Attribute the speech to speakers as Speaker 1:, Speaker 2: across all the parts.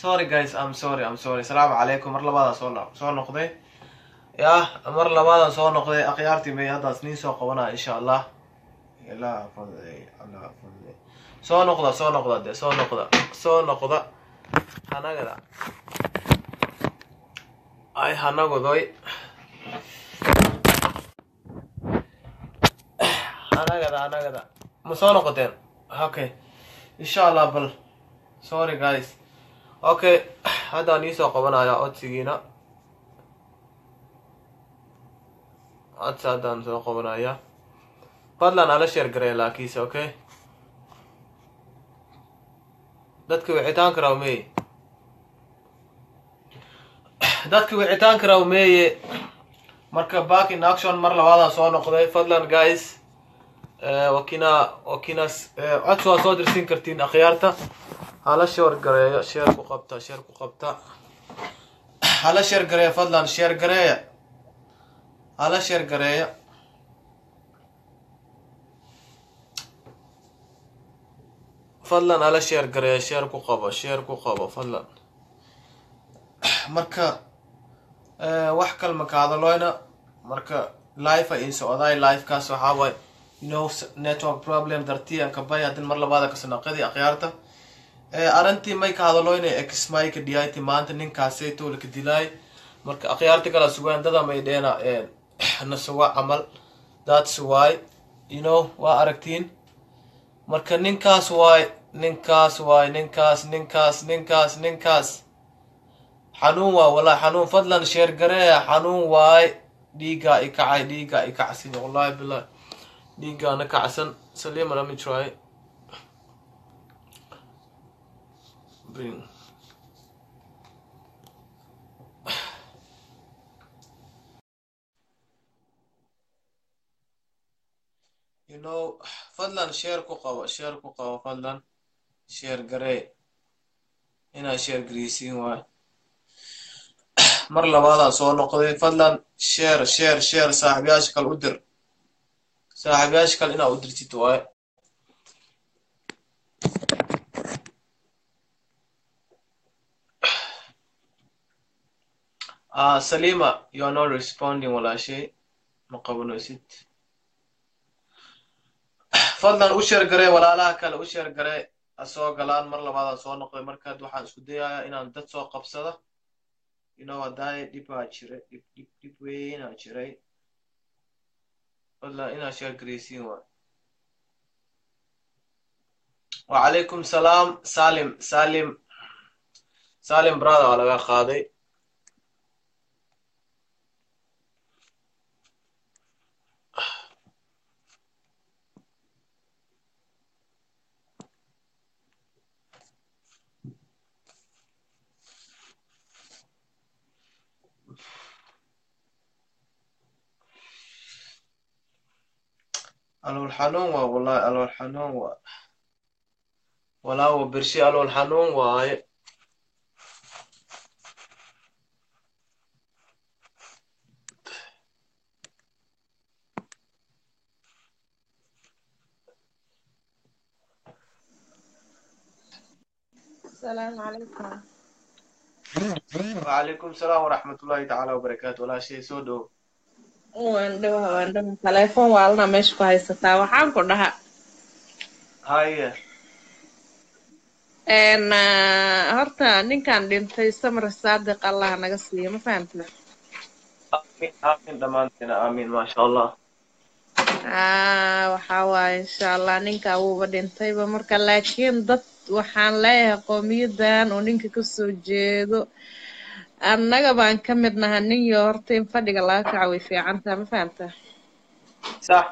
Speaker 1: sorry guys i'm sorry i'm sorry asalaamu calaykum mar labaadaan soo no- soo noqday yah mar labaadaan soo noqday akhyaartii may haddaas niin soo qabanaa insha allah ilaa fadlay allah fadlay soo noqda soo noqda de soo noqda soo noqda hanagada ay hanagodoy hanagada hanagada ma soo noqoteen okay insha allah bal sorry guys okay haddaan iisoo qabanaya codsigiina codsi haddaan soo qabanaya fadlan ala sheer gareya laakiinse okay dadka wicitaanka raw meeye dadka wicitaanka raw meeye marka back in action mar labaadaan soo noqday fadlan guys wakina wakina codsi waa soo dirsin kartiin akhyaarta hala sheer gareeyo sheer ku qabta sheer ku qabta hala sheer gareeya fadlan sheer gareeya hala sheer gareeya fadlan hala sheer gareeya sheer ku qabo sheer ku qabo fadlan marka wax kalma ka hadaloyna marka life a in socdaay lifekaas waxaa waay you know network problem dartii aan kabay haddin mar labaada kasanaqadii akhyaarta arrintii may ka hadaloyna exmayka dhiyayti maanta ninkaasayto laka dilaay marka akhyaarta kala sugaan dada may dheena nasuga camal that's why you know waa aragtiin marka ninkaas waay ninkaas waay ninkaas ninkaas ninkaas ninkaas xanuun waa wallahi xanuun fadlan sheer gareeya xanuun waay dhiigaa i kacay dhiigaa i kacsan wallahi billahi dhiigaana kacsan salima let me try bring you know fadlan sheer ku qabo sheer ku qabo fadlan sheer garee inaa sheer gareysiin waay mar labaadaan soo noqday fadlan sheer sheer sheer saaxiibyaasha kale u dir saaxiibyaasha kale inaa u dirtid waaye ah salima you are not responding walaashay ma qabanaysid fadlan u sheer garee walaalaha kale u sheer garee asoo galaan mar labaadaan soo noqday markaad waxaan isku dayayaa inaan dad soo qabsada you know haddaay dhib baa jiray dhib dhib dhib weynaa jiray fadlan inaa sheer gareysiin waay wacalaykum salaam salim salim salim brother waa laga qaaday alool xanuun waa wallahi alool xanuun waa walaawo bershi alool xanuun waaye
Speaker 2: السلام عليكم
Speaker 1: وعليكم السلام ورحمة الله تعالى وبركاته ولا شيء soo dhow
Speaker 2: waan dhawaha waan dhawaha telefoon waalna meesha ku haysataa waxaan ku dhaha
Speaker 1: haye
Speaker 2: n horta ninkan dhintay samar saadiq allah naga siiyo ma fahamtida
Speaker 1: aamin aamin dhammaanteena aamin maasha allah
Speaker 2: waxaa waaye insha allah ninka wuuba dhintayba marka laakiin dad waxaan leeyahay qowmiyadan oo ninka kasoo jeedo annaga baan ka mid naha nin yo horta in fadhiga laga kaco way fiicantaa ma fahamta
Speaker 1: sax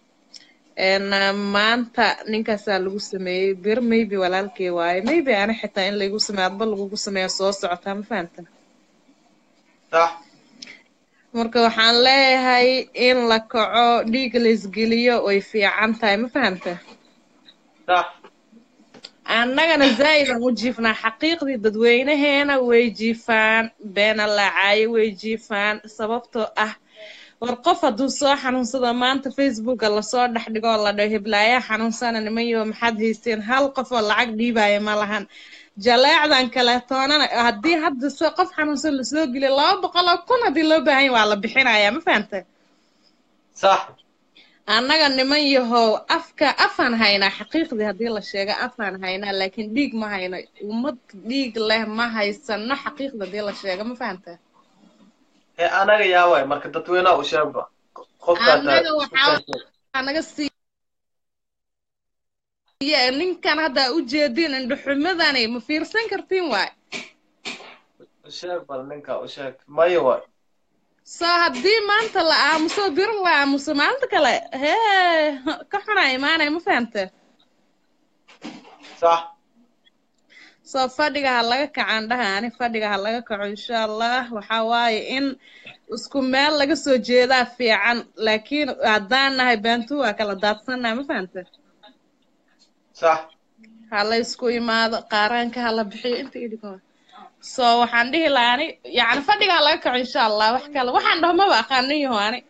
Speaker 2: maanta ninkaasaa lagu sameeyey bir maybe walaalkey waaye maybe ana xitaa in laygu sameeyo adba lagugu sameeyo soo socotaa ma fahamta
Speaker 1: sax
Speaker 2: marka waxaan leeyahay in la kaco dhiig la isgeliyo way fiican tahay ma fahamta
Speaker 1: sax
Speaker 2: annagana zaa'id aan u jiifnaa xaqiiqdii dadweynaheena way jiifaan beena laacaye way jiifaan sababtoo ah war qof hadduu soo xanuunsado maanta facebooka lasoo dhex dhigo oo la dhaho hiblaayaa xanuunsana nimanyo maxaad haysteen hal qof oo lacag dhiibaya ma lahan jaleecdan kaleetoonana haddii hadda soo qof xanuunsan lasoo geliyo laba boqol oo kun haddii loo baahan yahay waa la bixinayaa ma fahantay
Speaker 1: sax
Speaker 2: annaga niman yahow afka afaan haynaa xaqiiqdii haddii la sheego afaan haynaa laakiin dhiig ma hayno ummad dhiig leh ma haysano xaqiiqda haddii la sheego ma fahantay
Speaker 1: ee anaga yaa waay marka dadweynaha u sheegba qofkaa
Speaker 2: annaga waxaa naga siiya ninkan hadda u jeedin indhuxumadani ma fiirsan kartiin waay
Speaker 1: u sheeg bal ninka u sheeg maya waay
Speaker 2: soo haddii maanta la aamuso bir la aamuso maalinta kale hee ka xunaa imaanaya ma fahante
Speaker 1: sax
Speaker 2: soo fadhiga ha laga kacaan dhaha ani fadhiga ha laga kaco insha allah waxaa waaye in isku meel laga soo jeedaa fiican laakiin haddaan nahay baantu waa kala daadsannaha ma fahante
Speaker 1: sax
Speaker 2: ha la isku imaado qaaraanka ha la bixiyo inta idhiko so waxaan dhihi lahaa ani yacni fadhiga ha laga kaco insha allah wax kale waxaan dhaho maba aqaanin yaho ani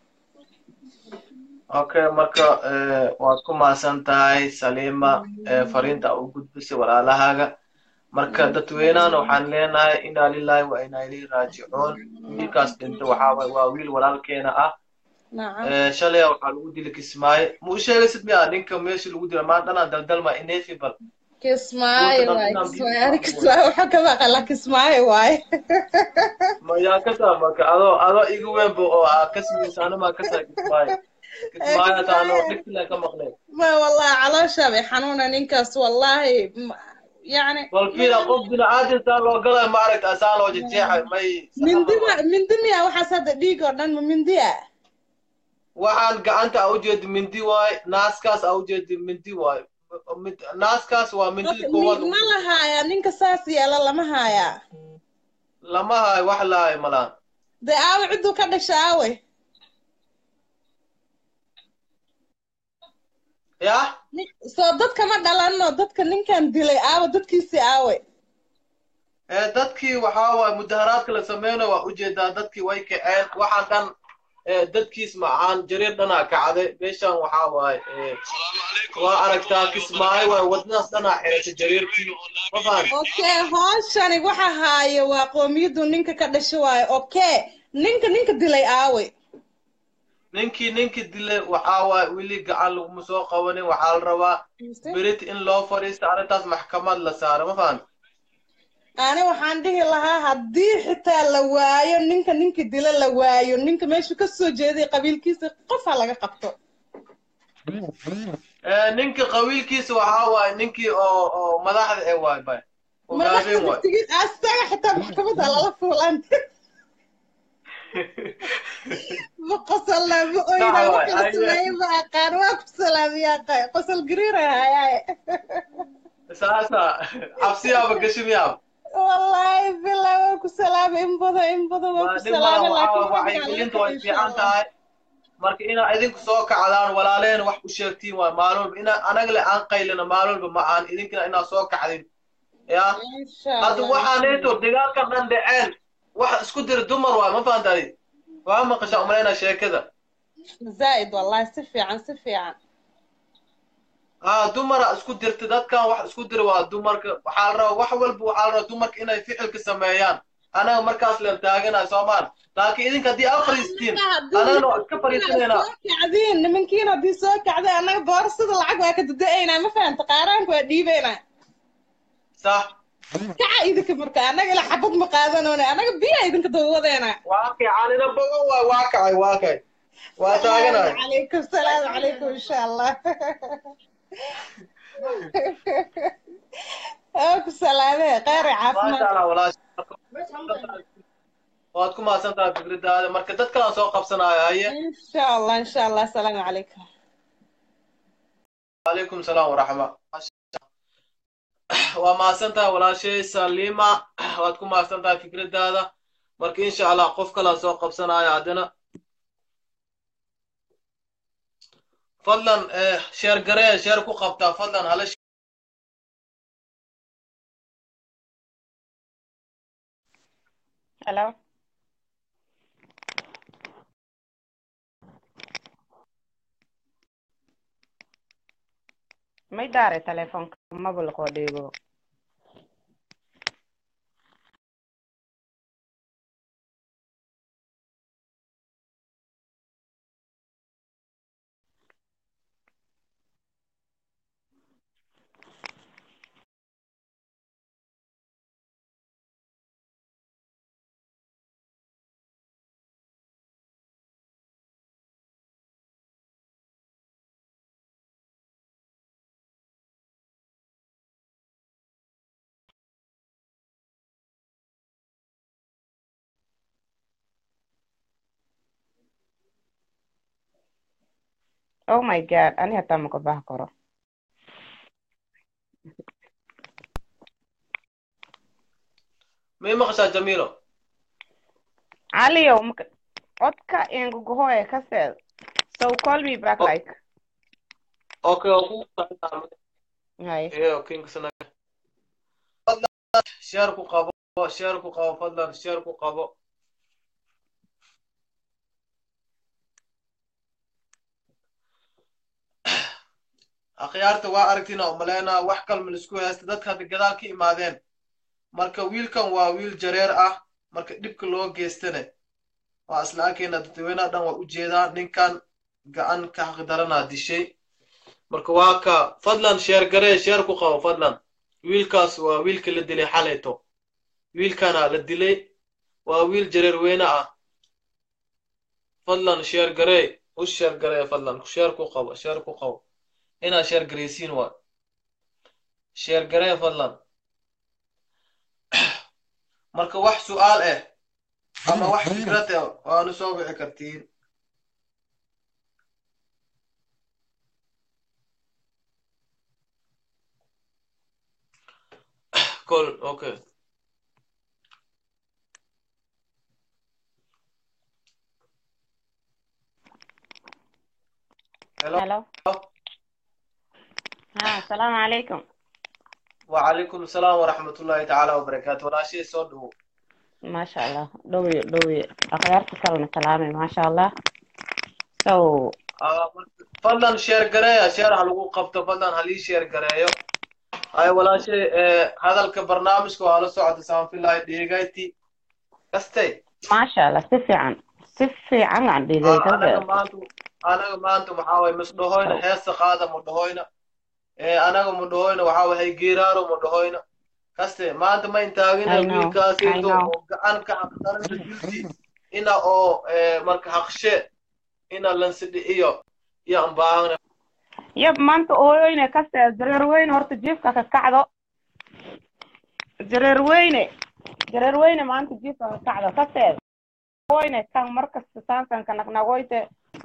Speaker 1: okay marka waad ku mahadsan tahay saliima fariinta u gudbisay walaalahaaga marka dadweynahana waxaan leenahay inaa lilahi wa inaa ilayhi raajicuun wiilkaas dhinta waxaa waay waa wiil walaalkeena ah shalay waxaa lagu dili kismaayo ma u sheegaysid miya ninka meesha lagu dila maan dhanaan daldalma inefi bal
Speaker 2: kismaayo waay kismaayo ani kismaayo waxaa ka maqala kismaayo waay
Speaker 1: ma yaa ka saa marka adoo adoo igu weynba oo aa kasmaysa animaa kasaa kismaayo kismaayo hataa anoo dhigtilan ka maqleen
Speaker 2: ma wallahi caloosha bay xanuuna ninkaas wallahi يعني
Speaker 1: bal fiila qof bini'aadin saa loo galay maaragta saa loo jejeexay may
Speaker 2: mindima mindi miya waxaas hadda dhiig oo dhan ma mindi ah
Speaker 1: waxaan gacanta a ujeedi mindi waay naaskaas a ujeedi mindi waay naaskaas waa mindida koowaad
Speaker 2: ma la haaya ninka saas yeela lama haaya
Speaker 1: lama haayo wax lahayo malaan
Speaker 2: dee aawe cidduu ka dhasha aawe
Speaker 1: yah
Speaker 2: soo dadka ma dhalano dadka ninkan dilay aawe dadkiisii aawe
Speaker 1: dadkii waxaa waay mudaharaadka la sameynayo waa ujeedaa dadkii way kaceen waxaan dhan dadkiis macaan jariir dhanaa kacday meeshan waxaa waaye waa aragtaa kismaayo waay wadnadaas dhanaa xirata jariirkii ma fahan
Speaker 2: okay hooshani waxa haayo waa qoomiyaddu ninka ka dhasho waayo okay ninka ninka dilay aawe
Speaker 1: ninkii ninkii dilay waxaa waaye weli gacan laguma soo qabanin waxaa la rabaa berit in loo fadhiisto arrintaas maxkamad la saaro ma fahan
Speaker 2: ani waxaan dhihi lahaa haddii xitaa la waayo ninka ninka dila la waayo ninka meeshu ka soo jeeday qabiilkiisa qof ha laga qabto
Speaker 1: ninka qabiilkiisa waxaa waaye ninkii oo oo madaxda ee waay bay ogaadeen waay
Speaker 2: asaga xitaa maxkamadda lala fuulan ma qosolna ma oyna wax la sameeye ma aqaan waa ku salaamiyaa qosol gariira hayaaye
Speaker 1: saasa cabsiyaaba gashimiyaaba
Speaker 2: wallahi bilaa waa ku salaamay in badan in badan waa ku salaamay
Speaker 1: wacyigelinta way fiican tahay marka inaa idinku soo kacdaan walaaleen wax u sheegtiin waay maalin walba inaa anaga le aan qaylina maalin walba ma aan idinkina inaa soo kacdin ya hadda waxaaneeto dagaalkan dhan dhaceen wax isku dira dumar waay ma fahantadi waa maqashaa umalaynaa sheekada
Speaker 2: zaa'id wallahi si fiican si fiican
Speaker 1: ها دمر اسكو درت دادكان wax isku dir waa dumarka waxaa la rabaa wax walba waxaa la rabaa dumarka inay ficilka sameeyaan anaga markaas leen taaganahay soomaan laakiin idinka haddii aad fariistiin anagana waa iska fariisanaynaa
Speaker 2: kacdiin nimankiin haddii soo kacday annaga boorsada lacag waa ka dada-aynaa ma fahanta qaaraanka waa dhiibaynaa
Speaker 1: sax
Speaker 2: kaca idinka marka annaga ila xabad ma qaadanoona annaga biya idinka dawadeena
Speaker 1: waa kicanina bogo waay waa kacay waa kay waa taaganahay
Speaker 2: calaykum salaamu calaykum insha allah ku salaamee kheyr
Speaker 1: maasha allah walaash waad ku mahadsan tahay fikradaada marka dad kalaan soo qabsanaayo haye
Speaker 2: insha allah insha allah asalaamu calaykum
Speaker 1: calaykum salaam waraxma waa mahadsan tahay walaashay salima waad ku mahadsan tahay fikradaada marka insha allah qof kalaan soo qabsanaayo haddana fadlan sheer garee sheer ku qabtaa fadlan hala
Speaker 2: Hello.
Speaker 3: may daare telefoonka maba lakoo dhiibo oh my god ani hataa maka baha karo
Speaker 1: may maqashaa jamiilo
Speaker 3: caliyow maka codka enguguhoe kaseed so call me back
Speaker 1: Oh.
Speaker 3: like
Speaker 1: okay oo ku
Speaker 3: hay
Speaker 1: ee okay kasana fadlan share ku qabo share ku qabo fadlan share ku qabo akhyaarta waa aragtina umaleynaa wax kalma laisku haysta dadka hadda gadaal ka imaadeen marka wiilkan waa wiil jareer ah marka dhibka loo geystane waa isla arkayna dadweynaha dhan waa ujeedaa ninkan gacan ka xaqdaranaa dishay marka waa ka fadlan sheer garee sheer ku qabo fadlan wiilkaas waa wiilka la dilay xalayto wiilkana la dilay waa wiil jareer weyne ah fadlan sheer garee u sheer garee fadlan sheer ku qabo sheer ku qabo inaa sheer gareysiin waa sheer garee fadlan marka wax su'aal ah ama wax fikrad ah waanu soo bixi kartiin kol okay hello
Speaker 3: hello ha asalaamu calaykum
Speaker 1: وعليكم السلام ورحمة الله تعالى وبركاته ولا شيء صدق
Speaker 3: maasha allah dhowi dhowi akhyaarta kalena salaamay maasha allah so
Speaker 1: فضلا شير قرايا شير هلقو قبطة فضلا هلي شير قرايا هاي ولا شيء هذا البرنامج كو على سعد سام في الله ديغايتي كستي
Speaker 3: maasha allah si fiican si fiican aan dhigay
Speaker 1: أنا
Speaker 3: kaseed
Speaker 1: ما أنتم أنا ما أنتم محاوي مصدهوين حيث قادة مدهوين أنا مدهوين وحاوي هي جيرارو مدهوين كستي ما أنت ما ينتاغين
Speaker 3: I know,
Speaker 1: الويل
Speaker 3: I know.
Speaker 1: كاسيتو أنا كأقدر الجلتي إنا أو مرك حقشة إنا لنسدي إيو يا أمباغنا
Speaker 3: yab maanta ooyoyne kaseed jareer weyne horta jiifka ka kacdo jareer weyne jareer weyne maanta jiifka ka kacdo kaseed oyne kan markasta saankan ka naqnaqoyte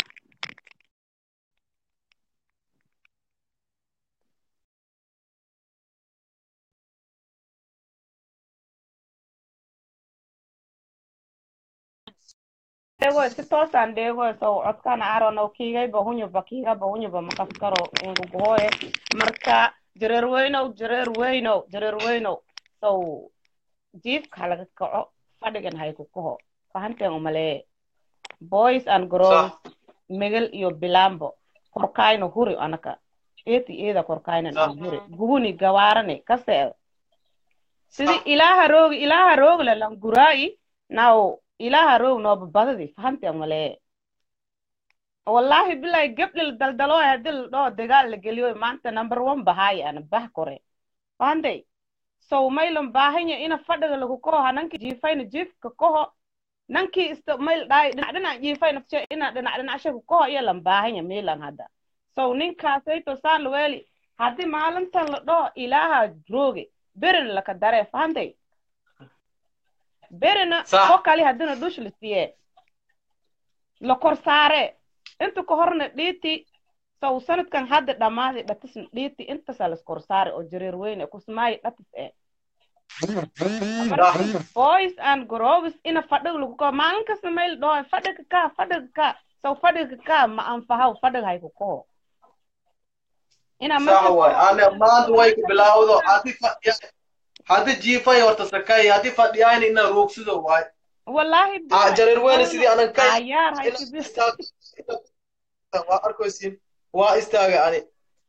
Speaker 3: dhegoy si toosaan dhegoy sow codkaan aaronow kiigayba hunyuba kiigaba hunyuba maqas karo nguguhooye marka jareer weynow jareer weynow jareer weynow sow jiifka halaga kaco fadhigan hayku kaho fahanteen umalee boys and girls
Speaker 1: صح
Speaker 3: megel iyo bilambo korkayno huri anaka eeti eeda korkaynan
Speaker 1: صح
Speaker 3: an huri gubuni gawaarane kaseeda sidi
Speaker 1: صح
Speaker 3: ilaaha roogi ilaaha roogle lan guraayi naw ilaaha roog nooba badadi fahanteen malee wallahi bilahi gebdhil daldalooy hadii la dhoo dagaal la geliyoy maanta number one bahaaye ana bah kore fahantay sow maylan baahanya ina fadhiga lagu koho hananki jiifayna jiifka koho nankii ista mayl dhaay dhinac dhinac jiifayna fshe ina dhinac dhinacshe ku koho iyo lan baahanya miilan hadda sow ninkaasayto saan laweeli haddii maalintan la dhoo ilaaha rooge berina laka daree fahantay berina
Speaker 1: صح
Speaker 3: ko kali haddina dhush la siye la kor saare inta ka horna dhiiti sow sanadkan hadda dhammaaday dhatisna dhiiti intasaa las kor saare oo jareer weyne kusmaayi dhatis eh marka
Speaker 1: صح
Speaker 3: boys and girls ina fadhiga lagu kaho maalin kasta mayl dhoo fadhiga kaa fadhiga kaa sow fadhiga kaa ma anfahaw fadhiga hayku kaho ina
Speaker 1: صح
Speaker 3: markas
Speaker 1: واي أنا ما أنت وايك بلاودو هاتي فديان هاتي جيفاي ورتا سكاي هاتي فديان إنا روكسدو واي
Speaker 3: wallahi
Speaker 1: آه
Speaker 3: bilahi
Speaker 1: جرير وين سيدي
Speaker 3: walna
Speaker 1: أنا كاي
Speaker 3: cayaar
Speaker 1: إنا
Speaker 3: hayku bis
Speaker 1: استاغ waa arkaysiin waa istaaga ani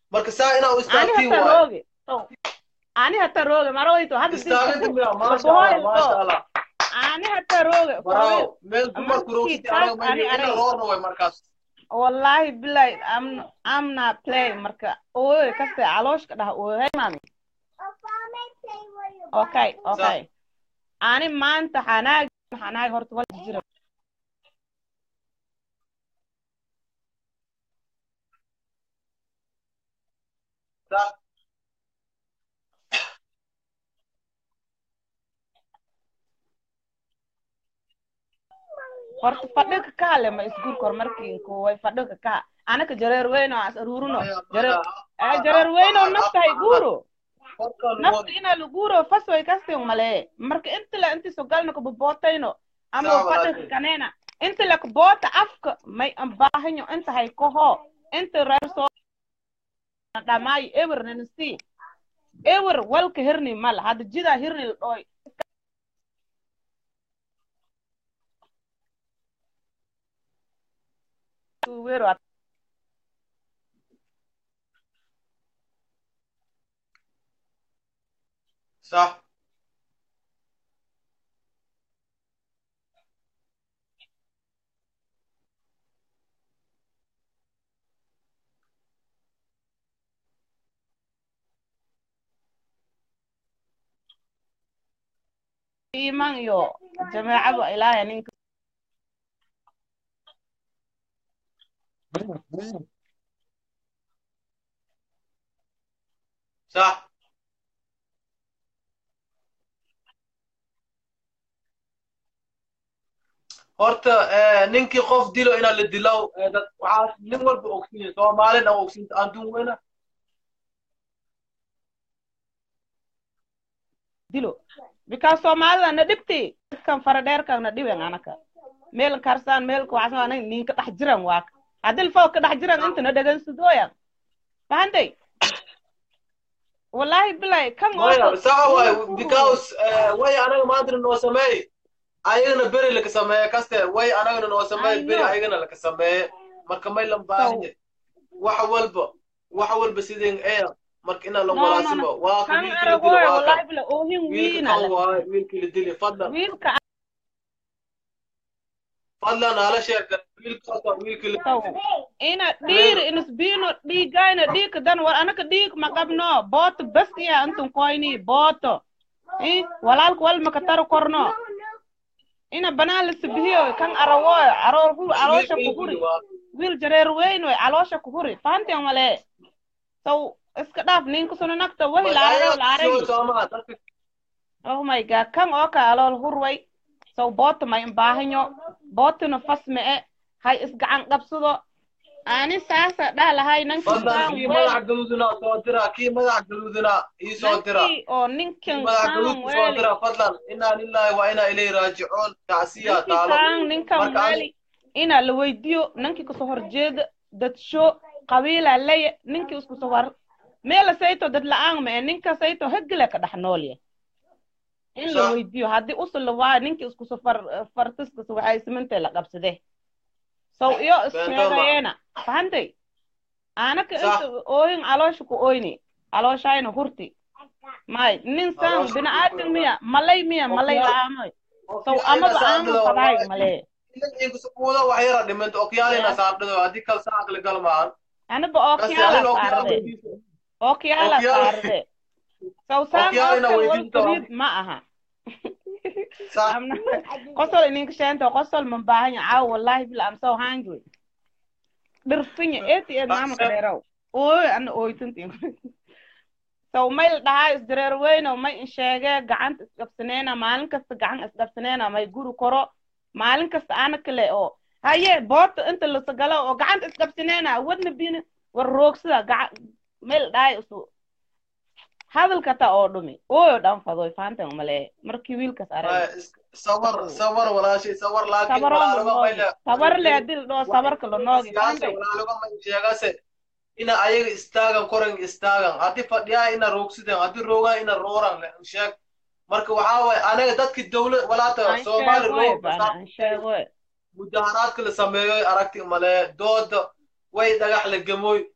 Speaker 1: marka saa inaa u
Speaker 3: ani
Speaker 1: istaagtiin
Speaker 3: hata
Speaker 1: waaye
Speaker 3: rooge So, ani hata rooge maroyto hadda
Speaker 1: istaagida miya maasha allah maasha allah
Speaker 3: ani hata rooge
Speaker 1: baraawo meel dumarku
Speaker 3: Markii
Speaker 1: roogsidii
Speaker 3: taas
Speaker 1: anaga
Speaker 3: ani
Speaker 1: mayna ina
Speaker 3: arag.
Speaker 1: roorna way markaas
Speaker 3: wallahi billahi am am not playing marka ooy kaste calooshka dhah ooy mami okay okay ani maanta xanaag xanaag horta wal jira
Speaker 1: Sa-
Speaker 3: horta fadhiga ka hale ma isguurka horumarkii kuway fadhiga ka anaka jareer weyn oo as aruurino
Speaker 1: maya,
Speaker 3: jareer
Speaker 1: maya.
Speaker 3: eh, jareer weyn oo naftahay guuro
Speaker 1: Qofkan
Speaker 3: nafta
Speaker 1: waa-
Speaker 3: ina laguuro fasway kastin malee marka inta la inti sogalna kabobootayno ama
Speaker 1: Sawa,
Speaker 3: fadhiga
Speaker 1: walaashay.
Speaker 3: kanena inta la kaboota afka may ambaahanyo inta hay koho inta reer soo dhamaayo ewer nanasi ewer walka hirni mala hadda jidaa hirni la dhooy Wero
Speaker 1: صح
Speaker 3: iman iyo jameecadu ilaahay ninka
Speaker 1: صح horta eh, ninkii qof dilo inaa la dilow eh, dad waxaa nin walba ogsiin soomaalina ogsiinta adduun weyna
Speaker 3: dilo because soomaalida na dhibti kan fara dheerkan na dhiben anaka meel karsaan meel kuwacsan anan ninka dhex jiran waak haddii faw ka dhex jiran inta na dhegeysadooyan fahantay wallahi bilahi kan
Speaker 1: maya saxa waay because eh, way anaga maantana noo sameey ayagana beri laka sameeye kaste way anagana noo sameey
Speaker 3: I
Speaker 1: beri
Speaker 3: know.
Speaker 1: ayagana laka sameeye marka may lan baahanye wax walba wax walba sideen ee marka inaa la
Speaker 3: No, no, no.
Speaker 1: walaasimo waa ka
Speaker 3: kan
Speaker 1: wiilkii la dilo
Speaker 3: aragooy
Speaker 1: waa
Speaker 3: wallahi
Speaker 1: kan
Speaker 3: bila oohin
Speaker 1: wiilka
Speaker 3: wiina
Speaker 1: kan waaye wiilkii la dili fadlan
Speaker 3: wiilka
Speaker 1: fadlan hala sheeka wiilkaas waa wiilkii la
Speaker 3: taw ina dhiir inisbiino dhiigayna dhiigka dan war anaka dhiig ma qabno booto bas iya intun koyni booto i walaalka wal maka taro korno ina banaan la sibihiyo kan arawooy arool hu caloosha ku huri wiil jareer weyn wey caloosha ku huri fahanteen male saw iska dhaaf ninka suna nagta wahi la aragaw la aragi oh my god kan oo ka alool hurway saw booto may imbaahanyo bootona fas ma'e hay isgacan qabsado ani saasa dhah lahay nanki
Speaker 1: fadlan kii madax gaduudina soo dira kii madax gaduudina ii soo dira
Speaker 3: nankii oo
Speaker 1: kii
Speaker 3: ninkan
Speaker 1: madax
Speaker 3: kaan
Speaker 1: gaduud soo
Speaker 3: weeli
Speaker 1: dira fadlan inaa lillahi wa inaa ilayhi raajicuun tacsiya
Speaker 3: nankii
Speaker 1: taalo
Speaker 3: kaan ninkan
Speaker 1: marka
Speaker 3: weeli inaa la weydiyo nankii kasoo horjeeda dadsho qabiila leye ninkii isku soo war meela sayto dad la-aan mae ninka sayto hegile ka dhex noolya in la
Speaker 1: Sax.
Speaker 3: weydiyo haddii usula waa ninkii isku soo far fartiskas waxay simintay la qabsade sow iyo isheegayeena fahantay aanaka
Speaker 1: Sax.
Speaker 3: inta ooyin caloosha ku oyni calooshayna hurti may nin san
Speaker 1: Caloosha
Speaker 3: bini
Speaker 1: ku
Speaker 3: aadam
Speaker 1: oyni.
Speaker 3: miya malay miya malay
Speaker 1: Okyaal-
Speaker 3: la-aamoy sow amaba aamu fadaay malee
Speaker 1: inkusukuuda wax yara dhimanta okyaalina saardhido haddii kale saa aqli gal maahan
Speaker 3: aniba
Speaker 1: kasi
Speaker 3: ookiyaala
Speaker 1: alin okyaal
Speaker 3: saarde
Speaker 1: weydiiso
Speaker 3: ookiyaala
Speaker 1: Okyaal-
Speaker 3: saarde sow saan
Speaker 1: Okyaalina
Speaker 3: ookal wal
Speaker 1: weydiinta
Speaker 3: kariid ma aha
Speaker 1: Sax.
Speaker 3: Amna- qosol ininka sheento qosol ma baahanya caaw wallahi bila am so hungry dhirfinya eeti eed maamaka dheerow ooy ana ooytantiin sow may la dhahaa isdareer weyno may insheegee gacanta isqabsaneena maalin kasta gacan isqabsaneena may guri koro maalin kasta ana kale oo haye boota inta lasagalo oo gacanta isqabsaneena wadna bina war roogsida gaca may la dhahay isu hadalka ta oo dhumi ooyo dhan fadoy fahantan malee markii wiilkas arag
Speaker 1: sawar sawar walaashay sawar laakiin
Speaker 3: sabaro
Speaker 1: walaaloga
Speaker 3: lanoogi
Speaker 1: mayla
Speaker 3: sabar le hadii la dhaho sabarka lanoogi
Speaker 1: siyaasa
Speaker 3: fahantan
Speaker 1: walaaloga may sheegase ina ayaga istaagan koran istaagan haddii fadhiyaa ina roogsideen haddii roogaan ina rooran le sheeg marka waxaa waye anaga dadki dawlad walaata
Speaker 3: aan
Speaker 1: soomaali
Speaker 3: sheegoy
Speaker 1: roog
Speaker 3: bana aan sheegoy
Speaker 1: mudaharaadka la sameeyoy aragti male dooda way dhagax la gamoy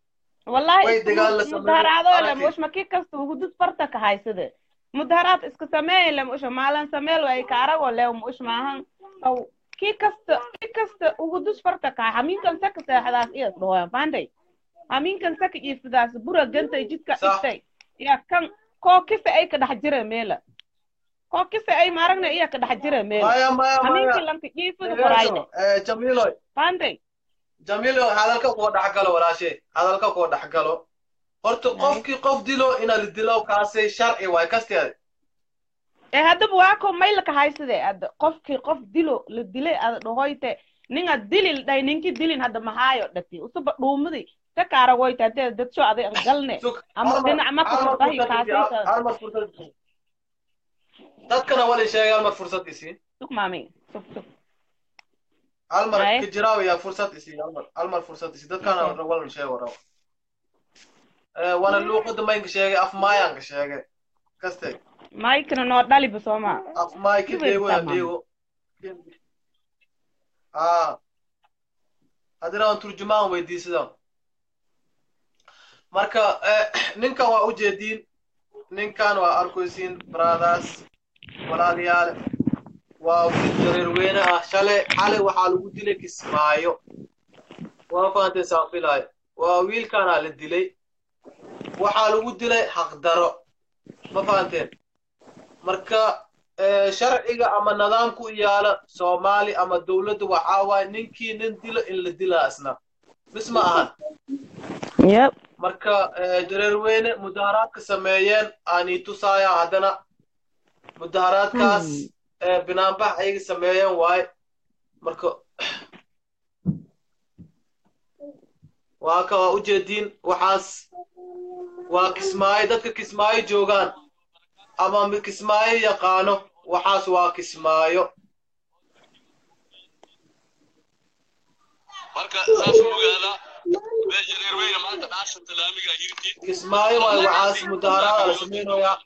Speaker 3: wallahi
Speaker 1: way
Speaker 3: isku
Speaker 1: dagaal la
Speaker 3: mud-
Speaker 1: sameeyey,
Speaker 3: mudaharaado le
Speaker 1: aragtid.
Speaker 3: mushma ki kasta hudud farta ka haysade mudaharaad iska sameey le musha maalan sameel way ka arago le mush maahan aw ki kasta ki kasta hudud farta ka haminkan saka seexdaas iyo dhawayan faanday haminkan saka iifdaas bura gantay jidka
Speaker 1: Sax.
Speaker 3: dhigtay ya kan koo kisa ay ka dhex jira meela koo kisa ay maaragna iya ka dhex jira meela
Speaker 1: maya maya
Speaker 3: haminka
Speaker 1: maya
Speaker 3: lanka iifada qorayne
Speaker 1: Eh, jamiiloy
Speaker 3: faanday
Speaker 1: jamiiloy hadalka kuwa dhexgalo walaashe hadalka kuwa dhexgalo horta qofkii qof dilo ina la dilo kaasay sharci waay kasteeda
Speaker 3: ee haddaba waa ko maylka haysade adda qofkii qof dilo la dilay ada dhahoyte ninga dilil dhay ninki dilin hadda mahaayo dhati usuba dhuumadi ka kaaragoyte haddee dadsho aday an galne
Speaker 1: Sug,
Speaker 3: Ama
Speaker 1: hal mar-
Speaker 3: dhinac ma
Speaker 1: hal mar
Speaker 3: fursad
Speaker 1: fursad
Speaker 3: ay
Speaker 1: isi,
Speaker 3: kaasaysa.
Speaker 1: hal mar fursad isi. dadkana wala sheegay hal mar fursad isi
Speaker 3: sug maami sug sug
Speaker 1: hal mar
Speaker 3: Ay.
Speaker 1: kijiraawiya fursad isi hal mar hal mar fursad isi dadkana wala sheego rabo Eh, wana luuqada maynka sheegay af maayanka sheegay kaste
Speaker 3: maykana noo dhaliba sooma
Speaker 1: af maay ka
Speaker 3: Kiwir
Speaker 1: deego
Speaker 3: tamam.
Speaker 1: deego ah haddana aan turjumaan weydiisada marka eh, ninkan waa ujeediin ninkan waa arkaysiin brothers walaalayaal waa wiil jareer weyne ah shalay xalay waxaa lagu dilay kismaayo waa fahanteen saan filaayo waa wiilkanaa la dilay waxaa lagu dilay xaqdaro ma fahanteen marka eh, sharciga ama nidaamku yaala soomaali ama dowladda waxaa waaye ninkii nin dilo in la dilaa isna mis ma ahan
Speaker 3: yep
Speaker 1: marka eh, jareer weyne mudaharaadka sameeyeen aanii tusaaya haddana mudaharaadkaas eh, binaanbax ayaga sameeyeen waaye marka waa ka waa ujeediin waxaas waa kismaayo dadka kismaayo joogaan ama mi- kismaayo yaqaano waxaas waa kismaayo
Speaker 4: marka saas u ogaada meesha reer weyne maanta dhaashan talaamiga hirti
Speaker 1: kismaayo waay waxaas mudaharaada la samaynayaa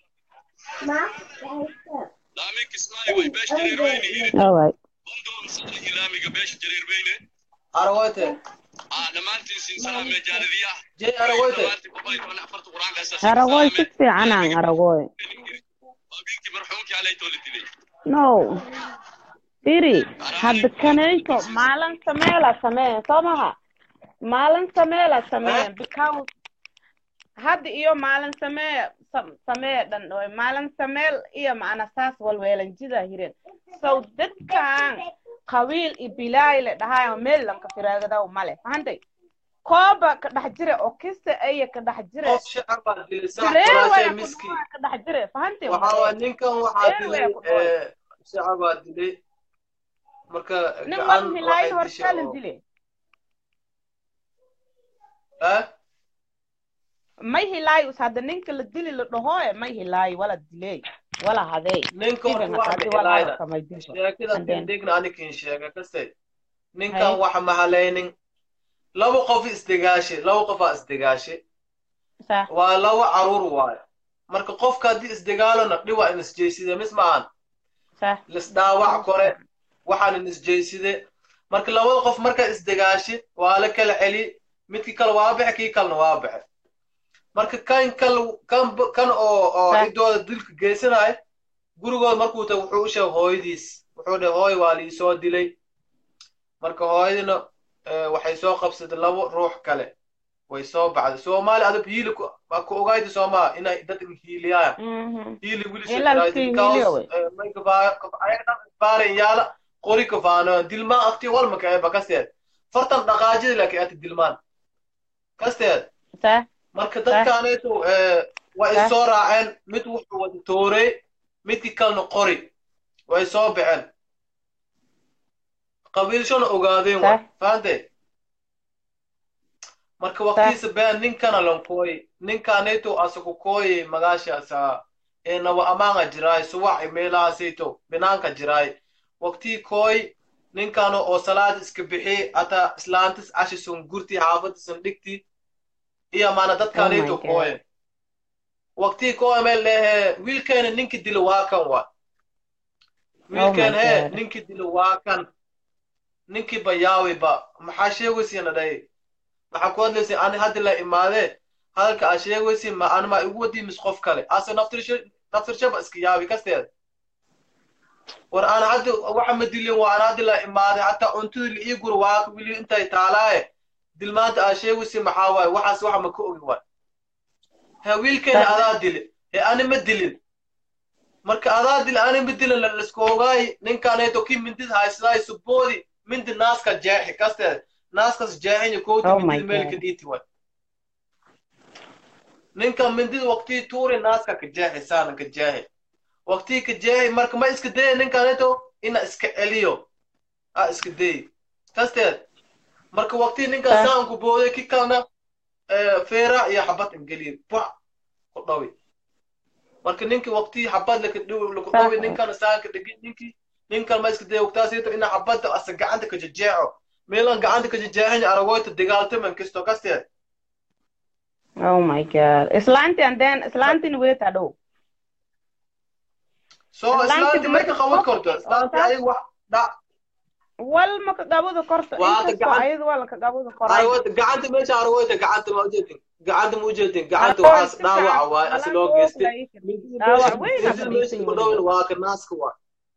Speaker 4: laami kismaayo way beesha reer weyne hirti
Speaker 3: alright
Speaker 4: bundoon sada ilaamiga beesha reer weyne
Speaker 1: aragoyte
Speaker 4: aa dhammaantiin siin salaamee jaaladiya
Speaker 1: jey aragoyte
Speaker 4: dhammaantiin boqol toban afarta qur-aanka asaasi
Speaker 3: aragoy si fiicanaan aragoy
Speaker 4: waa wiilkii marxuumkii alaytoo la dilay
Speaker 3: no firi hadda kanayto maalin sameela sameeyan soo maha maalin sameela sameeyan because hadda iyo maalin samee sam- samee dhan oy maalin sameel iyo macna saas walweelan jida hiren so dadkan qabiil iyo bilaay le dhahayo meel lanka firaagadaw male fahantay kooba ka dhex jire oo kista aya ka dhex jire
Speaker 1: qof shacab baa dilay sax
Speaker 3: Reer
Speaker 1: walaashay
Speaker 3: waya ku
Speaker 1: miski
Speaker 3: dhawaa ka dhex jire fahantay
Speaker 1: waxaa waa ninkan waxaa
Speaker 3: Reer
Speaker 1: dilay
Speaker 3: waya ku dhawaa.
Speaker 1: eh, shacab baa dilay marka
Speaker 3: nin
Speaker 1: gacan
Speaker 3: mal hilaayin
Speaker 1: waxay dishay
Speaker 3: hortaalin
Speaker 1: oo
Speaker 3: dile
Speaker 1: eh
Speaker 3: may hilaayo hadda ninka la dili la dhahoe may hilaayo wala diley wala hadey
Speaker 1: ninka
Speaker 3: Even
Speaker 1: horta wax
Speaker 3: hadii wala
Speaker 1: mahelayna
Speaker 3: hadalka may dilba
Speaker 1: sheekada
Speaker 3: And then-
Speaker 1: degna anikin sheega kaste ninkan
Speaker 3: Hay.
Speaker 1: waxa mahalaynin laba qof isdegaashe laba qofaa isdegaashe
Speaker 3: sax
Speaker 1: waa laba caruur waayo marka qofka haddii isdegaalona dhiwa in isjeyside mis maahan
Speaker 3: sax
Speaker 1: lisdhaawac kore waxaan in isjeyside marka labada qof marka isdegaashe waa la kala celi midkii kale waa baxe kii kalena waa baxe marka kan kal kan b- kan oo oo
Speaker 3: Sax.
Speaker 1: cidooda dilka geysanayo gurigooda markuu tago wuxuu u sheegay hooyadiis wuxuu dhahay hooy waa liisoo dilay marka hooyadina eh, waxay soo qabsatay labo ruux kale way soo baxday soomaali adab hiili ku waa ku ogayda soomaa inay dad hiiliyaan
Speaker 3: Mhm.
Speaker 1: hiili wilisha
Speaker 3: Ilaa
Speaker 1: jiraay,
Speaker 3: iska
Speaker 1: because,
Speaker 3: hiiliyo wey.
Speaker 1: eh, may kafaa- kaf- ayaga dhan isbaaran yaala qori kafaano dilmaan akti walmaka eba kasteed fartan dhaqaajida laakiin ati dilmaan kasteed
Speaker 3: sax
Speaker 1: marka dadkaaneetu waa
Speaker 3: Sax.
Speaker 1: isoo raaceen mid wuxuu wada toorey midkii kalena qori way soo baxeen qabiilshona ogaadeen wa
Speaker 3: Sax.
Speaker 1: fahantay marka waqtiisa been ninkana lankooyi ninkaaneetu asaku kooyi magaashaasa ee nawa amaanga jiraay suwac meelahaasayto binaanka jiraay waqtii kooy ninkano oo salaad iska bixi ata islaantis cashisun gurti xaafadisun dhigti iyo maana dadkaanayto
Speaker 3: Oh my God.
Speaker 1: kooye waqtii kooye meel lehe wiilkeena ninki dilo waa kan wa wiilkeen
Speaker 3: my
Speaker 1: he
Speaker 3: God.
Speaker 1: ninki dilo waa kan ninkii bayaawiba maxaa sheegaysiina dhahay maxaa ku hadlaysa ani hadda la imaadee hadalka aa sheegaysi ma anima igu wadii mis qof kale ase naftirshaba iska yaabi kasteeda war aan hadda waxa ma dilin waa aan hadda la imaaday hataa cuntadii la ii guro waa wili intay taalaaye dilmaanta aa sheegaysi maxaa waaye waxaas waxa ma ka ogi waay he wiilkayna adaa dili he ani ma dilin marka adaa dili ani ma dilin laisku ogaay ninkaneeto kii mindid haysaday suboodi mindi naaska jeexi kasteeda naaskas jeexinya kooti
Speaker 3: Oh my
Speaker 1: mindid meelka
Speaker 3: God.
Speaker 1: dhiiti waay ninka mindid waqtii tuuri naaska ka jeexi saana ka jeexi waqtii ka jeexi marka ma iska daya ninkaneeto ina iska celiyo a iska dayi kasteed marka waqtii ninka
Speaker 3: Ah.
Speaker 1: saanku booday ki kalena eh, feera iyo xabad ingeliye ba ku dhawi marka ninki waqtii xabad laka dhawi laku dhawi
Speaker 3: Ah.
Speaker 1: ninkana saanka dhigi ninki ninkan ma iska daya waqtaasito ina xabadda asa gacanta ka jejeeco meelan gacanta ka jejeexin aragoyta dagaaltaman kisto kasteed
Speaker 3: oh my god islaanti and then islaantin weet hadhow
Speaker 1: so
Speaker 3: Islaanti
Speaker 1: islaanti may ka
Speaker 3: marka
Speaker 1: qaban
Speaker 3: qof-
Speaker 1: karto islaanti
Speaker 3: oo
Speaker 1: ay wax dhac
Speaker 3: wal ma ka qabada korto
Speaker 1: Waa
Speaker 3: inkastoo
Speaker 1: gacan-
Speaker 3: ayada waa laka qabada koray
Speaker 1: aragoyta gacanta meesha aragoyta gacanta ma ujeedin gacanta ma ujeedin gacanta
Speaker 3: Aragoyta
Speaker 1: waxaas dhaawaca waay asi loo geystay
Speaker 3: Dhaawac weyn aa
Speaker 1: mindida meesha ku dhowin waa ka naaska waay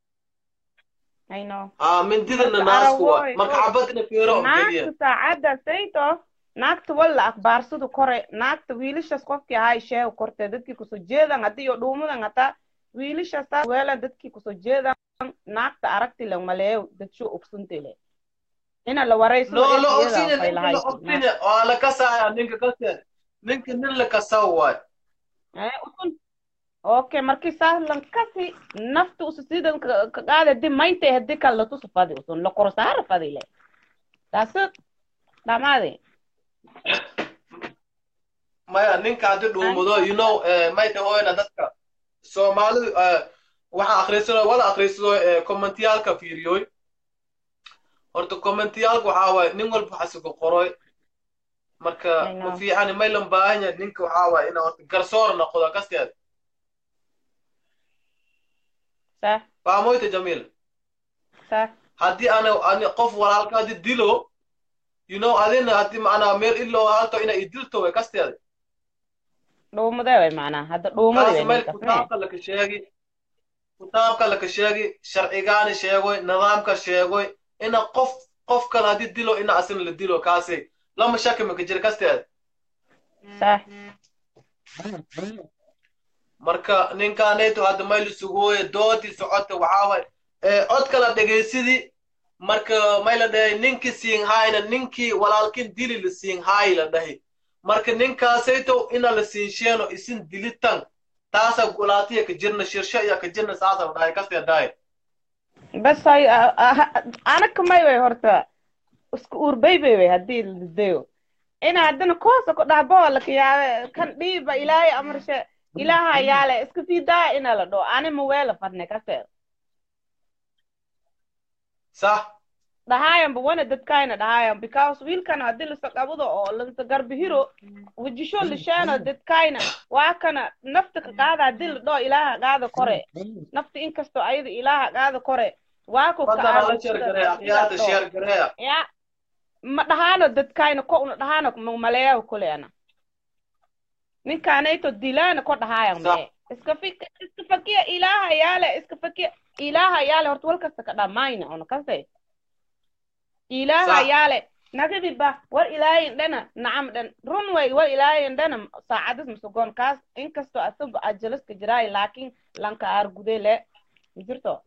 Speaker 3: I know.
Speaker 1: ah mindidana
Speaker 3: Marka
Speaker 1: naasku waay
Speaker 3: aragoy,
Speaker 1: marka
Speaker 3: oo-
Speaker 1: xabadna feero oo geliya
Speaker 3: naagta saacadda sayto naagta walla akhbaarsadu kore naagta wiilashas qofkii ahay sheego korte dadkii kusoo jeedan haddii iyo dhuumadan hataa wiilashas taas weelan dadkii kusoo jeedan naagta aragti le maleeyo dadsho ogsuntile ina la warayso
Speaker 1: no la ogsinya ninka la ogsinya waa la kasaya ninka kasteed ninka nin la kasaw waay
Speaker 3: okay markii saaslan kasi nafta usu sidan ka ka qaada di maynta hadii kale la tusu fadi usun la korsaara fadi le taasi dhamaade
Speaker 1: maya ninka haddii dhuumudo you know eh, may dhahoyna dadka soomaalidu eh, waxaa akhriysado wala akhriysado eh, kommentiyaalka fiiriyoy horta kommentiyaalka waxaa waaye nin walba xasiga qoroy marka
Speaker 3: I know.
Speaker 1: ma fiicani may lan baahan yahay ninka waxaa waaye ina horta garsoor noqdo kasteed
Speaker 3: sax
Speaker 1: faamoyta jamiil
Speaker 3: sax
Speaker 1: haddii ana ani qof walaalka haddii dilo you know adina haddii macnaa meel iloo halto ina i dilto way kasteeda
Speaker 3: dhuumade way macnaa hadda dhuumadi
Speaker 1: taas
Speaker 3: way
Speaker 1: meel
Speaker 3: ninkas mee
Speaker 1: kutaabka laka sheegi kutaabka laka sheegi sharcigaani sheegoy nidaamka sheegoy ina qof qof kale haddii dilo ina asina la dilo kaasi lama shaki maka jira kasteeda
Speaker 3: sax
Speaker 1: marka ninkaanayto hadda mayl sugooye doodii socota waxaa waay ee cod kala dhegaysidii marka may la dhahay ninkii siin hayna ninkii walaalkin dili la siin haayi la dhahay marka ninkaasayto ina la siin sheeno isin dilitan taasa gulaatiya ka jirna shirsho iya ka jirna saasa la dhahay kastee dhahay
Speaker 3: bas hay anaka may way horta isku uurbaybay way haddii la didayo ina haddana koosa ku dhahbo laka yaabe kan dhiiba ilaahay amarshe ilaaha yaale iska sii daa ina la dhoo ani ma weela fadne kaseed
Speaker 1: sax
Speaker 3: dhahaayan ba wana dadkayna dhahaayan because wiilkana haddii lasa qabado oo lasa garbihiro wajisho lisheeno dadkayna waa kana nafta ka qaada haddii la dhoo ilaaha qaada kore nafta inkastoo ayada ilaaha qaada kore waa ku
Speaker 1: fadlan ala sheer gareeya akhyaarta sheer gareeya
Speaker 3: ya ma dhahaano dadkayna ko una dhahaano ma maleeyaho kule ana ninkaanayto dilaana ko dhahaayan
Speaker 1: Sax.
Speaker 3: mee iska fik iska fakiya ilaaha yaale iska fakiya ilaaha yaale horta wal kasta ka dhamayna una kase ilaaha
Speaker 1: Sax.
Speaker 3: yaale nagabiba war ilaahayin dhana nacam dhan run way war ilaahayin dhana saacadas masugoon kaas inkastoo asaga ajalaska jiraay laakiin lanka aar gude le majirto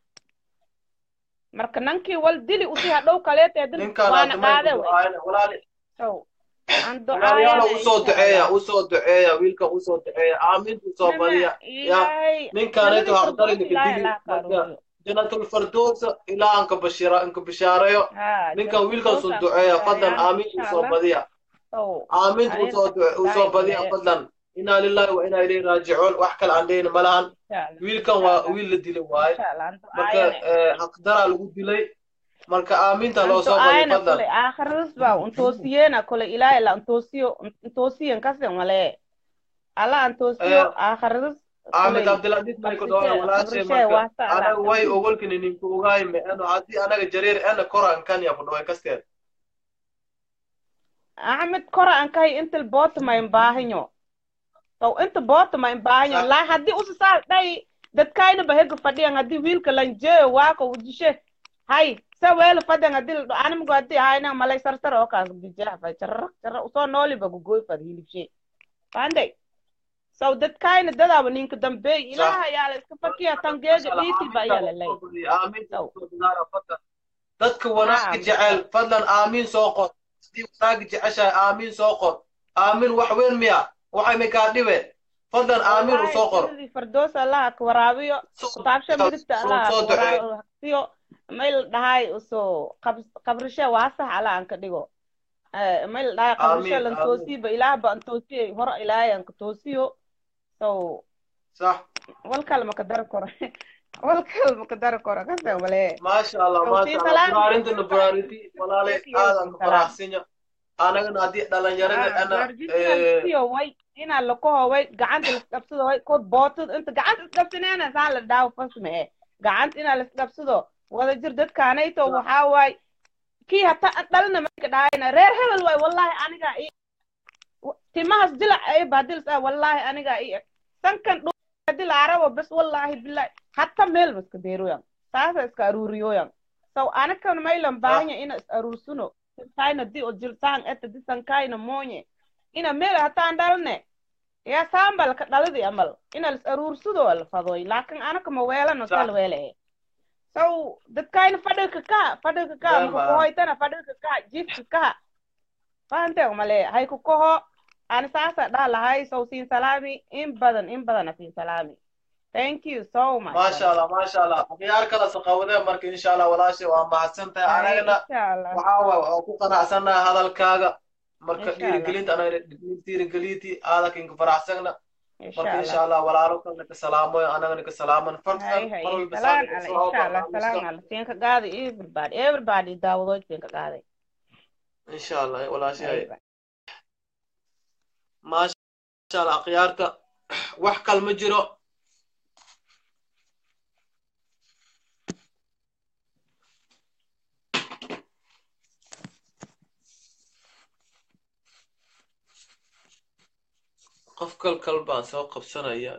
Speaker 3: marka nankii wal dili usi hadhow kaleete dil
Speaker 1: ninkaan
Speaker 3: waana
Speaker 1: hadda may
Speaker 3: qaade
Speaker 1: ku
Speaker 3: way
Speaker 1: ducaayna walaali
Speaker 3: so aan
Speaker 1: walaalyaala
Speaker 3: ducaayana
Speaker 1: usoo
Speaker 3: insha
Speaker 1: duceeya
Speaker 3: Allah.
Speaker 1: usoo duceeya wiilka usoo duceeya aaminta usoo
Speaker 3: Nima,
Speaker 1: badiya
Speaker 3: ilaahay
Speaker 1: ninkaanayto
Speaker 3: nabada
Speaker 1: haqdari
Speaker 3: firdaws
Speaker 1: laka
Speaker 3: ilaahay
Speaker 1: dili
Speaker 3: Allah ka
Speaker 1: marka
Speaker 3: aruuriyo.
Speaker 1: jannatul firdowsa ilaa anka bashira anka bishaareeyo
Speaker 3: Ha,
Speaker 1: ninka
Speaker 3: jannatul
Speaker 1: wiilkan soo
Speaker 3: firdaws
Speaker 1: duceeya
Speaker 3: aan
Speaker 1: fadlan
Speaker 3: ku
Speaker 1: aaminta
Speaker 3: insha
Speaker 1: usoo
Speaker 3: Allah.
Speaker 1: badiya
Speaker 3: So,
Speaker 1: aaminta
Speaker 3: Amin.
Speaker 1: usoo du- usoo badiya
Speaker 3: Ilaahay.
Speaker 1: fadlan inaa lillahi wa inaa ilayhi raajicuun wax kale aan dhehayna ma lahan
Speaker 3: insha Allah.
Speaker 1: wiilkan waa wiil la dilay waaye
Speaker 3: Insha Allah, aan
Speaker 1: marka
Speaker 3: ducaayana.
Speaker 1: eh, haqdaraa lagu dilay marka aaminta
Speaker 3: Aan
Speaker 1: loo soo badiya
Speaker 3: ducaayana
Speaker 1: fadlan
Speaker 3: kule aakhiradis baa untoosiyena kule ilaahay la untoosiyo untoosiyan kase male alla antoosiyo
Speaker 1: Eh,
Speaker 3: aakhiradis
Speaker 1: axmed cabdiladiis may ku dhawaa walaashay marka anaga way ogolkini ninku ogaay meeno haddii anaga jareer ena koran kanya ku dhaway kasteed
Speaker 3: axmed kora aan kahay inta bootama in baahanyo so inta bootama in baahanyo
Speaker 1: Sax.
Speaker 3: laa haddii usa saa dhay dadkayna bahega fadhiyan haddii wiilka lanjeeyo waako ujishe hay sa weela fadhiyan haddii ladho animgu haddii ahayna malay sarsar oo kaas bijaafay jarra jarra usoo nooliba gugoy fad hilibshe fahanday so dadkayna dadaaba ninka dambeey ilaha ayaa la iska fakiya tangeega dhiiti ba ayaa lalay
Speaker 1: dadka wanaagga
Speaker 3: Naam.
Speaker 1: jecel fadlan aamiin soo qor sidii wanaagga jeceshahay aamiin soo qor aamiin wax weyn miya waxay makaa dhibe fadlan aamiin u soo qor
Speaker 3: Wallahi, fardoos allaha ka waraabiyo kutaabsha midigta allaha
Speaker 1: soo
Speaker 3: ka
Speaker 1: ducee
Speaker 3: waraabiyo mayl dhahay usoo qab- qabrishe waasax alla aan ka dhigo Eh, mayl dhahay qabrishe
Speaker 1: Amiin,
Speaker 3: lan
Speaker 1: amiin.
Speaker 3: toosiiba ilaah ba an toosiyey hore ilaahay aan ka toosiyo so
Speaker 1: sax
Speaker 3: wal kale ma ka dari karo wal kale ma ka dari karo kase male
Speaker 1: maasha allah
Speaker 3: Soo
Speaker 1: maasha
Speaker 3: sii
Speaker 1: allah
Speaker 3: salaam.
Speaker 1: buraarintana buraariti walaale
Speaker 3: Sii
Speaker 1: aadan ka
Speaker 3: salaam.
Speaker 1: faraxsinya anagana haddii dhalinyarada ana
Speaker 3: garjinsiyo way inaa lakoho way gacanta laisdhabsado way kod bootad inta gacanta isdhabsaneena saa la dhaawo fasme e gacanta inaa laisdhabsado wada jir dadkaanayto waxaa waay kii hata dhalina mayka dhaayana reer hebel waay wallahi anigaa i timahas dilac ay baadilis ah wallahi anigaa i sankan dhu hadii la arabo bes wallahi billahi hatta meel ma iska deeroyan saasa iska aruuriyoyan so anakan maylan baahanya ina is aruursuno kaina di o jilsaan eta disankayna moonye ina meel hataan dhalne ya saambal ka dhalidi amal ina lis aruursudo la fadoy laakin anaka ma weelano
Speaker 1: Sax.
Speaker 3: sal weele e so dadkayna fadhilka ka fadhilka ka
Speaker 1: Weel
Speaker 3: maka
Speaker 1: baa.
Speaker 3: kohoytana fadhilka ka jifka ka fahanteeg male hay ku koho ani saasa dhaa lahay so siin salaami in badan in badana siin salaami thank you so much
Speaker 1: maasha allah maasha allah akhyaar kala saqawadee marka insha allah walaashay waa mahadsan tahay
Speaker 3: Ay,
Speaker 1: anagana
Speaker 3: insha allah
Speaker 1: waxaa waay waa ku qanacsannaha hadalkaaga marka
Speaker 3: Insha Allah.
Speaker 1: dhiirigelinta anaga dhiirigelinti aadakinka faraxsagna
Speaker 3: insha
Speaker 1: marka insha
Speaker 3: allah
Speaker 1: allah walaalo kalna ka salaamoy anagana ka salaaman fartan
Speaker 3: hay hay
Speaker 1: mar walba
Speaker 3: salaan
Speaker 1: saaka
Speaker 3: ala
Speaker 1: soo
Speaker 3: insha allah
Speaker 1: barnaamijka
Speaker 3: salaan ala siinka qaaday everybody everybody daawadood siinka qaaday
Speaker 1: insha allah walaashay
Speaker 3: Ayba.
Speaker 1: maasha allah akhyaarta wax kal ma jiro qof kal kal baan soo qabsanayaa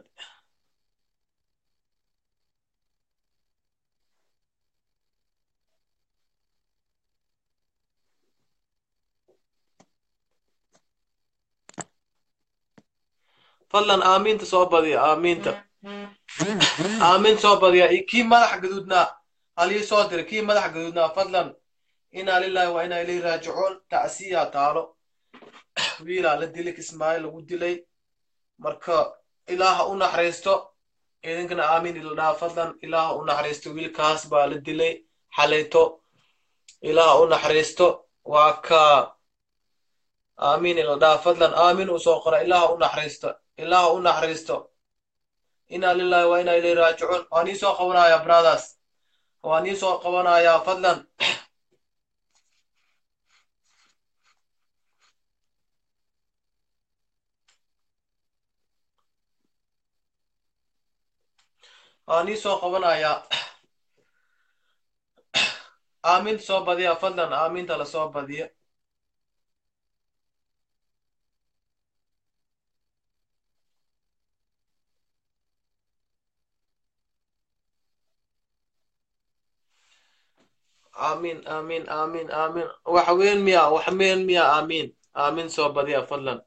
Speaker 1: fadlan aamiinta soo badiya aamiinta aamin soo badiya iyo kii madax gaduudnaa halii soo diray kii madax gaduudnaa fadlan inaa lillahi waa inaa ilay raajicuun tacsiyaa taalo wiilaa la dilay kismaayo lagu dilay marka ilaaha u naxariisto idinkana aamin ila dhaha fadlan ilaaha u naxariisto wiilkaas baa la dilay xalayto ilaaha u naxariisto waa ka aamin ila dhaha fadlan aamin uu soo qora ilaaha u naxariisto ilaaha u naxariisto inaa lillahi waa inaa ilay raajicuun waan ii soo qabanayaa brothers waan ii soo qabanayaa fadlan waan ii soo qabanayaa aaminta soo badiya fadlan aaminta la soo badiya aamin aamin aamin aamin wax weyn miya wax meen miya aamin aamin soo badiya fadlan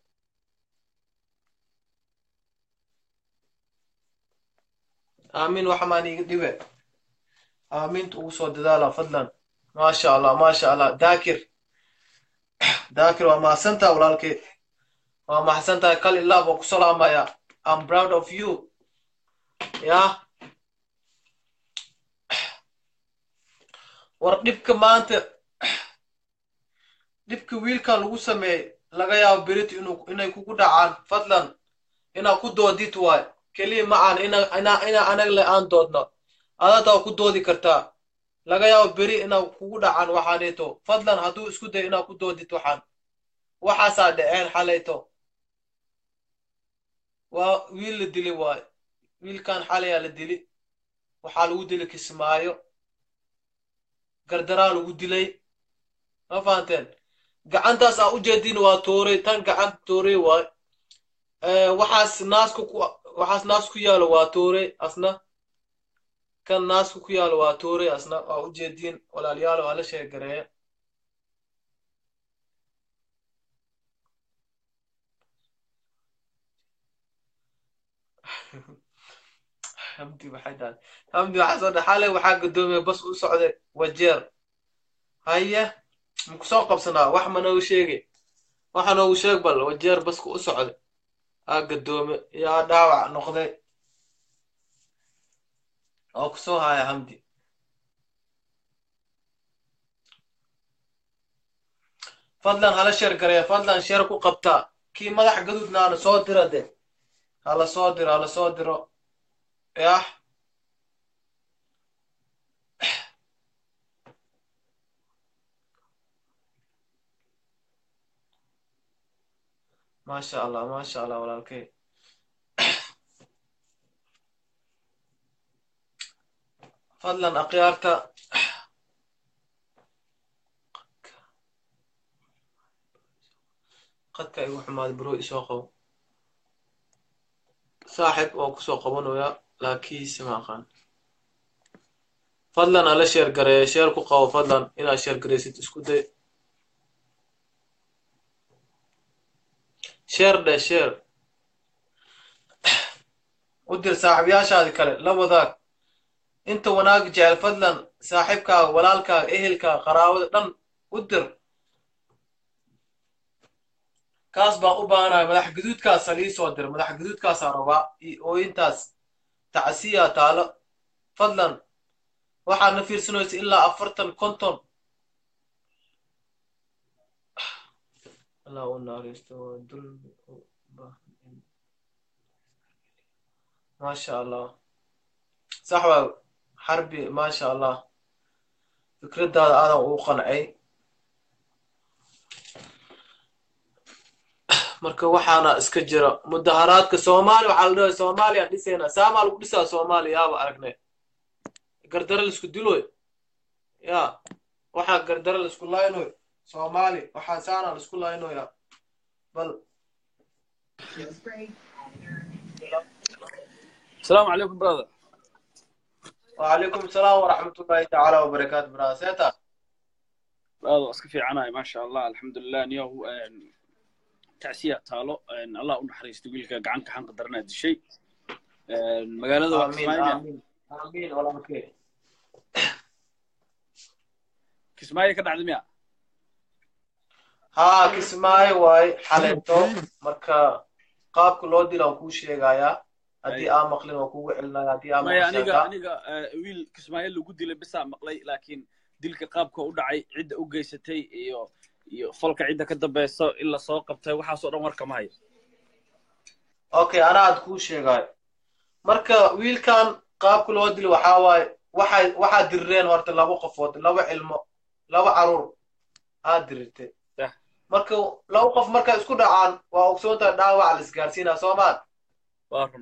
Speaker 1: aamin wax maan iga dhibe aaminta ugu soo dadaala fadlan maasha allah maasha allah daakir daakir waa mahadsantaha walaalkeed waa mahadsantahay kal ilaa baan ku salaamaya i'm proud of you yah war dhibka maanta dhibka wiilkan lagu sameeyey laga yaabo berito inuu inay kugu dhacaan fadlan inaa ku doodid waay keliya ma aan ina ina ina anaga le aan doodno adataa ku doodi kartaa laga yaabo beri inaa kugu dhacaan waxaaneeto fadlan hadduu isku dayo inaa ku doodid waxaan waxaasaa dhaceen xalayto waa wiil la dili waay wiilkan xalayaa la dili waxaa lagu dili kismaayo gardaraa lagu dilay ma fahanteen gacantaas aa ujeedin waa tuuray tan gacan tuuray waay Eh, waxaas naasku ku waxaas naas ku yaalo waa tuuray asna kan naasku ku yaalo waa tuuray asna waa ujeediin walaalayaal waa la sheegareeya hamdi waxay dhahay hamdi waxaa soo dhaxale waxaa gadoomiyay bas u socday wajeer haye maku soo qabsanaa wax ma noogu sheegi waxa noogu sheeg bal wajeer baska u socday aa gadoome yaa dhaawac noqday oo kusoo haya hamdi fadlan hala sheer gareeya fadlan sheer ku qabtaa kii madax gaduudnaana soo dira de hala soo diro hala soo diro yah maasha allah maasha allah walaalkay fadlan akhyaarta qadka igu xumaaday bro isoo qabo saaxib oo kusoo qabanaya laakiinse ma aqaan fadlan ala sheer gareeya sheer ku qabo fadlan inaad sheer gareysid isku day sheer dhe sheer u dir saaxiibayaashaadi kale la wadaag inta wanaag jecel fadlan saaxiibkaaga walaalkaaga ehelkaaga qaraabada dhan u dir kaas baan u baahanahay madax gaduudkaasa lii soo dir madax gaduudkaasaa rabaa iyo ooyintaas tacsiyaa taalo fadlan waxaad na fiirsanaysa ilaa afartan konton allah u naaristo waa dulmi u baahan in maasha allah sax waa xarbi maasha allah fikraddaada aadan ugu qancay marka waxaana iska jira mudaharaadka soomaaliya waxaa la dhahay soomaaliya dhisayna saamaa lagu dhisaa soomaaliya yaaba aragnay gardara laisku diloy ya waxaa gardara laisku laynoy soomaali waxaa saana laisku laynoya bal
Speaker 5: السلام عليكم برادر
Speaker 1: وعليكم السلام ورحمة الله تعالى وبركاته براسيتا
Speaker 5: برادر اسك في عناي ما شاء الله الحمد لله نيو تعسية تالو ان الله نحريست ويلك gacanka xan qadarna dishay magaalada waa
Speaker 1: آمين
Speaker 5: Kismaayo
Speaker 1: آمين آمين والله بخير
Speaker 5: Kismaayo ka dhacday miya
Speaker 1: ها kismaayo waay xaleeto marka qaabka loo dila waan kuu sheegayaa haddii aa maqlin waan kugu celinaya haddii aa
Speaker 5: maya aniga
Speaker 1: maqashaata
Speaker 5: aniga eh, wiil Kismaayo lagu dilay bisaa maqlay laakiin dilka qaabka u dhacay cidda u geysatay iyo iyo falka cidda ka dambeyso in la soo qabtay waxaasoo dhan warka ma hayo
Speaker 1: okay anaa aad kuu sheegayo marka wiilkan qaabka loo dilo waxaa waaye waxay waxaa dirireen horta laba qofood laba cilmo laba caruur aad dirirtay
Speaker 5: Yah.
Speaker 1: marka laba qof markay isku dhacaan waa ogsoontahay dhaawac la isgaarsiinaa soomaan
Speaker 5: waa run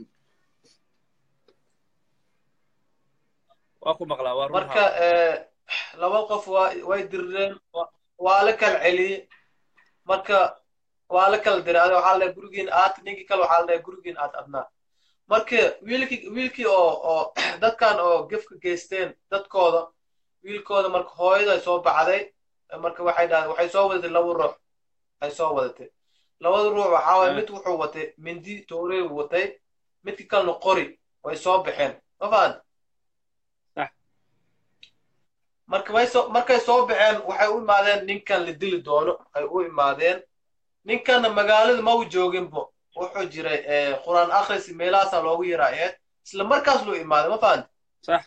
Speaker 5: waa ku maqlaa waa run
Speaker 1: marka eh, laba qof waa way dirireen wa- waa la kala celiyey marka waa la kala diray adiga waxaa la dhahay gurigiin aad ninkii kale waxaa la dhahay gurigiin aad adnaa marka wiilkii wiilkii oo oo dadkan oo gefka geysteen dadkooda wiilkooda marka hooyaday soo baxday marka waxay dhahdeen waxay soo wadatay laba ruux ay soo wadatay labada ruux waxaa waye
Speaker 5: Eh.
Speaker 1: mid wuxuu watay mindi toorey watay midkii kalena qori way soo baxeen ma fahan
Speaker 5: Sax.
Speaker 1: marka way soo markay soo baxeen waxay u imaadeen ninkan la dili doono ay u imaadeen ninkanna magaalada ma u jooginbo wuxuu jiray eh, quraan akhris meelahaasaa loogu yaraayeed isla markaas luu imaaday ma fahanti
Speaker 5: sax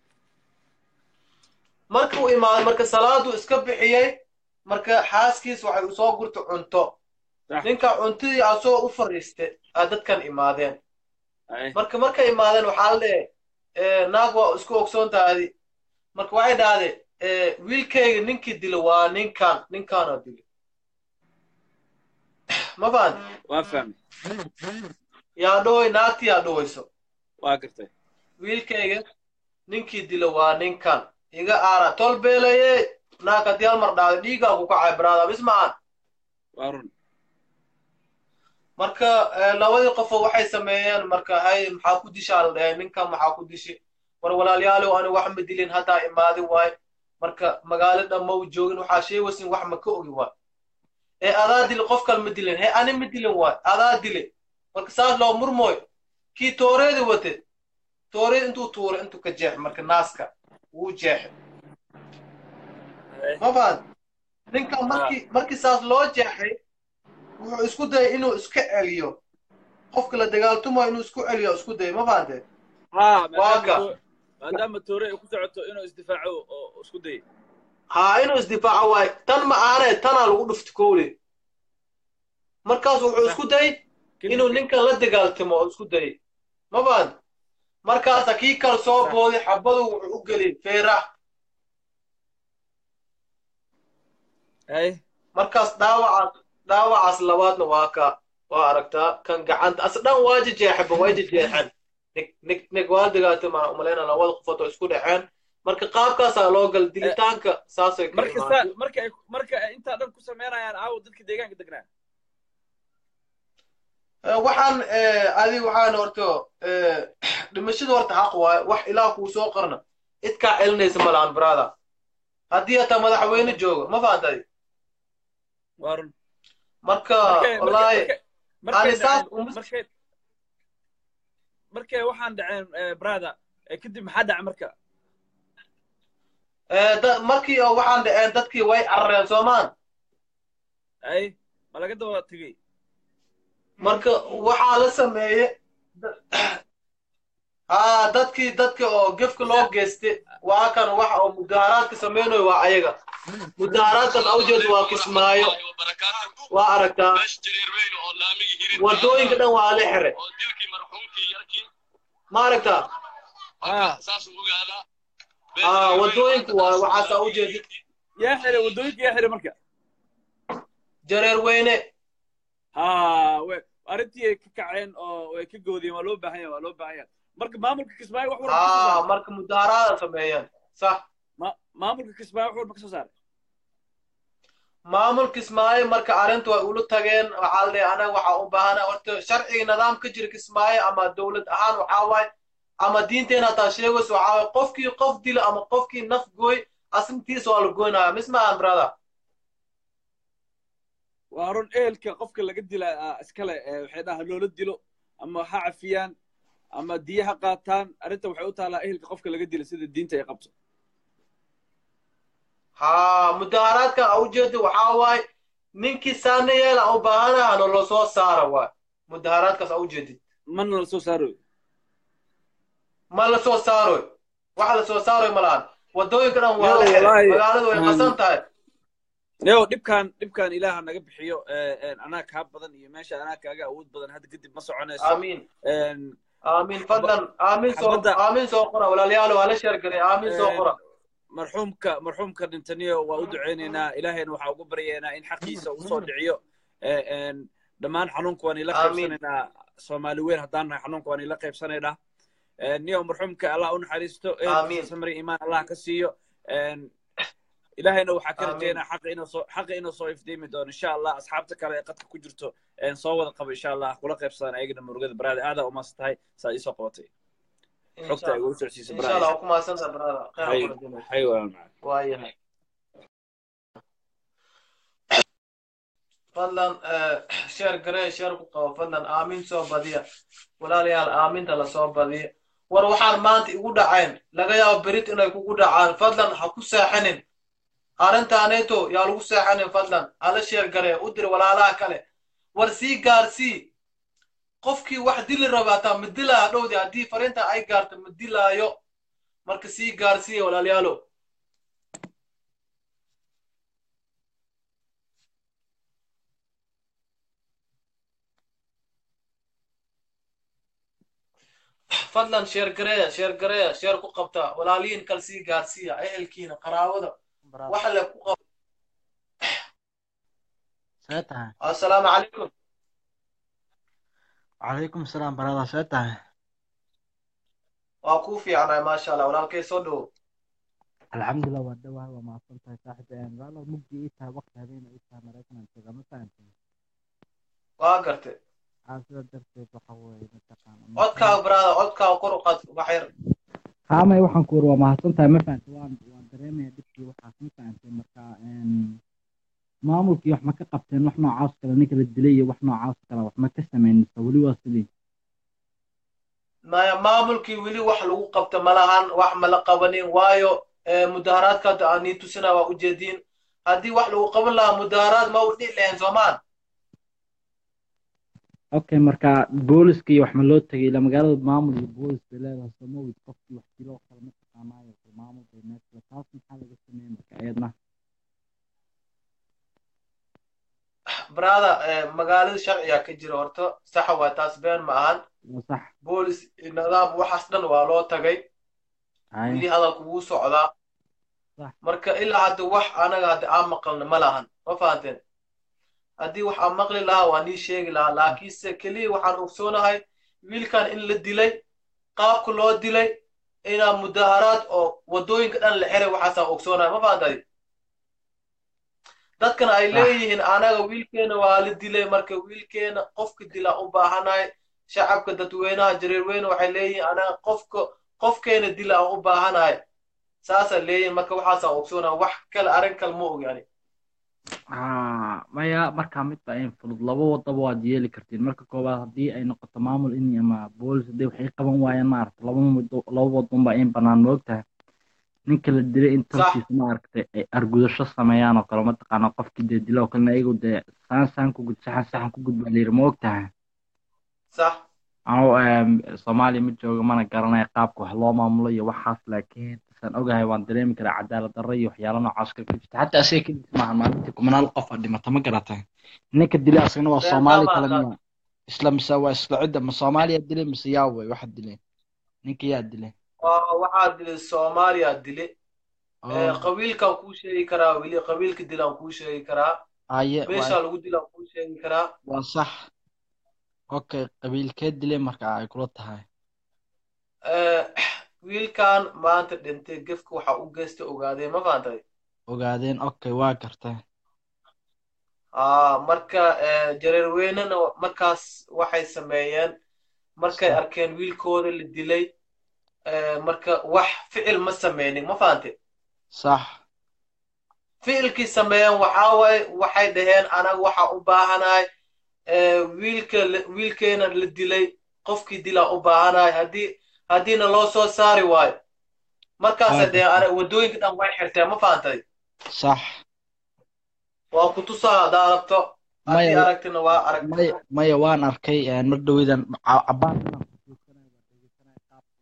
Speaker 1: marka uu imaaday marka salaaduu iska bixiyey marka xaaskiis waxay usoo gurtay cunto
Speaker 5: Sax.
Speaker 1: ninka cuntadii asoo u fariistay aa dadkan imaadeen
Speaker 5: ay
Speaker 1: marka markay imaadeen waxaa la leeyahay naag waa isku ogsoon tahay marka waxay dhahdeen eh, wiilkayga ninkii dila waa ninkan ninkaanoo dila ma fahanti
Speaker 5: waa fahmay
Speaker 1: yaa dhoway naagtii yaa dhowayso
Speaker 5: waa gartay
Speaker 1: wiilkayga ninkii dila waa ninkan iga aara tolbeelaye naag haddii hal mar dhacdo dhiigaa ku kacay brada bis maahan
Speaker 5: waa run
Speaker 1: marka eh, labadii qofoo waxay sameeyeen marka hay maxaa ku dishaa la dhahay ninkan maxaa ku dishi war walaalyaalow ani wax ma dilin haddaa imaadi waay marka magaalo dhan ma u joogin waxaa sheegaysin wax ma ka ogi waay ee adaa dili qof kale ma dilin he ani ma dilin waay adaa dile marka saas loo murmooy kii tooreedi wate tooreed intuu tuuray intuu ka jeex marka naaska wuu jeexay ma fahan ninkan markii markii saas loo jeexay wuxuu isku dayay inuu iska celiyo qofka la dagaaltumayo inuu isku celiyo isku dayay ma fahante
Speaker 5: haa
Speaker 1: Waa
Speaker 5: maadaama
Speaker 1: ka.
Speaker 5: to- maadaama toore ay ku socoto inuu isdifaaco oo isku dayo
Speaker 1: haa inuu isdifaaco waayo tan ma ahanee tanaa lagu dhufti kowle markaas wuxuu isku dayay inuu ninkan la dagaaltamo oo isku dayay ma fahante markaasa kii kale soo
Speaker 5: Sax.
Speaker 1: booday xabadu wuxuu u geliyay feerax
Speaker 5: hay
Speaker 1: markaas dhaawacaas dhaawacaas labaadna waa ka waa aragtaa kan gacanta as dhan waa jejeexaba way jejeexeen nig nig nig waa dagaatama umaleyna labada qofood oo isku dhaceen marka qaabkaasaa loo gal dilitaanka saasay ka
Speaker 5: marka
Speaker 1: imaatay
Speaker 5: saa marka ay marka ay intaa dhan ku sameynayaan aawo dadka deegaanka degnaa
Speaker 1: Eh, waxaan eh, adi waxaan horto eh, dhimashada horta xaq waaye wax ilaah kuu soo qarna cid kaa celinaysa ma lahan brother haddii hataa madaxweyne jooga ma fahantay
Speaker 5: waa run
Speaker 1: marka
Speaker 5: markay
Speaker 1: wallaahi
Speaker 5: markay
Speaker 1: ani saas
Speaker 5: dhaceen
Speaker 1: uma
Speaker 5: markay markay waxaan dhaceen brother eh, kadib maxaa dhaca marka
Speaker 1: eh, da- markii oo waxaan dhaceen dadkii way carareen soomaan
Speaker 5: ay ma laga daba tegey
Speaker 1: marka waxaa la sameeye haa dadkii dadka oo gefka loo geystay waa kan waxa oo mudaaharaadka sameynayo waa ayaga mudaaharaadkaas awjeed waa kismaayo waa aragtaa
Speaker 4: meesha jareer weyn oo laamiga hirin
Speaker 1: wadooyinka dhan waa la xiray
Speaker 4: oo dilkii marxuumkii yarkii
Speaker 1: ma aragtaa
Speaker 5: Ah.
Speaker 4: saas u ogaadaa
Speaker 1: haa wadooyinka waa waxaasaa ujeedid
Speaker 5: yaa xiray waddooyinka yaa xiray marka
Speaker 1: jareer weyne
Speaker 5: haa we arrintii ay ka kaceen oo ay ka goodiyeen waa loo baahan yahay waa loo baahan yahay marka maamulka kismaayo wax walba ka soo
Speaker 1: haa
Speaker 5: saaray
Speaker 1: marka mudaaharaada sameeyeen sax
Speaker 5: Ma- maamulka kismaayo wax walba ka soo saaray
Speaker 1: maamul kismaayo marka arrinta way ula tageen waxaa la dhahay anaga waxaa u baahana horta sharciga nidaam ka jira kismaayo ama dowlad ahaan waxaa waaye ama diinteena hataa sheegayso waxaa waaye qofkii qof dilo ama qofkii naf gooy asintiisa waa la goynaya mismahan brother
Speaker 5: waa run ehelka qofka laga dila ah, iskale eh, waxay dhaha loola dilo ama ha cafiyaan ama diya ha qaataan arrinta waxay u taalaa ehelka qofka laga dila sida diinta ay qabto
Speaker 1: haa mudaaharaadkan a ujeeda waxaa waaye ninkii saana yeela u baahana hana loo soo saara waay mudaaharaadkaas a ujeedid
Speaker 5: mana la soo saaro
Speaker 1: ma la soo saaroy waxa la soo saaroy ma lahan wadooyinka dhan waa
Speaker 5: Yo,
Speaker 1: la xiray
Speaker 5: wallaahi.
Speaker 1: magaaladu way
Speaker 5: Mm.
Speaker 1: qasan tahay
Speaker 5: neo dhibkan dhibkan ilaaha naga bixiyo eh, eh, anaa kaa badan iyo meesha anaa kaaga awood badan hadda kadib ma soconayso
Speaker 1: aamiin
Speaker 5: En,
Speaker 1: aamiin fadlan aamiin soo
Speaker 5: xabadda-
Speaker 1: aamiin soo qora walaalayaal waa la sheergalay aamiin soo qora
Speaker 5: marxuumka marxuumka dhintaniyo waa u duceynaynaa ilaahayna waxaa ugu baryaynaa in xaqiisa uu soo dhiciyo Eh, en, dhammaan xanuunka waan ila
Speaker 1: Amiin.
Speaker 5: qaybsanaynaa soomaali weyn haddaan nahay xanuunka waan ila qaybsanaynaa Eh, niyo marxuumka allah u naxariisto
Speaker 1: Amiin.
Speaker 5: ehelkiisa samri imaan allah ka siiyo En, ilaahayna waxaa ka
Speaker 1: Amiin.
Speaker 5: rajaynaa xaqa inuu soo xaqa inuu soo ifdeemi doono insha allah asxaabta kale ee qadka ku jirto en, soo wada qabo insha allah kula qaybsadaan ayagana murugada baraada aadaa umaas tahay saa iisoo qabatay xogta ay ugu socsiisay
Speaker 1: insha allah
Speaker 5: baraada
Speaker 1: waa ku mahadsantaha brother khayr
Speaker 5: hay
Speaker 1: ha kula jimay
Speaker 5: hay waa macaan
Speaker 1: waayahay fadlan sheer garee sheer ku qabo fadlan aamiin soo badiya walaalayaal aaminta lasoo badiya war waxaan maanta igu dhacayn laga yaabo berit inay kugu dhacaan fadlan ha ku seexanin arrintaaneeto yaa lagu seexanin fadlan hala sheer garee u dir walaalaha kale war sii gaarsii qofkii wax dili raba hataa ma dilaa dhowdi haddii fariinta ay gaarto ma dilaayo marka sii gaarsiiya walaalayaalo fadlan sheer gareeya sheer gareeya sheer ku qabta walaalihiin kal sii gaarsiiya ehelkiina qaraabada waxa le ku qab
Speaker 6: see tahay
Speaker 1: assalaamu calaykum
Speaker 6: calaykum salaam barada see tahay
Speaker 1: waa kuu fiicnay maasha allah walaalkay soo dhowo
Speaker 6: alxamdulilah waa dhawahay waa mahadsan tahay saaxib walaal mugdi ii tahay waqti habeena ii tahay maraykan aan joogaa ma fahantay
Speaker 1: waa gartay
Speaker 6: aa sida darteed waxa weeye mataqaana
Speaker 1: codkaaga brother codkaaga kor u qaad wax yar
Speaker 6: haamay waxaan ku uri waa mahadsan tahay ma fahantay waan waan dareemaya dhibkii waxaas ma fahantay marka maamulkii wax ma ka qabteen wax noocaas kale ninka la dilay iyo wax noocaas kale wax ma ka sameynaysa weli waa sidii
Speaker 1: maya maamulkii weli wax lagu qabta malahan wax mala qabanin waayo mudaharaadka hadda aan nii tusina waa ujeediin haddii wax lagu qaban lahaa mudaharaad ma u dhici lahayn soomaan
Speaker 6: okay marka booliskii wax ma loo tegay ila magaalada maamul iyo boolis bay leedahay soomawid qofkii wax diloo kale ma taqaanaayo maamul bay meesha taas maxaa laga sameeyey marka ayadna
Speaker 1: brother magaalada sharciga ka jira horta saxa waa taas been ma ahan
Speaker 6: waa sax
Speaker 1: boolis nidaam waxaas dhan waa loo tagay
Speaker 6: Haya.
Speaker 1: wili hadalku wuu socdaa
Speaker 6: Sax.
Speaker 1: marka ilaa hadda wax anaga hadda aan maqalna ma lahan ma fahanteen haddii wax aan maqli lahaa waa nii sheegi lahaa laakiinse keliya waxaan ogsoonahay wiilkan in la dilay qaabka loo dilay inaa mudaharaad oo waddooyinka dhan la xiray waxaasaan ogsoonahay ma fahantay dadkan ay
Speaker 6: Sax.
Speaker 1: leeyihiin anaga wiilkeena waa la dilay marka wiilkeena qofka dila u baahanahay shacabka dadweynaha jareerweyne waxay leeyihiin anaga qofka qofkeena dila aan u baahanahay saasay leeyihiin marka waxaasaan ogsoonahay wax kale arrin kale ma og yani
Speaker 6: haa maya markaa mid baa in fudud laba wadaba waad yeeli kartiin marka koowaad haddii ay noqoto maamul in ama boolis haddii waxay qaban waayaan maaragta laba wado laba wadon baa in banaan moogtahay ninka la dilay in tarkiisa maaragtay ay argudasho sameeyaan oo kale mataqaana qofkii dee dila oo kalena iyagu dee saan saan ku gud saxan saxan ku gud baa la yidhi moogtahay
Speaker 1: sax
Speaker 6: anuu soomaaliya ma jooga mana garanaya qaabka wax loo maamulo iyo waxaas laakiin saan ogahay waan dareemi karaa cadaalad darro iyo waxyaalo noocaas kale ka jirta xataa asiga keligiis maaha maalintii kumanaal qof aa dhimata ma garatay ninka dilay asagana waa
Speaker 1: Been
Speaker 6: soomaali
Speaker 1: baa
Speaker 6: kale
Speaker 1: maaha.
Speaker 6: miya isla mise waa isla cidda ma soomaaliya dilay mise yaa wey waxa dilay ninka yaa dilay
Speaker 1: waa waxaa dilay soomaaliya dile
Speaker 6: oo
Speaker 1: qabiilkaan kuu sheegi karaa weli qabiilka dilaan kuu sheegi karaa
Speaker 6: aye
Speaker 1: meeshaa
Speaker 6: waa
Speaker 1: lagu dilaan kuu sheegi karaa
Speaker 6: waa sax okay qabiilkee dilay marka ay kula tahay
Speaker 1: wiilkan maanta dhintay gefka waxa u geysta ogaadeen ma fahantay
Speaker 6: ogaadeen okay waa gartay
Speaker 1: aa marka jareerweynena markaas waxay sameeyeen markay
Speaker 6: Sax.
Speaker 1: arkeen wiilkooda la dilay marka wax ficil ma sameynin ma fahante
Speaker 6: sax
Speaker 1: ficilkii sameeyeen waxaa waaye waxay dhaheen anaga waxa u baahanahay wiilka la- wiilkeena la dilay qofkii dilaa u baahanahay haddii haddiina loo soo saari waayo markaasay
Speaker 6: Waa
Speaker 1: dhaheen anaga waddooyinka dhan way xirteen ma fahantay
Speaker 6: sax
Speaker 1: waa ku tusaa haddaa rabto haddii
Speaker 6: maya
Speaker 1: aragtina waa aragti
Speaker 6: maya maya waan arkay mar dhoweydan ca- cabaan inaan ku joogsanay waa dhegeysanay qaabka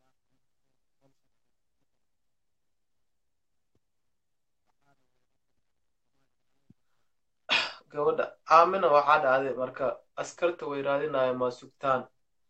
Speaker 1: gabadha aamina waxaa dhacday marka askarta way raadinaya ma sugtaan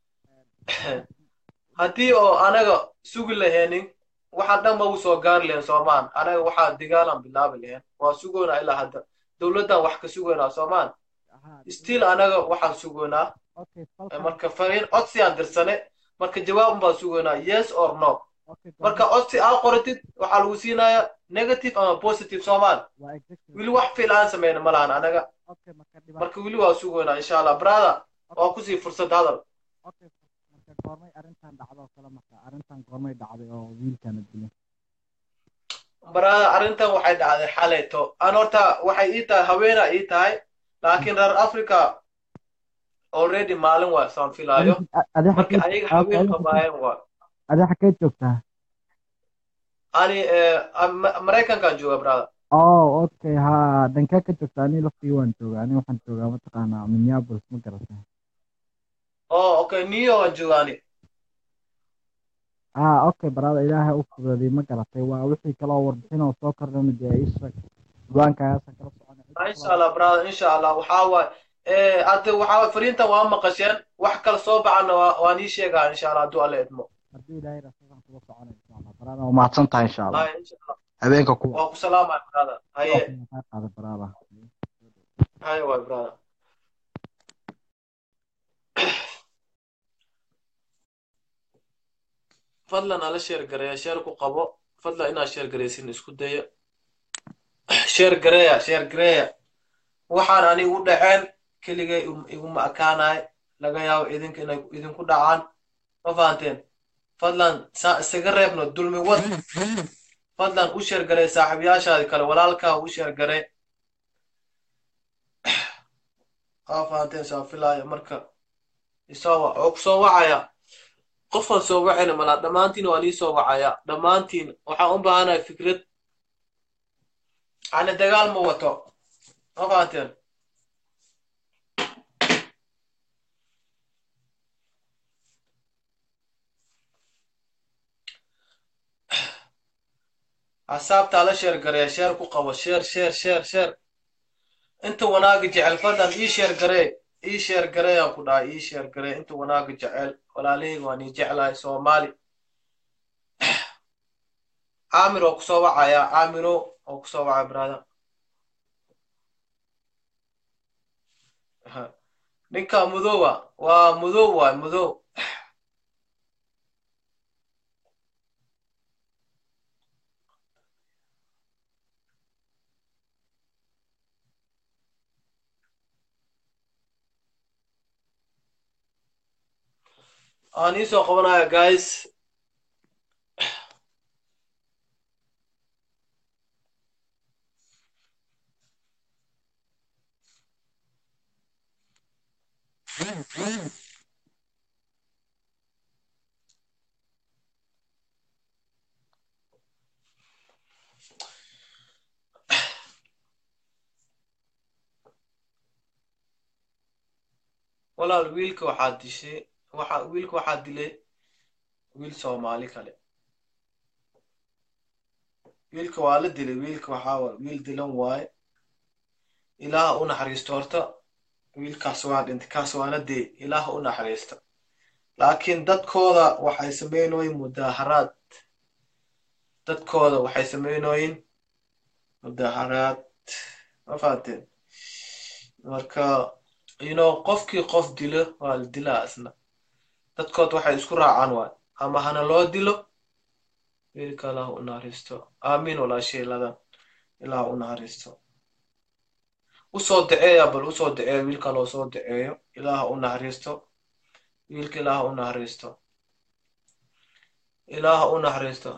Speaker 1: haddii oo anaga sugi laheenin waxaan dhan ma u soo gaari lahayn soomaan anaga waxaa digaalaan bilaabi lahayn waa sugoynaa ilaa hadda dowladdan wax ka sugaynaa soomaan
Speaker 6: ahaa
Speaker 1: still anaga waxaan sugaynaa
Speaker 6: okay
Speaker 1: Eh,
Speaker 6: falkan
Speaker 1: marka fariin codsi aan dirsane marka jawaab baan sugaynaa yes or no
Speaker 6: okay
Speaker 1: marka codsi aa qoratid waxaa lagu siinayaa negative ama positive soomaan
Speaker 6: waa exactly
Speaker 1: weli wax fiil aan sameyna ma lahan anaga
Speaker 6: okay marka dhibaato
Speaker 1: marka weli waa sugaynaa insha allah brother waa kusii fursad hadal
Speaker 6: okay marka goormay arrintan dhacdo oo kale marka arrintan goormay dhacday oo wiilkana dilay
Speaker 1: brother arrintan waxay dhacday xalayto aan horta waxay ii tahay haweena ii tahay laakiin reer africa already maalin waa saan filaayo
Speaker 6: adi
Speaker 1: marka ayaga haween qabaayeen waa
Speaker 6: adi xageed joogtaa
Speaker 1: ani eh, Ma- maraykankaan jooga brother
Speaker 6: oh okay ha dhankee ka joogtaa ani laftii waan joogaa ani waxaan joogaa mataqaanaa minneapolis ma garata
Speaker 1: oh okay new york aan jooga ani
Speaker 6: ah okay barada ilaahay u fududay ma garatay waa wixii kale oo warbixin oo soo kordhana dee isheeg diiwaankaagaasaan kala soconay
Speaker 1: Ah, insha allah brother insha allah waxaa waay eh, hadda waxaa waay fariintan waa maqasheen wax kale soo baxana waa waan ii sheegaa insha allah hadduu alle idmo
Speaker 6: haddii ilaahay rasaasaan kula soconay insha allah barada waa mahadsan tahay insha allah
Speaker 1: Hay, insha allah
Speaker 6: habeenka kuwa
Speaker 1: waa ku salaamaya brother haye
Speaker 6: kaa qaada barada
Speaker 1: haye waay brother fadlan ala sheer gareeya sheer ku qabo fadlan inaad sheer garaysin isku daya sheer gareeya sheer gareeya waxaan ani u dhaceen keligay iguma akaanaay laga yaabo idinka inay idinku dhacaan ma fahanteen fadlan saa isaga reebno dulmi wad fadlan u sheer garee saaxiibayaashaadi kale walaalkaa u sheer garee aa fahanteen saa filaaya marka isoo wa oo kusoo wacaya qofaan soo wacayna malaa dhammaantiin waan ii soo wacaya dhammaantiin waxaan u baahanahay fikrad ani dagaal ma wato ma fahanteen axsaabtaa la sheer gareeya sheer ku qabo sheer sheer sheer sheer inta wanaaga jecel fadlan ii sheer garee ii sheer gareeyaan ku dhahay ii sheer garee inta wanaaga jecel walaalahayga waan ii jeclahay soomaali caamir oo kusoo wacaya caamiro oo kusoo wacaya brada ninka mudowa waa mudow waay mudow aan ii soo qabanaya guys walaal wiilka waxaa dishay waxa wiilka waxaa dilay wiil soomaali kale wiilka waa la dilay wiilka waxaa wa wiil dilan waaye ilaaha u naxariisto horta wiilkaas waa dhintay kaas waana dee ilaaha u naxariista laakiin dadkooda waxay sameynooyin mudaaharaad dadkooda waxay sameynooyin mudaaharaad ma fahanteen marka you know qofkii qof dilo waa la dilaa isna dadkood waxay isku raacaan waay ama hana loo dilo wiilka ilaah u naxariisto aamiin walaashay ladan ilaah u naxariisto usoo daceeya bal usoo daceeya wiilka loo soo daceeyo ilaah u naxariisto wiilka ilaah u naxariisto ilaah u naxariisto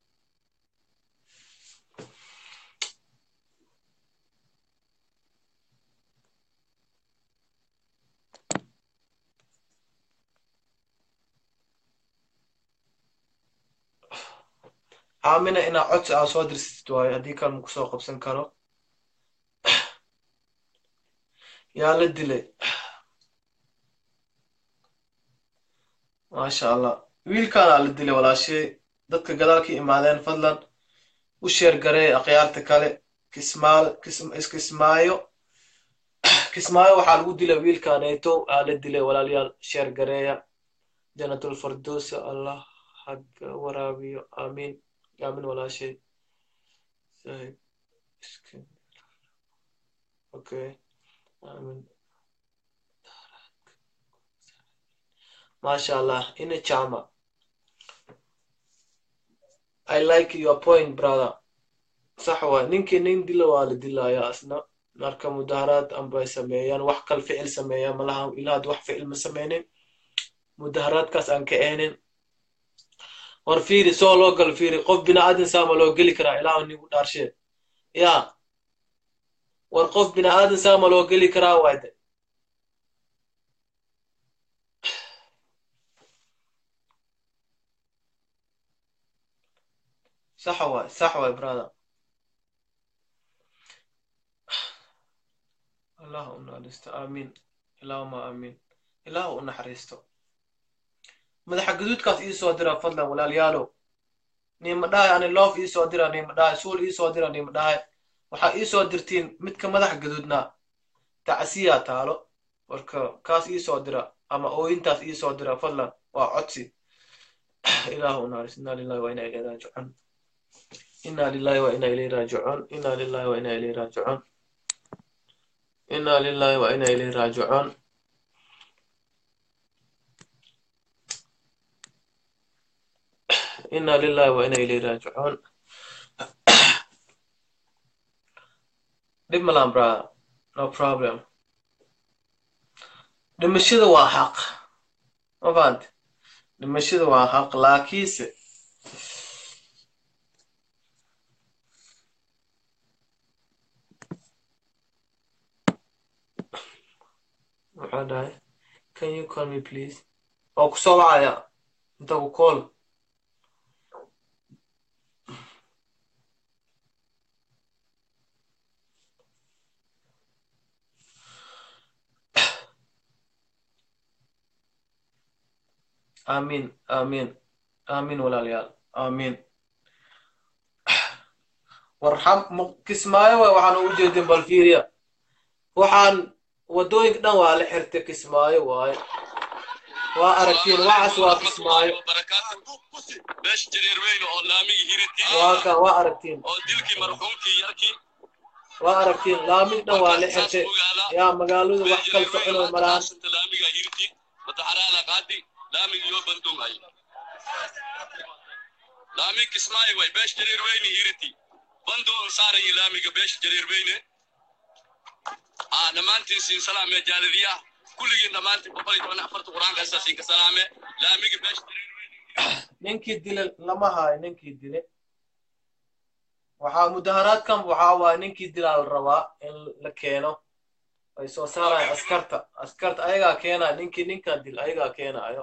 Speaker 1: aamina inaa codsi aa soo dirsatid waayo haddii kale maku soo qabsan karo yaa la dilay maasha allah wiilkaanaa la dilay walaashay dadka gadaal ka imaadeen fadlan u sheer garee akhyaarta kale kismaal kismaayo kismaayo waxaa lagu dilay wiilkaanayto aa la dilay walaalayaal sheer gareeya janatul fardosa allah haga waraabiyo aamiin aamin walaashay okay aamin masha allah ina chama i like your point brother sax waay ninkii nin dilo waa la dilayaa asna marka mudaharaad ambay sameeyaan wax kal ficil sameeyaan malaha ilaahad wax ficil ma sameynin mudaharaadkaas aan ka ehnin war fiiri soo loo gal fiiri qof bini'aadan saama loo geli karaa ilaah nigu dhaarshee ya war qof bini'aadan saama loo geli karaa waayde sax waay sax waay brother allah u naxariisto aamiin ilaahuma aamiin ilaah u naxariisto madaxa gaduudkaas ii soo dira fadlan walaalyaalow niima dhahay ani loof ii soo dira niima dhahay suul ii soo dira niima dhahay waxaa ii soo dirtiin midka madaxa gaduudnaa tacsiyaa taalo marka kaas ii soo dira ama ooyintaas ii soo dira fadlan waa codsi ilaah u naxariisto inaa lillahi wa inaa ilayhi raajicuun inaa lillahi wa inaa ilayhi raajicuun inaa lillahi wa inaa ilayhi raajicuun inaa lillahi wa inaa ilayhi raajicuun inaa lillahi wa inaa ilayhi raajicuun dhib malaan brother no problem dhimashada waa xaq ma fahante dhimashada waa xaq laakiinse maxaa dhahay can you call me please oo ku soo wacaya inta ku call amiin amiin amiin walaalayaal amiin warxam kismaayo waay waxaan ugu jeedin bal fiiriya waxaan waddooyinka dhan waa la xirtay kismaayo waaye waa aragtiin waxaas waa kismaayo
Speaker 4: meesha jareer weyne oo laamigi hiritii
Speaker 1: waa kan waa aragtiin
Speaker 4: oo dilkii marxuumkii yarkii
Speaker 1: waa aragtiin laamig dhan waa la xirtay yaa magaaladu wax kal socono malaan
Speaker 4: laamiga hiritii madaxaraada qaadi laamigi yoo bandungay laamig kismaayo way beesha jareer weyne hiritii bandung saarayi laamiga beesha jareer weyne aa dhammaantiin siin salaame jaaladiyaha kulligiin dhammaantiin boqol iyo toban afarta qur-aanka asaa siinka salaame laamiga beesha jareer weyne
Speaker 1: ninkii dile lama haayo ninkii dile waxaa mudaharaadkan waxaa waaye ninkii dilaa la rabaa in la keeno ay soo saaraya askarta askarta ayagaa keenaya ninkii ninkan dil ayagaa keenayo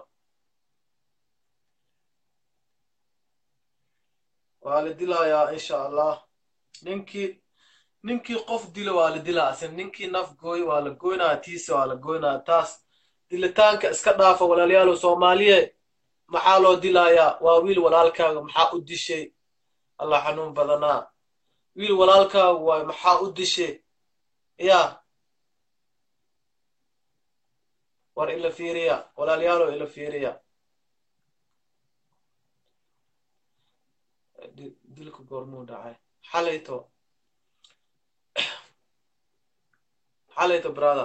Speaker 1: waa la dilayaa insha allah ninkii ninkii qof dilo waa la dilaa asin ninkii naf gooy waa la goynaya tiisa waa la goynaya taas dilitaanka iska dhaafa walaalayaalow soomaaliye maxaa loo dilayaa waa wiil walaalkaaga maxaa u dishay allah xanuun badanaa wiil walaalkaaga waay maxaa u dishay ya war ila fiiriya walaalyaalow ila fiiriya dilka goormuu dhacay xalayto xalayto brother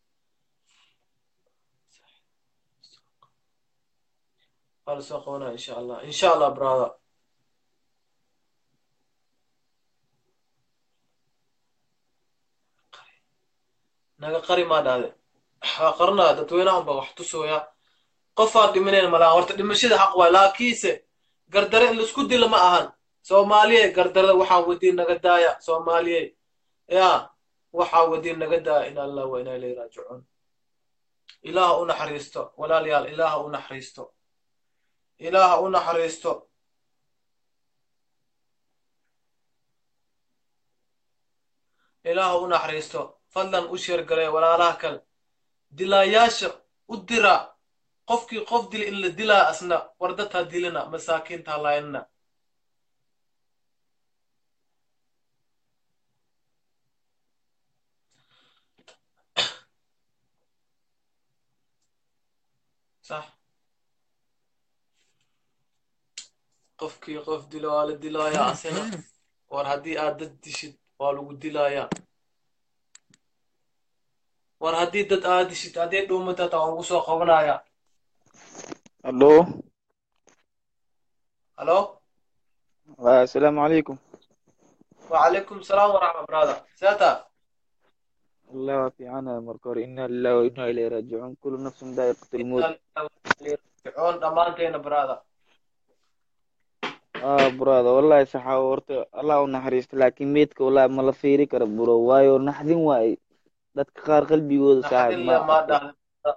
Speaker 1: waa la soo qabanaya insha allah insha allah brother naga qari maa dhahde waa qaranaya dadweynahan ba wax tusooya qofaan dhiminayn malaha horta dhimashada xaq waay laakiinse gardare in laisku dilo ma ahan soomaaliye gardarada waxaan wadiin naga daaya soomaaliye ya waxaa wadiin naga daaya in allah wa inaa ilay raajicuun ilaaha u naxariisto walaalayaal ilaaha u naxariisto ilaaha u naxariisto ilaaha u naxariisto fadlan u sheergalay walaalaha kale dilaayaasha u dira qofkii qof dil in la dilaa asna wardataa dilina masaakiinta halaynina sax qofkii qof dilo waa la dilayaa asina war haddii aad dad dishid waa lagu dilayaa war haddii dad aad dishid haddii dhuumatata waan ugu soo qabanayaa
Speaker 7: الو
Speaker 1: halo
Speaker 7: السلام عليكم
Speaker 1: وعليكم السلام ورحمة brother ساتا
Speaker 7: الله في عنا مركور إنا لله وإنا إليه راجعون كل نفس ذائقة الموت
Speaker 1: fircoon dhammaanteena brother
Speaker 7: آه برادا والله صحة ورت الله ونحريست لكن ميتك والله ما لا فيري كر برو وايو نحدين واي dadka qaar qalbigooda saaxiib
Speaker 1: naxdin le
Speaker 7: ma
Speaker 1: maa dhahda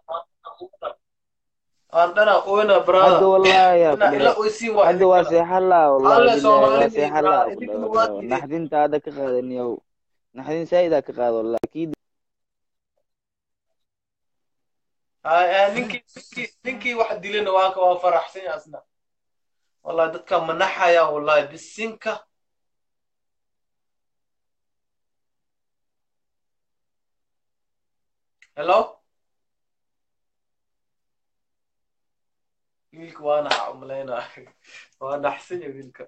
Speaker 1: aan dhana oyna
Speaker 7: hadda
Speaker 1: brother
Speaker 7: wallahi yaa
Speaker 1: ina ila
Speaker 7: kule
Speaker 1: oysiin waa
Speaker 7: hadda waa seexalaa wallahi
Speaker 1: alle
Speaker 7: billahi waa
Speaker 1: soomaalidii
Speaker 7: seexalaa
Speaker 1: brother
Speaker 7: ku
Speaker 1: idinkuna
Speaker 7: dhaw
Speaker 1: waa
Speaker 7: dhaw
Speaker 1: tidhi
Speaker 7: naxdinta hadda ka qaadan yow naxdin saa'idaa ka qaado laakiin
Speaker 1: Ay, ay, ninkii ninkii ninkii wax dilina waanka waa faraxsan yahay asna wallahi dadka manaxaya wallahi bisinka hello wiilka waa naxa umalaynaa waa naxsan yahay wiilka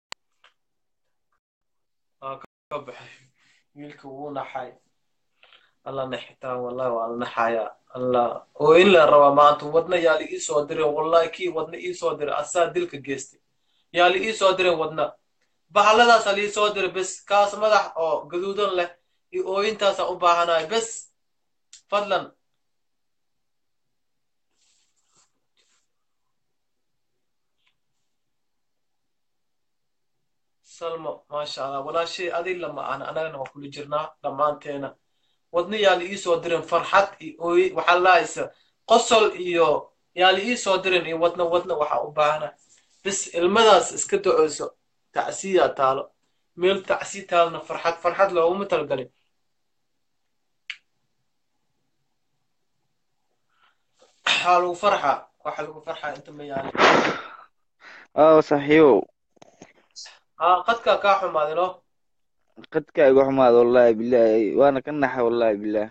Speaker 1: waa ka baxay wiilka wuu naxay alla naxitaan wallahi waa la naxayaa alla oo in la rabaa maanta wadna yaa la ii soo dirin wallahi kii wadna ii soo diray asaa dilka geystay yaa la ii soo dirin wadna bahaladaasa la ii soo diray bes kaas madax oo gaduudan leh iyo ooyintaasaan u baahanahay bes fadlan salmo maasha allah walaashay adi lama ahna anagana waa kula jirnaa dhammaanteena wadna yaa la ii soo dirin farxad iyo ooy waxaa lahaysa qosol iyo yaa la ii soo dirin iyo wadna wadna waxaa u baahana bis ilmadaas iska duceyso tacsiyaa taalo meel tacsi taalna farxad farxad looguma talgalin waxaa lagu farxa waxa lagu farxaa inta ma yaali
Speaker 7: aa saaxiibow
Speaker 1: haa qadkaa kaa xumaaday no
Speaker 7: qadka igu xumaada wallahi billahi waana ka naxa wallahi billah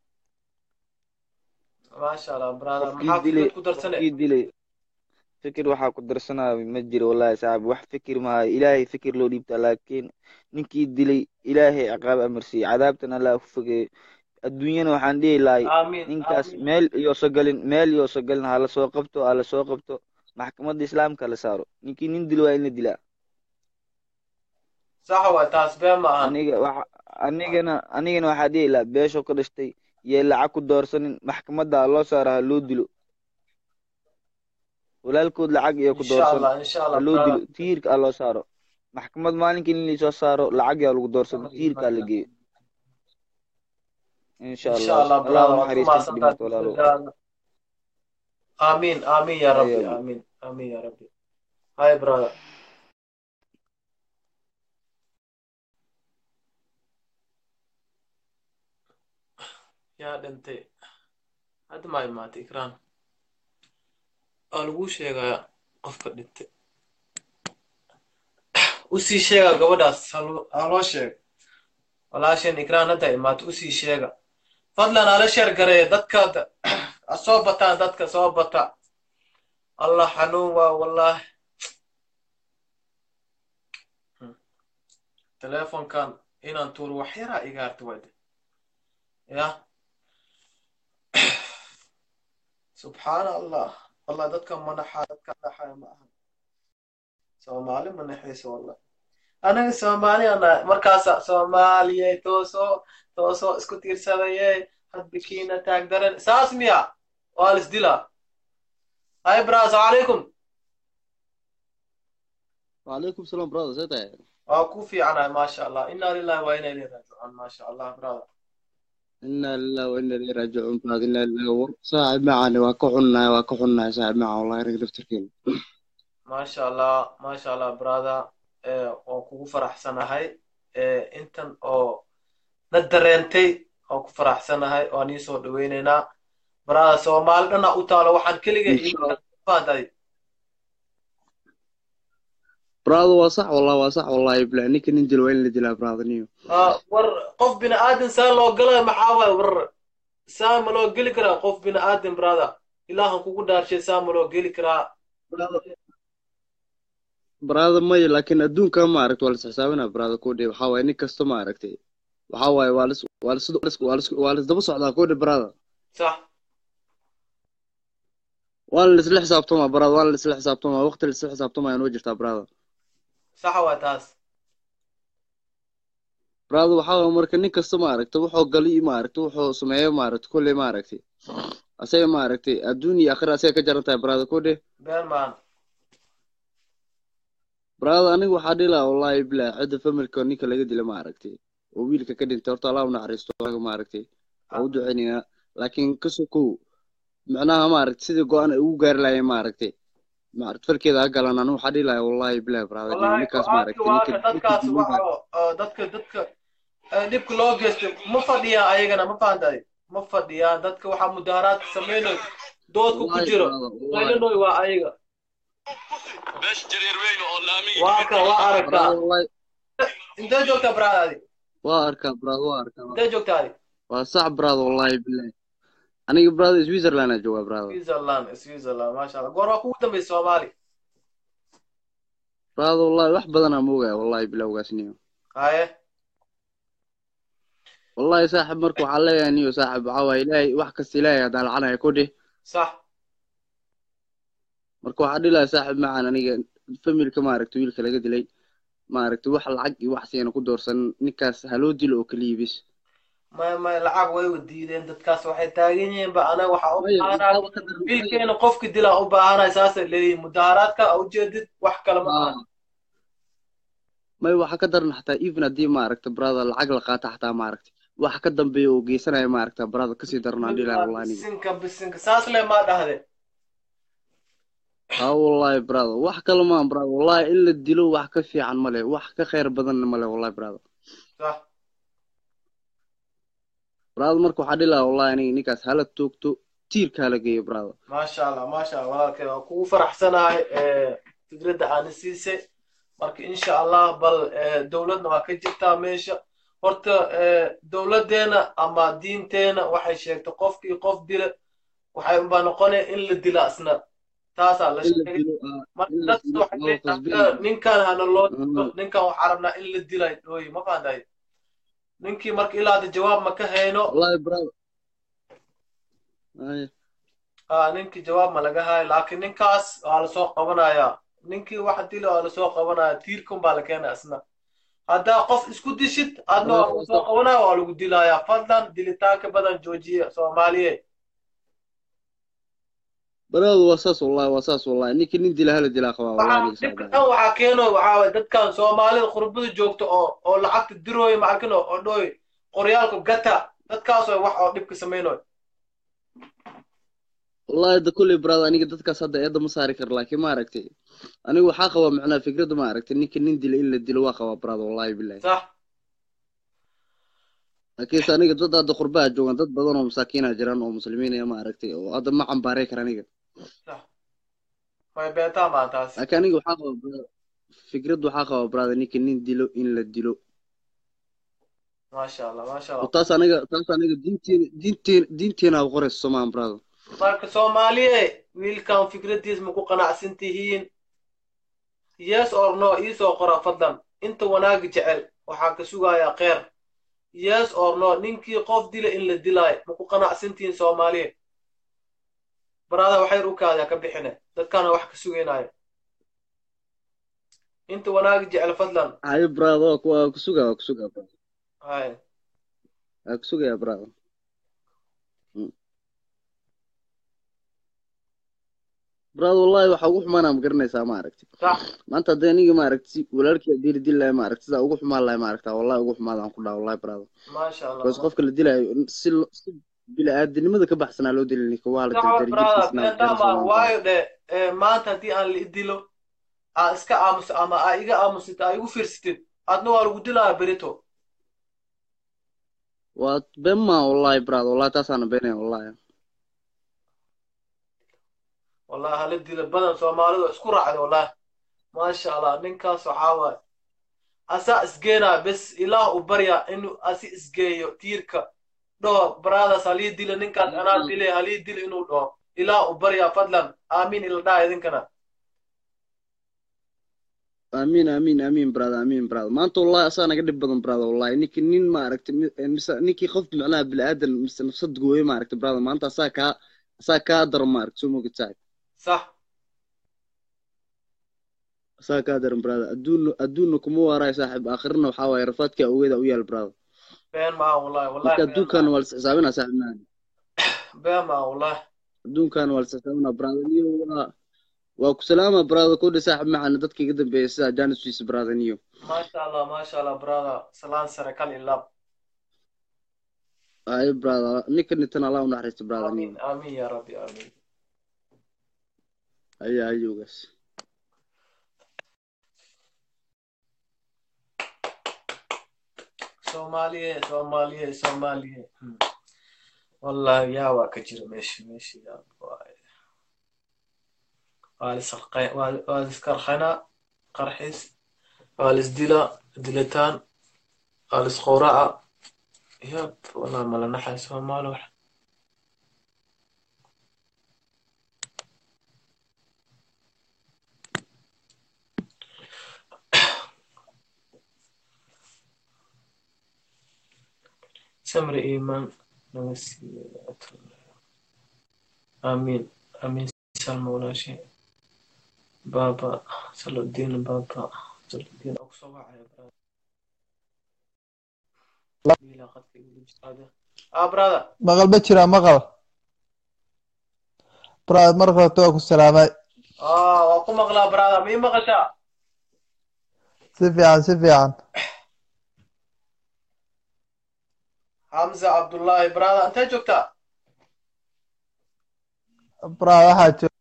Speaker 1: maasha allah brother
Speaker 7: qofkii
Speaker 1: maxaa
Speaker 7: dilay
Speaker 1: fikrad ku darsane
Speaker 7: qofkii dilay fikir waxaa ku darsanaa ma jiro wallahi saaxib wax fikir maaha ilaahay fikir loo dhiibtaa laakiin ninkii dilay ilaahay ciqaab amarsiiyey cadaabtan allah ku fogeeyo adduunyana waxaan dhihi lahay
Speaker 1: aamiin
Speaker 7: ninkaas
Speaker 1: aamiin
Speaker 7: meel iyooso galin meel iyooso galin hala soo qabto hala soo qabto maxkamadda islaamka la saaro ninkii nin dilo waa in la dilaa
Speaker 1: saxa waay taas been ma ahan
Speaker 7: aniga waxa anigana anigana waxaa dhihi lahaa beesho ka dhashtay yee lacag ku doorsanin maxkamadda ha loo saaro ha loo dilo walaalkood lacag iyo ku
Speaker 1: insha
Speaker 7: doorsan
Speaker 1: allah insha
Speaker 7: ha
Speaker 1: allah
Speaker 7: loo dilo
Speaker 1: brother
Speaker 7: tiirka ha loo saaro maxkamad maalinkii in lasoo saaro lacag yaa lagu doorsado tiirka ha la geeyo insha
Speaker 1: insha
Speaker 7: allah
Speaker 1: allah
Speaker 7: allah
Speaker 1: brother
Speaker 7: u
Speaker 1: waad ku
Speaker 7: naxariista inta
Speaker 1: mahadsantahay
Speaker 7: dhimato walaalo
Speaker 1: fikradaada aamiin aamiin ya
Speaker 7: hay
Speaker 1: rabbi
Speaker 7: amiin
Speaker 1: aamiin aamiin ya rabbi hay brother yaa dhintay hadda maa imaatay ikraan waa laguu sheegaa qofka dhintay usii sheega gabadhaas haloo haloo sheega walaasheen ikraan hadda imaatay usii sheega fadlan hala sheer gareeya dadka ha soo bataan dadka soo bata allah xanuun waa wallahi telefonkan inaan tuuro wax yaraa iga harta wayde ya subxaana allah wallah dadka manaxaa dadka naxaya ma aha soomaali ma naxayso wallah anaga soomaali ana markaasa soomaaliye toosoo toosoo isku tiirsadaye hadbikiina taag daran saas miya waa lisdilaa hay bra asalamu calaykum
Speaker 8: وعليكم السلام برادر زي ده
Speaker 1: waa ku fiicanahay maasha allah inaa lillahi waa inaa ilaihi raajicuun maasha allah brother
Speaker 8: إنا لله وإنا إليه راجعون بعد إنا لله ور صاحب معنا وكحنا وكحنا صاحب معه والله يرجع نفتكين
Speaker 1: maasha allah maasha allah brother eh, waan kugu faraxsanahay eh, intan oo na dareentay waan ku faraxsanahay waan ii soo dhaweynaynaa brother soomaali dhana u taalo waxaan keliga
Speaker 8: إن شاء الله
Speaker 1: ifaantahay
Speaker 8: برادر وصح والله وصح والله يبلع نيك ننزل وين اللي دلا برادر نيو
Speaker 1: war qof bini aadan saa loo galaya maxaa waay war saa ma loo geli karaa qof bini aadan brother ilaahan kugu dhaarshay saa ma loo geli karaa
Speaker 8: برادر ما لكن أدون كم ما عرفت ولا حسابنا برادر كودي وحاول نيك كستو ما عرفتي وحاول والس والس والس والس والس دبص على كودي برادر
Speaker 1: sax
Speaker 8: والس اللي حسابته ما برادر والس اللي حسابته ما وقت اللي حسابته ما ينوجر برادر
Speaker 1: saxa waay taas
Speaker 8: برادر وحاول مركز نيك كستو ما عرفت وحو قلي ما عرفت وحو سمعيه ما عرفت كل ما عرفتي أسيا ما عرفتي الدنيا آخر أسيا كجرتها برادر كودي
Speaker 1: been maan
Speaker 8: brother aniga waxaa dhihi lahaa wallahi bilaa cidda familka ninka laga dila ma aragtay oo wiilka ka dhintay horta allah u naxariisto anaga ma aragtay waa u duceynaynaa laakiin ka sokow macnaha ma aragtay sidii go-aan ay ugu gaari lahayen ma aragtay ma aragtay falkeeda ha galan aniga waxaa dhihi lahaa wallahi bilaa brother
Speaker 1: wallahi
Speaker 8: ninkaas ma
Speaker 1: go-aankii
Speaker 8: aragtay ninka
Speaker 1: waaka
Speaker 8: ninka
Speaker 1: dadkaas
Speaker 8: dilinta
Speaker 1: waxa oo dadka dadka eh, dhibka loo geystay ma fadhiyaan ayagana ma fahantahay ma fadhiyaan dadka waxaa mudaharaadka samaynayo doodka ku
Speaker 8: wallahi
Speaker 1: jiro
Speaker 8: brother wallahi
Speaker 1: qaylanoy waa ayaga
Speaker 4: beesha jareer weyne oo laamiga
Speaker 1: waa ka waa aragtaa
Speaker 8: brother wallahi
Speaker 1: intee joogtaa bradaadi
Speaker 8: waa arkaa brother waa arkaa
Speaker 1: intee joogtaadi
Speaker 8: waa sax brother wallahi bilaa aniga brother switzerland aa joogaa brother
Speaker 1: switzerland switzerland maasha allah goor waa kugu dambeysay soomaali
Speaker 8: brother wallahi wax badan aan moogaya wallahi bilaa ogaasniyo
Speaker 1: haye
Speaker 8: wallahi saaxib marka waxaa leeyahay niyo saaxib waxaa waaye ilaahay wax kasta ilaahay haddaan lacanaya ku dhih
Speaker 1: sax
Speaker 8: marka waxaa dhihi lahaa saaxib macaan aniga familka maaragta wiilka laga dilay maaragta wax lacag iyo wax siina ku doorsan ninkaas haloo dilo oo keliya bis
Speaker 1: may may lacag way diideen dadkaas waxay taagan yihiin ba anaga waxaa u
Speaker 8: maya
Speaker 1: baahanaa
Speaker 8: waxaaba ka daran maya
Speaker 1: wiilkeena qofki dilaa u baahanay saasay leeyihin mudaharaadka a ujeedid wax kale ma aha
Speaker 8: aa maya waxaa ka daran xataa even haddii maaragta brother lacag la qaata xataa maaragta waxa ka dambeeya oo geysanaya maaragta brother kasii daran aan dhihi lahaa
Speaker 1: ninkaa
Speaker 8: wallahi aniga
Speaker 1: bisinka bisinka saas le maa dhahde
Speaker 8: haa wallahi brother wax kale maan brother wallahi in la dilo wax ka fiican male wax ka khayr badanna male wallahi brother
Speaker 1: sax
Speaker 8: brother marka waxaa dhihi lahaa wallahi aniga ninkaas hala toogto tiirka hala geeyo brother
Speaker 1: maasha allah maasha allah walaalkay waa kugu faraxsanahay fikradda aana siisay marka insha allah bal eh, dowladna waa ka jirtaa meesha horta eh, dowladdeena ama diinteena waxay sheegtay qofkii qof dila waxay unbaa noqonaya in la dila isna taasaa la
Speaker 8: in la
Speaker 1: sheegay
Speaker 8: dilo aa
Speaker 1: marka
Speaker 8: in la
Speaker 1: dadka
Speaker 8: dilo
Speaker 1: waxay
Speaker 8: waa
Speaker 1: leeyihin
Speaker 8: qasbin
Speaker 1: "Anaga ninkan hana loo dilo
Speaker 8: aa
Speaker 1: ninkan waxaa rabnaa in la dilay dhooyi ma fahantahay ninkii marka ilaa hadda jawaab ma ka hayno
Speaker 8: wallahi brother ay
Speaker 1: ah ninkii jawaab ma laga hayo laakiin ninkaas waa lasoo qabanayaa ninkii wax dila waa lasoo qabanaya tiirkun baa la keenaya isna haddaa qof isku dishid adna waa lagu soo qabanaya waa lagu dilayaa fadlan dilitaanka badan joojiya soomaaliye
Speaker 8: brother waa saas wallahi waa saas wallahi ninka nin dila hala dilaa qabaa wallahi
Speaker 1: waxaa
Speaker 8: aniga
Speaker 1: dhibka
Speaker 8: saaxiibay
Speaker 1: dhan waxaa keeno waxaa waye dadkan soomaalida qurbada joogta oo oo lacagta dirooyo macalkino oo dhooy qoryaalka gata dadkaas way wax oo dhibka samaynoy
Speaker 8: wallahi da kulley brother aniga dadkaas hadda eedda ma saari karo laakiin maaragtay aniga waxaa qabaa macnaha fikradda maaragtay ninka nin dila in la dilo waa qabaa brother wallahi billahi
Speaker 1: sax
Speaker 8: laakiinse aniga dad hadda qurbaha joogan dad badan oo masaakiina jiraan oo muslimiin ah maaragtay oo hadda ma cambaaray kara aniga
Speaker 1: sax way beetaa maa taas
Speaker 8: laakiin aniga waxaa qabaa brother fikradda waxaa qabaa brother ninka nin dilo in la dilo
Speaker 1: maasha allah maasha
Speaker 8: oo
Speaker 1: allah
Speaker 8: taas aniga taas aniga diinteena diinteena diinteena ha qorayso somaan brother
Speaker 1: marka soomaaliye wiilkan fikradiis ma ku qanacsan tihiin yes or no iisoo qora fadlan inta wanaagi jecel waxaa ka sugayaa kheer yes or no ninkii qof dila in la dilaayo ma ku qanacsan tihiin soomaaliye baraada waxay rukaadaa ka bixine dadkana wax ka sugaynaayo inta wanaagi jecel fadlan
Speaker 8: haye brother waa ku waa ku sugaa waa ku sugaa brother
Speaker 1: hay
Speaker 8: waa ku sugayaa brother Mm. brother wallahi waxa ugu xumaanaa ma garanaysaa maaragtay
Speaker 1: sax
Speaker 8: maanta haddii aniga maaragtay si walaalkii dili dili lahay maaragtay sidaa ugu xumaan lahay maaragtaa wallahi ugu xumaadaan ku dhaha wallahi brother
Speaker 1: maasha allah
Speaker 8: bas qofka la dilaayo si lo- si bili-aadinimada ka baxsanaa loo dili ninka waa la
Speaker 1: sax
Speaker 8: dildari
Speaker 1: brada
Speaker 8: jirkiisna la
Speaker 1: beentama
Speaker 8: keena somaan
Speaker 1: waayo dhe eh, maanta haddii aan la idilo aa iska aamusa ama aa iga aamusita aa igu fiirsatid adna waa lagu dilaya berito
Speaker 8: waa been maa wallahi brother wallahi taasaana beenaya wallahi
Speaker 1: wallahi hala dilo badan soomaalidu isku raacda wallahi maasha allah ninkaas waxaa waaye asaa isgeenaya bes ilaah u barya inuu asi isgeeyo tiirka dhaho bradaas halii dilo ninkaas anaa dile halii dilo inuu dhaho ilaah u barya fadlan aamiin ila dhaha idinkana
Speaker 8: amiin amiin amiin brother amiin brother maanta wallahi asaa naga dhib badan brother wallahi ninki nin maaragtay mi- eh, mise ninkii qof macnaha bili-aadan mise nafsad gooye maaragtay brother maanta asaa kaa asaa kaa daran maaragtay soo mogid saaxib
Speaker 1: sax
Speaker 8: asaa kaa daran brother adduunna adduunna kuma waaraayo saaxib aakhirina waxaa waaye rafaadkaa ogeeda u yaal brother
Speaker 1: been maa wallahi wallahi
Speaker 8: marka
Speaker 1: been
Speaker 8: adduunkaana
Speaker 1: maa
Speaker 8: waa lis xisaabinaa saaxib maan
Speaker 1: been maa wallahi
Speaker 8: adduunkaana waa lis xisaabinaa brother niyo waa waa ku salaama brother kodhi saaxib macana dadka iga dambeeya sida janis wiis brother niyo
Speaker 1: maasha allah maasha allah brother salaan sare kal ilaab
Speaker 8: ay brother ninka nintan allah u naxariisto brother niyo
Speaker 1: amiin amiin ya rabbi amiin
Speaker 8: aya ayugaas
Speaker 1: soomaaliye soomaaliye soomaaliye Hmm. wallahi yaa waa ka jira meesha meesha yaa waaye. waa lisarqay- waa- waa liskarxanaa qarxis waa lisdilaa dilitaan waa lisqowraca yab wallahi mala naxay soomaali wax samri iimaan naga siiyo aamiin aamiin salma walaashay baaba saluddiin baaba saluddiin oo kusoo wacaya brother qadka igu jirtaade ah brother
Speaker 9: maqal ma jira maqal brother marka horta waa ku salaamay
Speaker 1: ah waa ku maqlaa brother ma ii maqashaa
Speaker 9: si fiican si fiican
Speaker 1: xamza cabdullaahi brother intee joogtaa
Speaker 9: brother waxaa jooga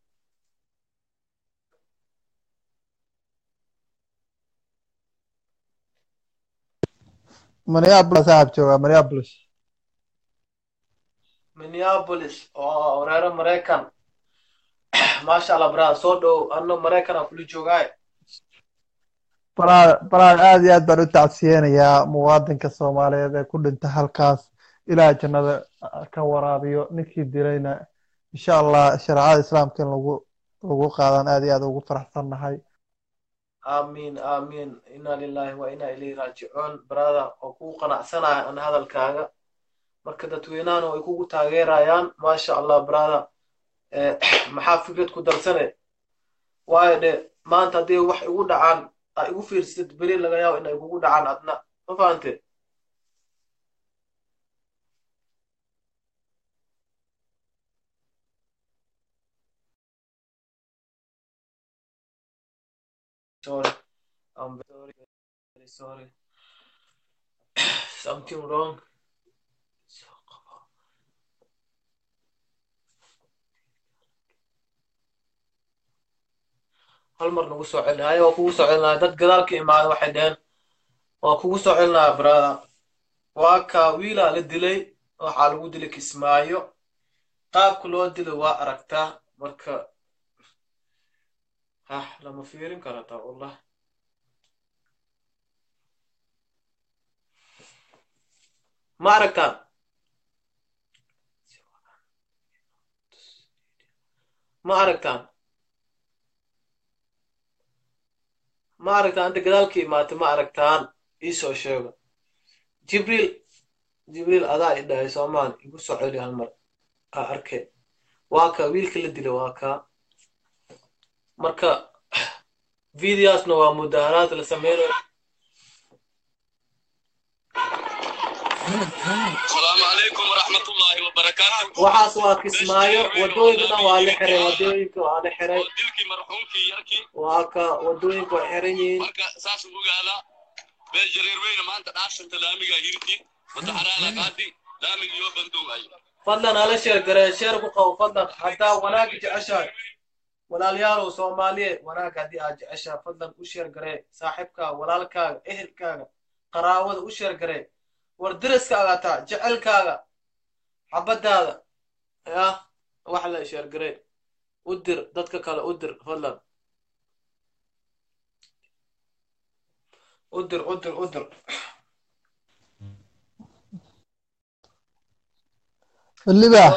Speaker 9: minneapolis saaxib jooga minneapolis
Speaker 1: minneapolis oo reero maraykan maasha allah brother soo dhow anno maraykan aan kula joogaaye
Speaker 9: brother brother aad iyo aad baan u tacsiyeenayaa muwaadinka soomaaliyeed ee ku dhinta halkaas ilaah jannada ka waraabiyo ninkii dilayna insha allah shareecada islaamka in lagu lagu qaadan aad iyo aad ugu faraxsannahay
Speaker 1: aamiin aamiin inna lillahi wa inna ilayhi raajicuun brother oo kugu qanacsanahay an hadalkaaga marka dadweynahana way kugu taageerayaan maasha allah brother maxaa fikrad ku darsane waayo de maanta haddii wax igu dhacaan aa igu fiirsatid beri laga yaabo inay kugu dhacaan adna ma fahante sorry I'm very very sorry something wrong hal mar nagu soo celin haya waa kugu soo celinaya dad gadaal ka imaada waxay dheheen waa kugu soo celinaya brother waa ka wiilaa la dilay waxaa lagu dilay kismaayo qaabka loo dilay waa aragtaa marka hah lama fiirin karo taa wallah ma aragtaan ma aragtaan ma aragtaan inta gadaalka imaatay ma aragtaan iisoo sheego jibriil jibriil adaa i dhahay soomaan igu soo celi hal mar aa arke waa ka wiilka la dila waa kaa marka videosna waa mudaharaad la sameynayo
Speaker 4: السلام عليكم ورحمة الله وبركاته
Speaker 1: waxaas waa kismaayo wadooyinka dhan waa la xiray wadooyinka waa la xiray
Speaker 4: dilkii marxuumkii yarkii
Speaker 1: waa ka wadooyinka waa xiran yihiin
Speaker 4: marka saas u ogaada beel jareer weyne maanta dhaashanta laamiga hirti wadaxaraala qaadi laamiga iyo bandoway
Speaker 1: fadlan hala sheer garee sheer ku qabo fadlan haddaa wanaag jeceshahay walaalyaalow soomaaliye wanaag haddii aad jeceshahay fadlan u sheer garee saaxiibkaaga walaalkaaga ehelkaaga qaraawada u sheer garee war deriskaaga taa jecelkaaga xabadaada yah wax la sheer garee u dir dadka kale u dir fadlan u dir u dir u dir
Speaker 9: libax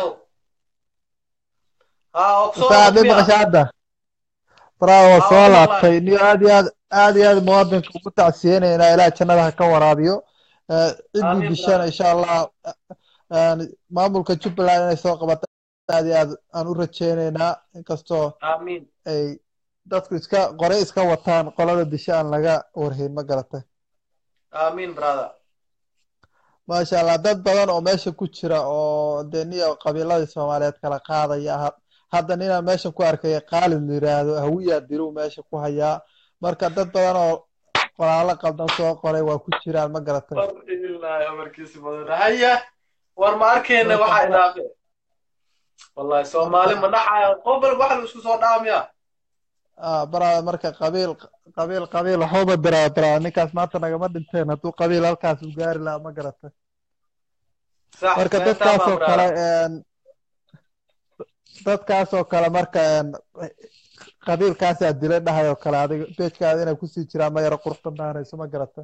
Speaker 1: haa oo soo
Speaker 9: saaxib i
Speaker 1: miya
Speaker 9: maqasha hadda brother waa
Speaker 1: haa
Speaker 9: soo
Speaker 1: waa ku
Speaker 9: laabtay
Speaker 1: maqlaay
Speaker 9: niyo aad iyo aad aad iyo aad muwaadinka ugu tacsiyeenaynaa ilaah jannada ha ka waraabiyo Eh, ciddii
Speaker 1: amiin
Speaker 9: dishana
Speaker 1: brother
Speaker 9: insha allah eh, maamulka jubbaland inay soo qabato aad iyo aad aan u rajeynaynaa inkastoo
Speaker 1: amiin
Speaker 9: ay dadku iska qore iska wataan qolada disha aan laga warhayn ma garatay
Speaker 1: amiin brother
Speaker 9: maasha allah dad badan oo meesha ku jira oo dee niyo qabiiladii soomaaliyeed kala qaadaya ha- hadda ninaan meesha ku arkay qaalid la yiraahdo hawiyaa diluu meesha ku hayaa marka dad badan oo qoraalo qaldan soo qoray waa ku jiraan ma garatay
Speaker 1: ilaahi amarkiisa badan haya war ma arkayna
Speaker 9: marka
Speaker 1: waxaa
Speaker 9: bra-
Speaker 1: idaafe wallahi soomaali
Speaker 9: marka
Speaker 1: ma dhaxaya qof walba waxa la isku soo dhaamaya
Speaker 9: ah brother marka qabiil qabiil qabiil waxuba diraa brother ninkaas maanta nagama dhinteen hadduu qabiil halkaas u gaari lahaa ma garatay
Speaker 1: sax
Speaker 9: marka
Speaker 1: fahantaamaa
Speaker 9: dadkaasoo kale
Speaker 1: brother
Speaker 9: een, dadkaasoo kale marka een, qabiilkaasaa dilay dhahay oo kale adiga beejkaada inay kusii jiraan ma yaro qurxanaanayso ma garata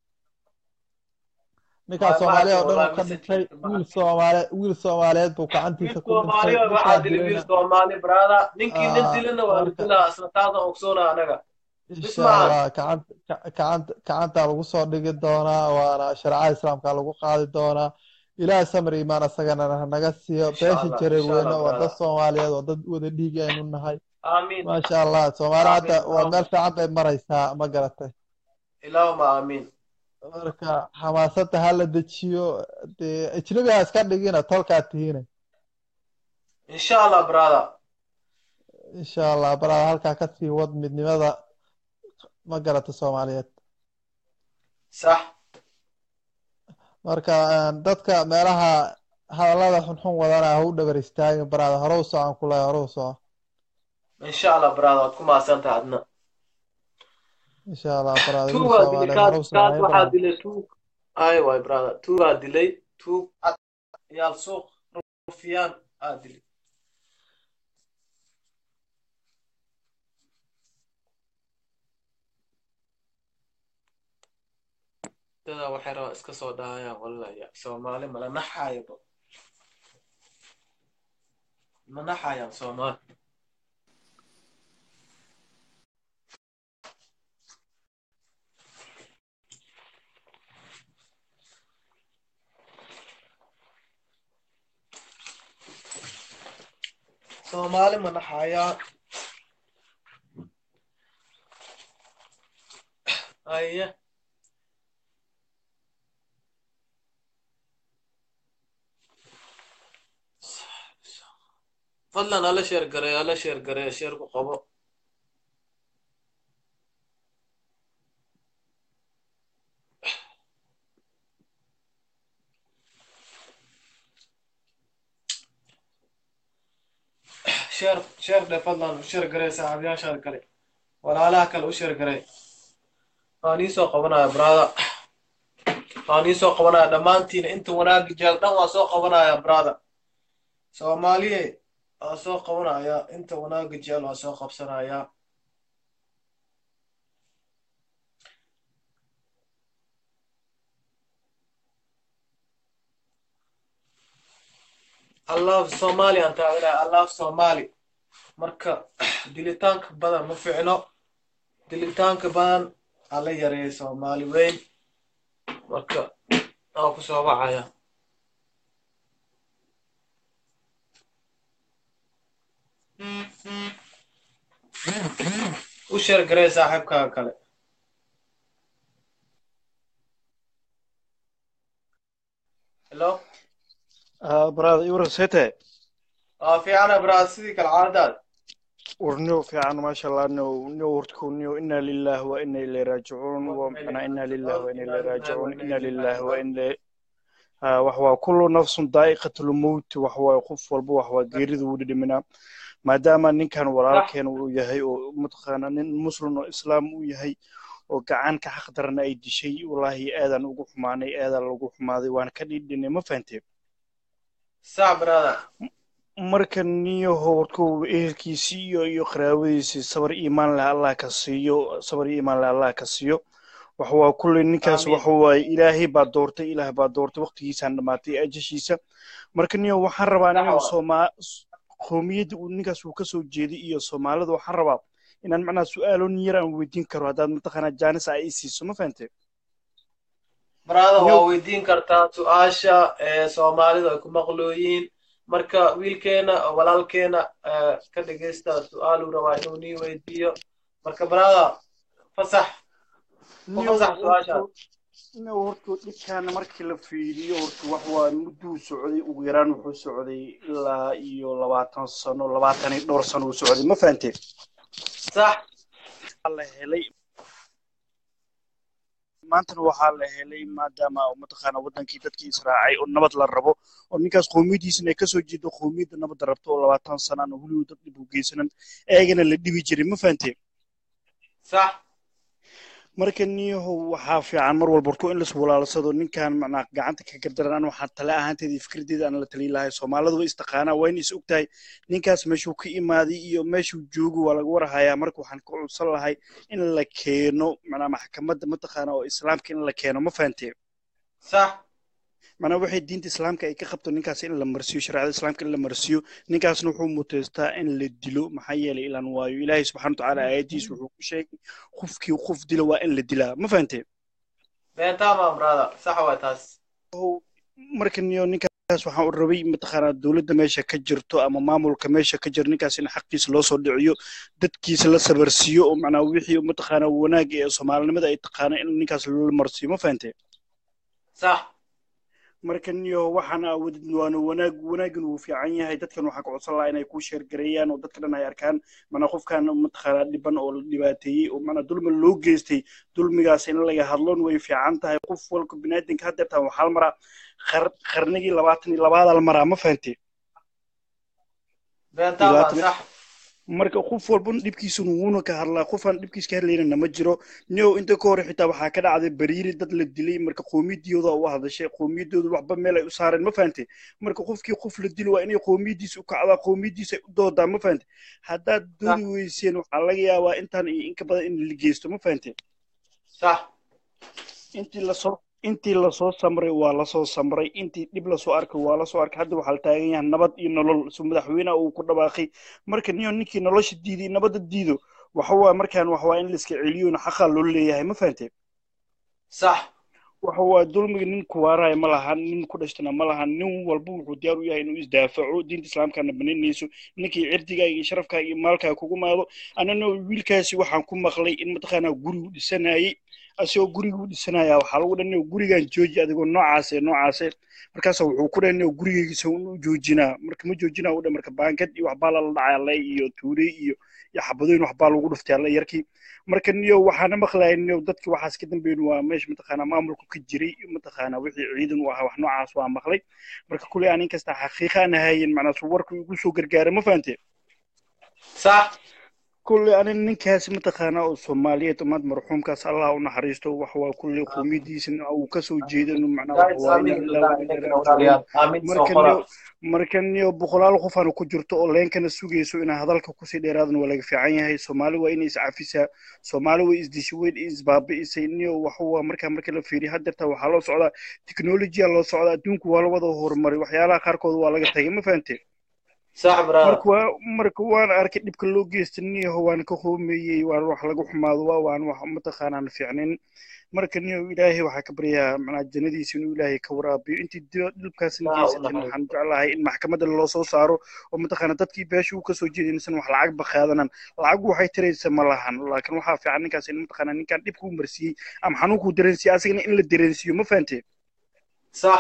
Speaker 9: ninkaas
Speaker 1: ma ma
Speaker 9: soomaaliya
Speaker 1: arkin
Speaker 9: oo dhan
Speaker 1: wallahi
Speaker 9: uu ka
Speaker 1: message
Speaker 9: dhintay
Speaker 1: ma
Speaker 9: wiil
Speaker 1: arkin
Speaker 9: soomaali wiil soomaaliyeed buu
Speaker 1: wiil
Speaker 9: gacantiisa ku dhintay
Speaker 1: soomaaliyood
Speaker 9: ninkaa
Speaker 1: waxaa dili wiil
Speaker 9: dilayna
Speaker 1: soomaali brother ninkii nin
Speaker 9: ah,
Speaker 1: dilana waa la
Speaker 9: marka
Speaker 1: dilaa isna taasaan ogsoona anaga
Speaker 9: insha
Speaker 1: ismahan
Speaker 9: allah gacanta ga- gacanta gacantaa lagu soo dhigi doonaa waana shareecada islaamka lagu qaadi doonaa ilaahay samir iimaan asagana hanaga siiyo
Speaker 1: insha
Speaker 9: beesha
Speaker 1: allah
Speaker 9: jareer
Speaker 1: insha
Speaker 9: weyne
Speaker 1: allah
Speaker 9: waa dad
Speaker 1: brother
Speaker 9: soomaaliyeed waa dad wada dhiig aynu nahay
Speaker 1: amiin
Speaker 9: maasha allah soomaali hadda
Speaker 1: amiin
Speaker 9: waa
Speaker 1: allahuma
Speaker 9: meel fiican bay maraysaa ma garatay
Speaker 1: allahuma amiin
Speaker 9: marka xamaasadda ha la dejiyo dee ajnabi ha iska dhigina tolkaa tihiine
Speaker 1: insha allah brother
Speaker 9: insha allah baraada halkaa ka sii wad midnimada ma garata soomaaliyeed
Speaker 1: sax
Speaker 9: marka een, dadka meelaha hadallada xunxun wadana ha u dhabar istaagin baraada hore u socon ku leeyahay hore u soco
Speaker 1: insha allah brother waad ku mahadsantahay adna
Speaker 9: insha allah baraada wiil
Speaker 1: tuugaa dilay
Speaker 9: soomaaliyeed
Speaker 1: kaas
Speaker 9: hore u soco
Speaker 1: kaas
Speaker 9: hay
Speaker 1: waxaa
Speaker 9: baraada
Speaker 1: dilay tuug ay waay brother tuugaa dilay tuug cad yaal suuq rufiyaan aa dilay dadaa waxay rabaa iska soo dhahayaan wallaya soomaali mala naxaayaba ma naxayaan soomaali soomaali ma naxayaan aye fadlan hala sheer gareeyo hala sheer gareeyo sheer ku qabo sheer sheer dhe fadlan u sheer garee saaxiibayaashaada kale walaalaha kale u sheer garee waan iisoo qabanaya brother waan iisoo qabanaya dhammaantiin inta wanaagga jeel dhan waan soo qabanaya brother soomaaliye waan soo qabanaya inta wanaagga jeel waan soo qabsanaya I love Somali aan taageeraya I love Somali marka dilitaanka badan ma ficno dilitaanka badan ala yareeya Soomaali weyn marka aan ku soo wacaya u sheer garee saaxiibkaaga kale hello
Speaker 10: آه براد يورا سيته
Speaker 1: aa fiicana braad sidii kale caadadaada
Speaker 10: ورنيو في عن ما شاء الله نو نو ورتكونيو إنا لله وإنا إليه راجعون ومعنا إنا لله وإنا إليه راجعون إنا لله وإنا آه وحوا كل نفس ذائقة الموت وحوا قف والبو وحوا غيرد ودد منا ما دام نين كان وراء
Speaker 1: صح
Speaker 10: كان ويهي ومتخانا نين مسلم وإسلام ويهي وقعان كحق درنا أي شيء والله آذان وقف ماني آذان وقف ماضي وأنا كديدني ما فهمتي
Speaker 1: sac brother
Speaker 10: marka niyo howrku ehelkiisii iyo iyo qaraabadiisii sabar iimaan leh allah ka siiyo sabar iimaan leh allah ka siiyo waxa waa kulley ninkaas
Speaker 1: amiin
Speaker 10: waxa waaye ilaahay baa doortay ilaah baa doortay waqtigiisaan dhamaatay ajashiisa marka niyo waxaan rabaa
Speaker 1: sax
Speaker 10: inuu
Speaker 1: waa
Speaker 10: sooma qowmiyadda uu ninkaas uu kasoo jeeday iyo soomaalida waxaan rabaa inaan macnaha su-aalo yar aan weydiin karo haddaad mataqaanaa jaanis ay siiso ma fahantay
Speaker 1: brother
Speaker 10: niyo
Speaker 1: waa weydiin kartaa su-aasha ee soomaalidu ay ku maqlooyiin marka wiilkeena walaalkeena eh, ka dhegeysta su-aaluu rabaa inuu nii weydiiyo marka brother fasax u
Speaker 10: niyo
Speaker 1: fasax su-aashaas
Speaker 10: horta niyo horta dhibkaana markii la fiiriyo horta wax waa mudduu socday ugu yaraan wuxuu socday ilaa iyo labaatan sano labaatan iyo dhowr sano uu socday ma fahantay
Speaker 1: sax
Speaker 10: waxaa la helay maantana waxaa la helay maadaama mataqaana wadankii dadkii israacay oo nabad la rabo oo ninkaas qowmiyadiisana ay kasoo jeedo qowmiyadda nabadda rabto oo labaatan sanaan oo weliba dad dhib u geysanan eegana la dhibi jiray ma fahantay
Speaker 1: sax
Speaker 10: marka niyahow waxaa fiican mar walba horto in lais walaalsado ninkan macnaa gacanta ka gardaran an waxaa tale ahaanteeda iyo fikraddeeda aan la taliyi lahay soomaalidu way istaqaanaa waa in is ogtahay ninkaas meeshuu ka imaaday iyo meeshuu joogo waa laga warhayaa marka waxaan ka codsan lahay in la keeno macnaa maxkamadda mataqaana oo islaamka in la keeno ma fahantee
Speaker 1: sax
Speaker 10: macnaa waxay diinta islaamka ay ka qabto ninkaas in la marsiyo shareecada islaamka in la marsiyo ninkaasna wuxuu muteystaa in la dilo maxaa yeelay ilaan waayo ilaahay subxaana watacaala aayadiis wuxuu ku sheegay qofkii qof dila waa in la dilaa ma fahantee
Speaker 1: beentama brother sax waa taas
Speaker 10: marka niyo ninkaas waxaan u rabay mataqaanaa dowladda meesha ka jirto ama maamulka meesha ka jiro ninkaas in xaqiisa loo soo dhiciyo dadkiisa la sabarsiiyo oo macnaa wixii mataqaanaa wanaag ee soomaalinimada ay taqaana in ninkaas loo marsiiyo ma fahantee
Speaker 1: sax
Speaker 10: marka niyo waxaan aawodid waana wanaag wanaagin wuu fiican yahay dadkan waxaa ka codsan lahaa inay ku sheergareeyaan oo dadka dhan ay arkaan mana qofkan mataqaanaa dhiban oo la dhibaateeyey oo mana dulmi loo geystay dulmigaas in laga hadloon way fiican tahay qof walka biniaadanka haddeertaan waxaa la maraa qar qarnigii labaatan iyo labaada la maraa ma fahantee
Speaker 1: beentama sax
Speaker 10: marka qof walban dhibkiisuna wuuna ka hadlaa qofaan dhibkiis ka hadlaynana ma jiro nio inta ka hore xitaa waxaa ka dhacday bariiri dad la dilay marka qoomiyadooda u hadashay qoomiyadooda waxba meel ay u saareen ma fahante marka qofkii qof la dilo waa inay qoomiyadiisa u kacdaa qoomiyadiisa u doodaa ma fahante haddaad doodi weyseen waxaa laga yaabaa intaan iyo inka badan in la geysto ma fahante
Speaker 1: sax
Speaker 10: intii lasoo intii lasoo samray waa lasoo samray intii dhib lasoo arkay waa lasoo arkay hadda waxaa la taagan yahay nabad iyo nolol su madaxweynaha uu ku dhawaaqay marka niyo ninkii nolosha diiday nabadda diido waxa waa markaan waxa waa in la iska celiyona xaqaa loo leeyahay ma fahantee
Speaker 1: sax
Speaker 10: waxa waa dulmiga nin kuwaaraya ma lahan nin ku dhashtana ma lahan nin walba wuxuu diyaar u yahay inuu isdaafaco diinta islaamkana baninayso ninkii cirdigaaga iyo sharafkaaga iyo maalkaaga kugu maado anana wiilkaasi waxaan ku maqlay in mataqaanaa gurigu dhisanayay asigoo gurigu dhisanaya waxaa lagu dhan gurigan jooji adigoo noocaase noocaase markaasa wuxuu ku dhan gurigeygiisa u joojinaa marka ma joojinaa u dhan marka baangad iyo waxbaa lala dhacay alle iyo tuure iyo iyo xabadooyin waxbaa lagu dhuftay alle yarkii marka niyo waxaana maqlaya niyo dadki waxaas ka dambeyn waa meesha mataqaanaa maamulku ka jiray mataqaanaa wixii ciidan u ahaa wax noocaas waa maqlay marka kuley aan inkasta xaqiiqa aan ahayen macnaa su warku igu soo gargaara ma fahante
Speaker 1: sax
Speaker 10: كل أنا نكاس متخانة الصومالية تماد مرحوم كاس الله ونحرسته وحوا كل قوميدي سن أو كسو جيدا معنا مركن مركن يو بخلال خفان كجرت أولين كان السوقي سو إن هذا الكوسي ديرادن ولا في عين هاي صومالي وين إس عفيسة صومالي وإس دشوين إس باب إس إنيو وحوا مركن مركن الفيري هدر توا حلو سعدا تكنولوجيا الله سعدا دونك ولا وضع هرمري وحيالا خاركود ولا تهي ما فهمتي
Speaker 1: صح
Speaker 10: marka waa marka waan arkay dhibka loo geystaniyaho waan ka hoomeeyey waan wax lagu xumaado waa waan wax mataqaanaan fiicnin marka niyo ilaahay waxaa ka baryaa macnaa jannadiisa inuu ilaahay ka waraabiyo intii dhibkaasna geysatan waxaan jeclahay in maxkamadda loo soo saaro oo mataqaana dadkii beesha uu kasoo jeeday insan wax lacag ba qaadanan lacag waxay tiraysa ma lahan laakiin waxaa fiican ninkaas in mataqaana ninkan dhibka u marsiiyey ama xanuunkuu dareensiiyey asigana in la dareensiiyo ma fahantee
Speaker 1: sax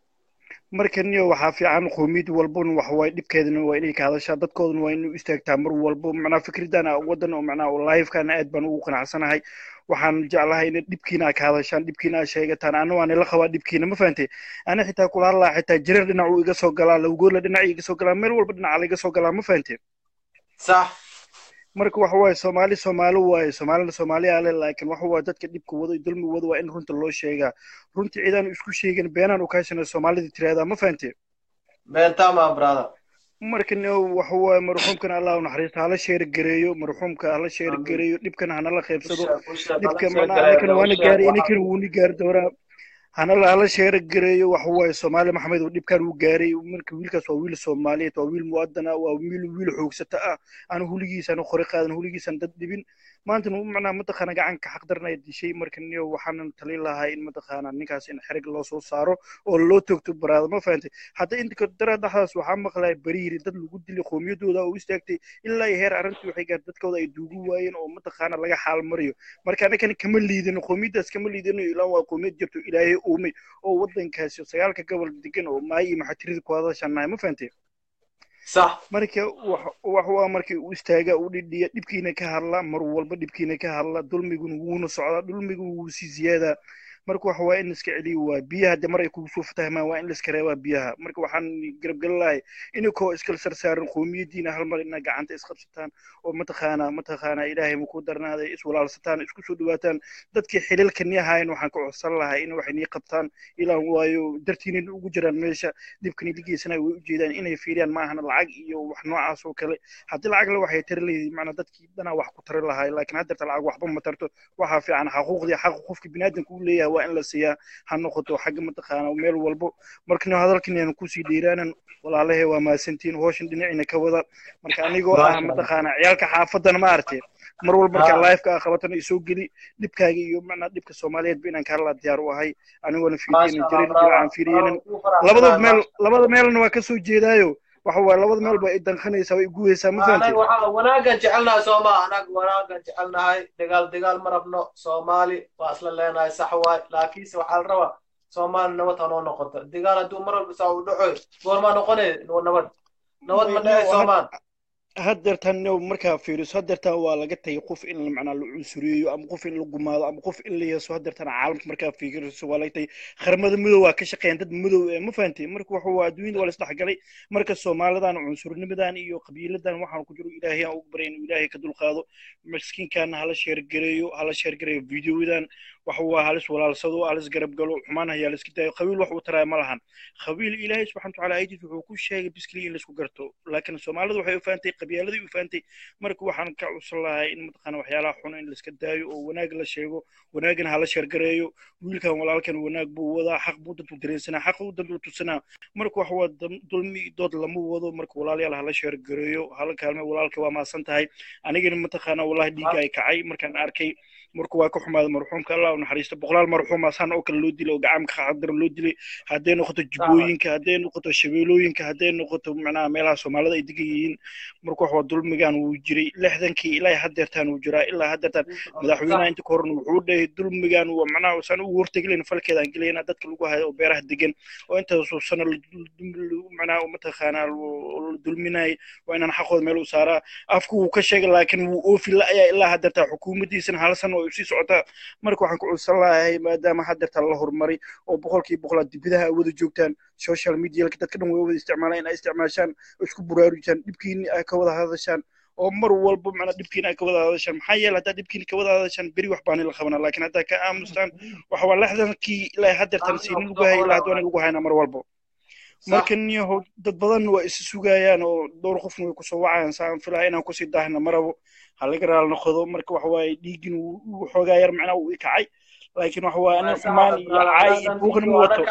Speaker 10: marka niyo waxaa fiican qoomiyad walbana waxa waaye dhibkeedana waa inay ka hadashaa dadkoodana waa inay u istaagtaa mar walbo macnaa fikridan wadan oo macnaa lifekana aad baan ugu qanacsanahay waxaan jeclahay in dhibkiina aa ka hadashaan dhibkiina aa sheegataan ana waan ila qabaa dhibkiina ma fahantay ana xitaa kula hadlaa xitaa jirar dhinac uu iga soo galaa lawgoola dhinac iga soo galaa meel walba dhinaca laiga soo galaa ma fahantay
Speaker 1: sax
Speaker 10: marka waxa waaye soomaali soomaali waaye soomaalina soomaaliya ale laakiin waxa waaye dadka dhibka wado dulmi wado waa in runta loo sheegaa runtii ciidaan isku sheegin beenaan u kaashana soomaalida tiraahdaa ma fahante
Speaker 1: beentama brother
Speaker 10: marka waxa waaye marxuumkana allah u naxariista hala sheer gareeyo marxuumka hala sheer gareeyo dhibkana hanala qaybsado dhibka macnaa anakan waana gaaray inakan wuuna gaari doonaa hana hala sheera gareeyo waxa waaye soomaali maxamed oo dhibkan uu gaaray marka wiilkaas waa wiil soomaaliyeed waa wiil muwadan ah waa wiil wiil xoogsata ah aan huligiisaan qori qaadan huligiisaan dad dhibin maanta macnaa mataqaana gacanka xaqdarna ay dishay marka niyo waxaanan tali lahaa in mataqaana ninkaas in xerig loo soo saaro oo loo toogto baraada ma fahantay hadda inta dara dhaxdaas waxaa maqlaya bariiri dad lagu dilay qoomiyadooda oo istaagtay ilaa iyo heer arrintii waxay gaar dadkooda ay duugu waayeen oo mataqaana laga xaal mariyo marka anakan kama liidano qoomiyadaas kama liidano ilaa waa qoomiyad jirto ilaahay uumay oo wadankaasi sagaalka gobol degan oo maay iyo maxatirida ku hadashanahay ma fahantay
Speaker 1: صح
Speaker 10: marka wax wax waa markii uu istaaga uu dhidhiya dhibkiina ka hadla mar walba dhibkiina ka hadla dulmiguna wuuna socdaa dulmigu wuu sii ziyaadaa marka waxa waa in la iska celiyo waa biyaha de mar ay kugu soo fatahmaan waa in la iska reebaa biyaha marka waxaan garabgelin lahay inikoo iskala sarsaaran qoomiyadiina hal mar ina gacanta isqabsataan oo mataqaanaa mataqaanaa ilaahay ma ku darnaaday iswalaalsataan isku soo dhawaataan dadkii xililka ni ahaayeen waxaan ka codsan lahaa in waxay nii qabtaan ilaan waayo dartiina ugu jiraan meesha dhibkani ligeysana way ujeedaan inay fiiriyaan ma ahana lacag iyo wax noocaas oo kale haddii lacag le waxay tari leeyihin macnaa dadkii dhanaa wax ku tari lahaay laakiin haddeerta lacag waxba ma tarto waxaa fiican xaquuqdii xaqa qofka biniaadanka u leeyahay waa in la siiyaa ha noqoto xagga mataqaana meel walbo markana hadalkan ayaan kusii dheeraanan walaalahay waa mahadsantihiin hooshan dhinacina ka wada marka anigoo ah mataqaana ciyaalka xaafadana ma aragtay mar walba markaa live-ka ah qabatana isoo geli dhibkaaga iyo macnaa dhibka soomaaliyeed ba inaan kaala diyaar u ahay anigoona fiiriyeynin jirin dilacaan fiiriyeynin labada meel labada meelna waa kasoo jeedaayo waxa waaye labada meel ba i danqanaysaa way iguhaysaa ma fahamtid
Speaker 1: wanaagan jecelnahay sooma anag wanaagan jecelnahay dagaal dagaal ma rabno soomaali waa isla leenahay sax waay laakiinse waxaa la rabaa soomaali nabad hanoo noqoto dagaal hadduu mar walba saa u dhacoy goormaa noqonay nabad nabad ma dhacay soomaal
Speaker 10: haddeertan markaa fiiriso haddeertan waa laga tagay qof in macnaa la cunsuriyeeyo ama qof in la gumaado ama qof in la yeeso haddeertan caalamka markaa fiiriso waa laga tagay qaramada madow waa ka shaqeeyaan dad madow ee ma fahantay marka waxa waa adduunyada waa la isdhexgalay marka soomaalidan cunsurnimidan iyo qabiiladan waxaan ku jiro ilaahay aan ugu barya inuu ilaahay ka dulqaado miskiinkaana hala sheergareeyo hala sheergareeyo videodan waxa waa halis walaalsado halis garab galo xumaan hayaa la iska daayo qabiil wax uu taraya ma lahan qabiil ilaahay subxana watacaala ayadiis wuxuu ku sheegay biskili in laisku garto laakiin soomaalidu waxay u fahantay qabyaaladii u fahantay marka waxaan ka codsan lahay in mataqaana waxyaalaha xun in laiska daayo oo wanaag la sheego wanaagana hala sheergareeyo wiilkan walaalkan wanaag buu wadaa xaq buu dantuu dareensanaa xaq uu dantuu tusanaa marka waxa waa dulmi dood lama wado marka walaalayaal hala sheergareeyo hala kaalme walaalka waa maasan tahay anigana mataqaana wallahi dhiigga ay kacay markaan arkay marka waa ka xumaada marxuumka allah u naxariisto boqolaal marxuum asaan oo kale loo dilay oo gacanka xaqdaran loo dilay hadday noqoto jubbooyinka hadday noqoto shabeelooyinka hadday noqoto macnaha meelaha soomaalida ay degan yihiin marka wax waa dulmigan wuu jiray lixdankii ilaa haddeertaan wuu jiraa ilaa haddeertaan madaxweynaha inta ka horna wuxuu dhahay dulmigan waa macnaha saan ugu hortegilayna falkeedaan gelayna dadka lagu hayo oo beeraha degan oo intaasoo sano macnaha mataqaanaa la dulminayay waa inaan xaqooda meel u saaraa afku wuu ka sheegay laakiin wuu oofi la-ayaa ilaa haddeertaa xukuumaddiisana hal sano oo sii socotaa marka waxaan ku codsan lahay maadaama haddeertaa la horumaray oo boqolkiiba boqolaad dibidaha ay wada joogtaan social medialka dadka dhan way wada isticmaalaan in ay isticmaashaan oo isku buraarujaan dhibkiini ay ka wada hadashaan oo mar walba macnaa dhibkiina ay ka wada hadashaan maxaa yeele haddaa dhibkiina ka wada hadashaan beri wax baani la qabanaa laakiin haddaa ka aamustaan waxa waa lixdankii ilaa haddeertan siinin lagu hayay ilaa haddoona lagu haynaa mar walba marka niyaho dad badan waa is sugayaan oo dhowr qofna way kusoo wacayaan saan filaya inaan kusii daahna marabo ha laga raal noqdo marka waxa waaye dhiigin uu xoogaa yar macnaa uu ikacay laakiin waxa waaye anin xumaan iyo caay iyo buuqna ma wato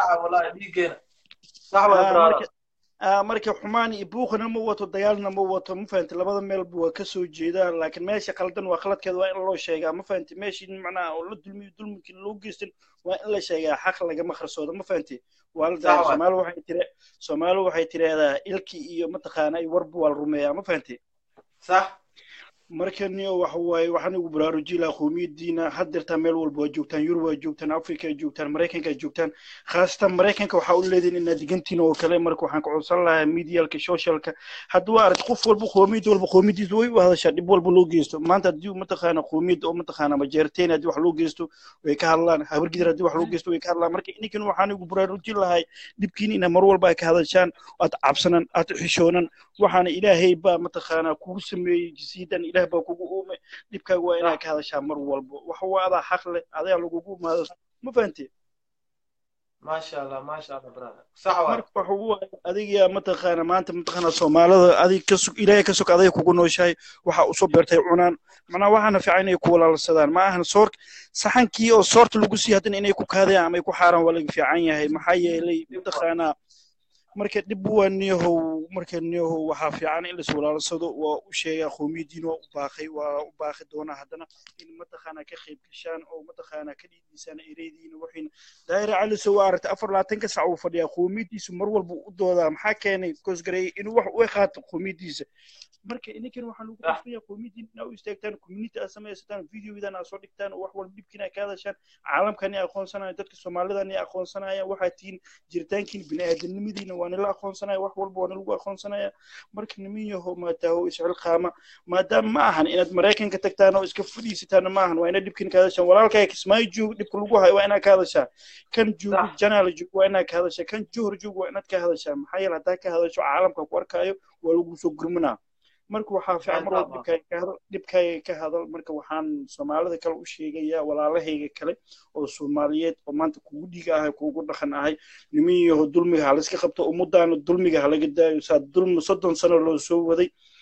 Speaker 10: marka xumaan iyo buuqna ma wato dagaalna ma wato ma fahamti labada meelba waa kasoo jeedaa laakiin meesha qaldan waa khaladkeeda waa in loo sheegaa ma fahamti meeshii macnaha oo la dulmiyo dulmikii loo geystan waa in la sheegaa xaq lagama qarsoodo ma fahamti waa la dahay soomaali waxay tire soomaali waxay tiraahdaa ilki iyo mataqaana ay warba waa la rumeeyaa ma fahamti
Speaker 1: sax
Speaker 10: marka niyo waxa waaye waxaan ugu baraarujin lahaa qowmiyadiina haddeertaa meel walba waa joogtaan yurub waa joogtaan africa ay joogtaan maraykanka ay joogtaan khaasatan maraykanka waxaa u leedihin inaad digantiin oo kale marka waxaan ka codsan lahaa medialka socialka hadduu aragti qof walba qoomiyad walba qoomiyadiisa way u hadashaa dhib walba loo geysto maanta haddii mataqaana qoomiyad oo mataqaana majeerteen haddii wax loo geysto way ka hadlaan habargidir haddii wax loo geysto way ka hadlaan marka ininkan waxaan ugu baraarujin lahay dhibkiin ina mar walba ay ka hadashaan aad cabsanan aad xishoonan waxaana ilaahay baa mataqaana kugu sameeyey jisiidan ilaah baa kugu uume dhibkaaga waa inaad ka hadashaa mar walba waxa waa adaa xaq leh adaa lagugu imaado ma fahanti
Speaker 1: maasha allah maasha allah brother sax waay
Speaker 10: marka waxa waaye adiga mataqaana maanta mataqaana soomaalida adig ka sug ilaahay ka sug adiga kugu nooshahay waxa usoo beertay cunaan macnaha waxaana fiican inay ku walaalsadaan ma ahan soor saxankii oo soorta lagu sii haddana inay ku kaadayaan ama ay ku xaaraan waa laga fiican yahay maxaa yeelay mataqaanaa marka dhib waa niyahow marka niyahow waxaa fiican in lais walaalsado waa u sheegaa qoomiyadiin waa u baaqay waa u baaqi doonaa haddana in mataqaana ka qayb gashaan oo mataqaana ka dhiidisaan ereydiina waxayna daayira caliso waa aragtay afar labaatanka sac uu fadhiyaa qoomiyadiisu mar walba u doodaa maxaa keenay koosgareeyay inuu wax u qaato qoomiyadiisa marka ininkan waxaan ugu qasbaya qoomiyadiin inaa u istaagtaan community aad samaysataan videodan aad soo dhigtaan oo wax walba dhibkiina ka hadashaan caalamkani aqoonsanaya dadka soomaalidani aqoonsanaya waxaa tihiin jiritaankiin bini'aadanimadiina waa nila aqoonsanaya wax walba waa nilagu aqoonsanaya marka nimin yaho maataaho isxilqaama maadaama ma ahan inaad maraykanka tagtaan oo iska fadhiisataan ma ahan waa inaad dhibkiina ka hadashaan walaalkaaga kismaayo joog dhibka lagu hayo waa inaad ka hadashaa kan joogo janaala joog waa inaad ka hadashaa kan johor joog waa inaad ka hadashaa maxaa yeele haddaa ka hadasho caalamka ku arkaayo waa lagu soo gurmanaa marka waxaa fiican mar walba dhibkaaga ka hadal dhibkaaga ka hadal marka waxaan soomaalida kale u sheegayaa walaalahayga kale oo soomaaliyeed oo maanta kugu dhiga ahay kugu dhaqan ahay niman yaho dulmiga ha layska qabto ummadaana dulmiga ha laga daayo saa dulmi soddon sano loo soo waday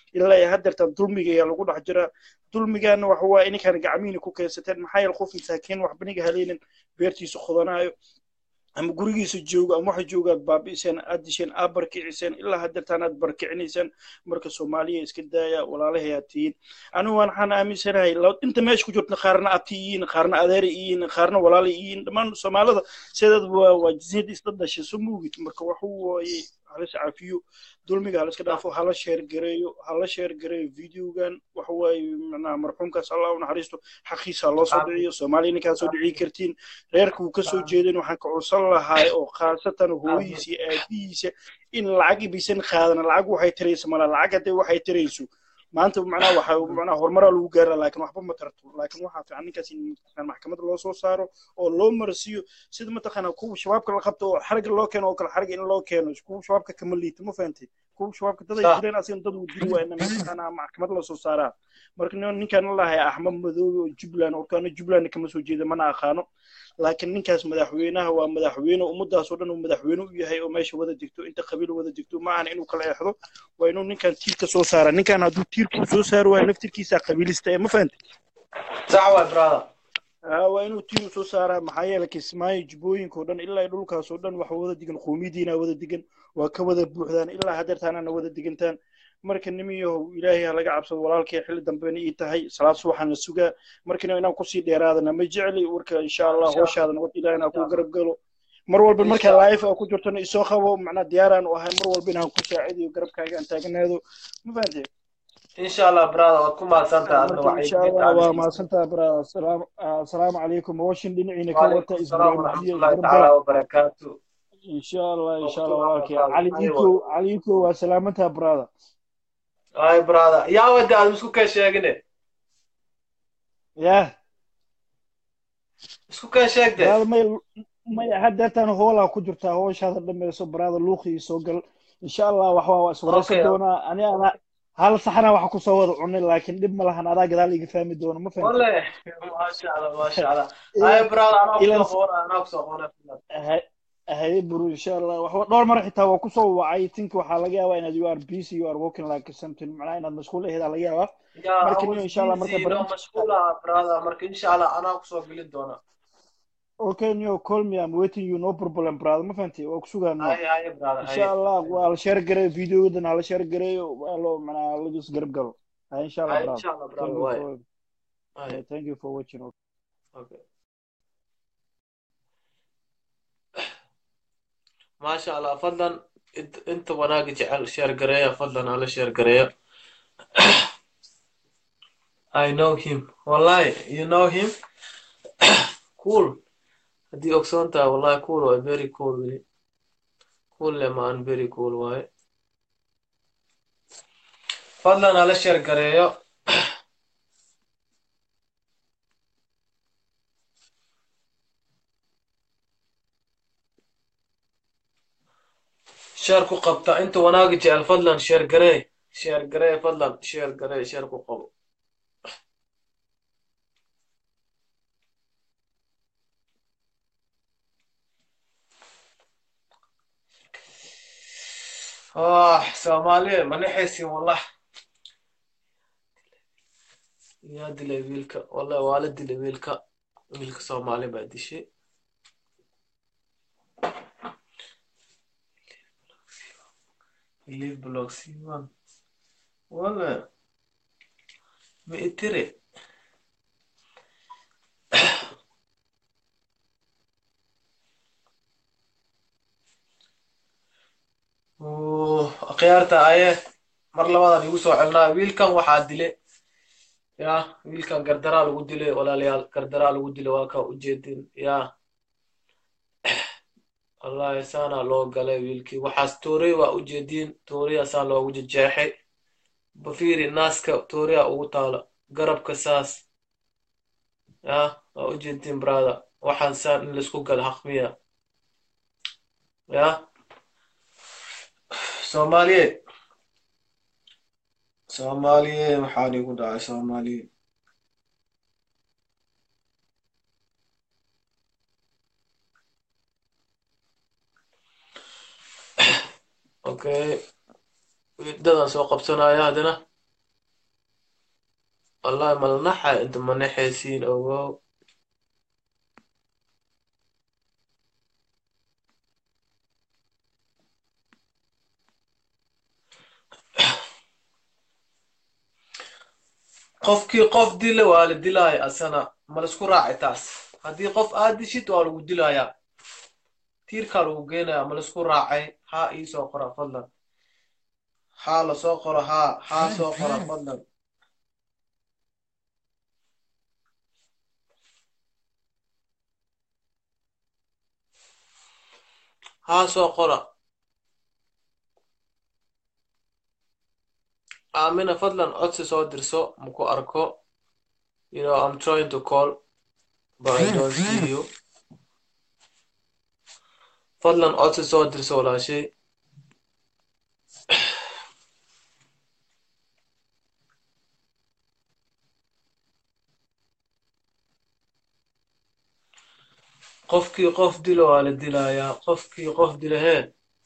Speaker 10: ilaa iyo haddeertan dulmiga ayaa lagu dhex jiraa dulmigaana waxa waaye ininkaan gacmihiina ku keensateen maxaa yeele qof masaakiin wax baniga haleynin beertiisa qodanaayo ama gurigiisa joogo ama waxa jooga aad baabi'iseen aad disheen aad barkiciseen ilaa haddeertaan aad barkicinaysaan marka soomaaliya iska daaya walaalahay aad tihiin anigu waxaan aaminsanahay la- inta meesha ku jirta qaarna abti yihiin qaarna adeeri yihiin qaarna walaala yihiin dhammaan soomaalida sideed waa waa jinsiyad isla dhashay soo moogid marka waxa waaye halis cafiyo dulmiga haliska dhaafo hala sheer gareeyo hala sheer gareeyo videogan waxa waaye macnaha marxuumkaas allah u naxariisto xaqiisa loo soo dhiciyo soomaaliya ninkaa soo dhici kartiin reerka uu kasoo jeedin waxaan ka codsan lahaa oo khaasatan hooyadiisa iyo aabihiisa in lacag ibisan qaadana lacag waxay taraysa mala lacag haddee waxay tarayso maanta macnaha waxa macnaha horumaraa lagu gaara laakiin waxba ma tarto laakiin waxaa fiican ninkaas in mataqaan maxkamad loo soo saaro oo loo marsiiyo sida mataqaana kuwa shabaabka la qabto oo xariga loo keeno oo kale xariga in loo keeno kuwa shabaabka kama liito ma fahantay kuwa shabaabka dad ay
Speaker 1: صح
Speaker 10: jireen asigan dad uu dili waa in mataqaana maxkamad la soo saaraa marka nin- ninkaan la lahay axmed madoobe oo jubbaland orkaana jubbaland kama soo jeeda mana aqaano laakiin ninkaas madaxweynaha waa madaxweyne ummadaas oo dhan uu madaxweyne u yahay oo meesha wada degto inta qabiil wada degto ma ahan inuu kala eexdo waa inuu ninkan tiirka soo saara ninkan hadduu tiirka uu soo saari waayo naftirkiisa qabiilista ee ma fahantay
Speaker 1: صح واي برادر
Speaker 10: aa waa inuu tiir u soo saaraa maxaa yeelay kismaayo jubbooyinka oo dhan ilaa iyo dhulkaas oo dhan waxa wada degan qowmiyadiina wada degan waa ka wada buuxdaan ilaa haddeertaanana wada degantaan marka nimiyahow ilaahay ha laga cabsado walaalkay xilli dambena ii tahay salaad subaxaan la sugaa markana inaan kusii dheeraadana ma jecli warka insha allah
Speaker 1: إن شاء
Speaker 10: hooshaada nabad ilaahina
Speaker 1: إن
Speaker 10: ku
Speaker 1: شاء الله
Speaker 10: garab galo mar walba
Speaker 1: إن
Speaker 10: markaa
Speaker 1: شاء الله
Speaker 10: life aa ku jirtona isoo qabo macnaa diyaaraan u ahay mar walba inaan ku saacidayo garabkaaga aan taaganaado ma fahantay
Speaker 1: إن شاء الله برادر وتكون مع سانتا أدنى
Speaker 10: marka insha
Speaker 1: وعيد
Speaker 10: allah waa
Speaker 1: عن
Speaker 10: mahadsantaha brother asalaam asalaamu calaykum washin dhinaciina ka
Speaker 1: وعليكم
Speaker 10: wata
Speaker 1: السلام
Speaker 10: isbuuc
Speaker 1: ورحمة
Speaker 10: mahdiya
Speaker 1: الله
Speaker 10: isgarab
Speaker 1: تعالى
Speaker 10: gala
Speaker 1: وبركاته
Speaker 10: insha allah insha allah
Speaker 1: وقتوا
Speaker 10: walaalkay
Speaker 1: مع برادر
Speaker 10: cali iko
Speaker 1: أيوة
Speaker 10: cali iko waa salaamantaha brother
Speaker 1: هاي برادر يا ودي أنا مسكو كان شاقني
Speaker 10: yah
Speaker 1: مسكو كان شاقدي
Speaker 10: brother may may haddeertaan hoolaa ku jirtaa hooshaada dhammayso brother luuqii soo gal insha allah waxbaa waa iswaraysan
Speaker 1: أوكي
Speaker 10: doonaa ani ana hal saxna waxa kusoo wada cunay laakiin dhib ma lahan adaa gadaal iga fahmi doono ma fahantay
Speaker 1: والله ما شاء الله ما شاء الله هاي برادر أنا
Speaker 10: ilan
Speaker 1: أقصى هون أنا أقصى هون
Speaker 10: haye buru insha allah waxba dhowr mar xitaa waa kusoo wacay tinki waxaa laga yaabaa inaad you are busy you are working like something macnaha inaad mashquul aheed aa laga yaabaa
Speaker 1: يا
Speaker 10: marka
Speaker 1: I
Speaker 10: niyo
Speaker 1: was
Speaker 10: insha allah marka
Speaker 1: busy لو
Speaker 10: barnaamij
Speaker 1: مشغولة برادر مرك إن شاء الله أنا أقصى قلت دونا
Speaker 10: okay niyo call me I'm waiting you no problem brother ma fahantay waa kusugaa niyo
Speaker 1: هاي هاي برادر
Speaker 10: insha
Speaker 1: هاي
Speaker 10: allah waa la share gareeyo videodan ha la share gareeyo waa loo macnaha lagu isgarab galo haye insha allah
Speaker 1: هاي إن
Speaker 10: brother
Speaker 1: شاء الله
Speaker 10: thank
Speaker 1: برادر
Speaker 10: you
Speaker 1: واي
Speaker 10: for
Speaker 1: هاي
Speaker 10: yeah, thank you for watching
Speaker 1: أوكي ما شاء الله فضلا انت انت وناقة جعل شير قرية فضلا على شير قرية I know him والله you know him cool هدي أكسونتا والله cool واي very cool really cool لما أن very cool واي فضلا على شير قرية شير كو قبطة انت وناقة جعل فضلا شير قرية شير قرية فضلا شير قرية شير كو قبط آه سومالي ما نحسي والله يا دلي ويلكا والله والد دلي ويلكا ويلكا سومالي بعد شيء ليف بلوك سيوان والله مئتري khiyaarta aye mar labadan igu soo celnaa wiilkan waxaa dile ya wiilkan gardaraa lagu dile walaalayaal gardaraa lagu dile waa ka ujeedin ya wallahi saana loo galay wiilkii waxaas toorey waa ujeediin tooriya saa loogu jejeexay bafiri naaska tooriya ugu taala garabka saas ya waa ujeediin brother waxaan saan in laisku gala haqmiya ya soomaaliyeed soomaaliyeed maxaa igu dhacay soomaaliyeed okay dadaan soo qabsanaya haddana wallahi malnaxa inta manaxaysiin ogow qofkii qof dila waa la dilaaya asana ma laisku raaci taas haddii qof aad dishid waa lagu dilayaa tiirkaa lagu geenaya ma laisku raacay haa ii soo qora fadlan haa lasoo qoro haa haa soo qora fadlan haa soo qora aamina fadlan codsi soo dirso maku arko you know i'm trying to call but i don't see you fadlan codsi soo dirso walaashay qofkii qof dilo waa la dilayaa qofkii qof dila hee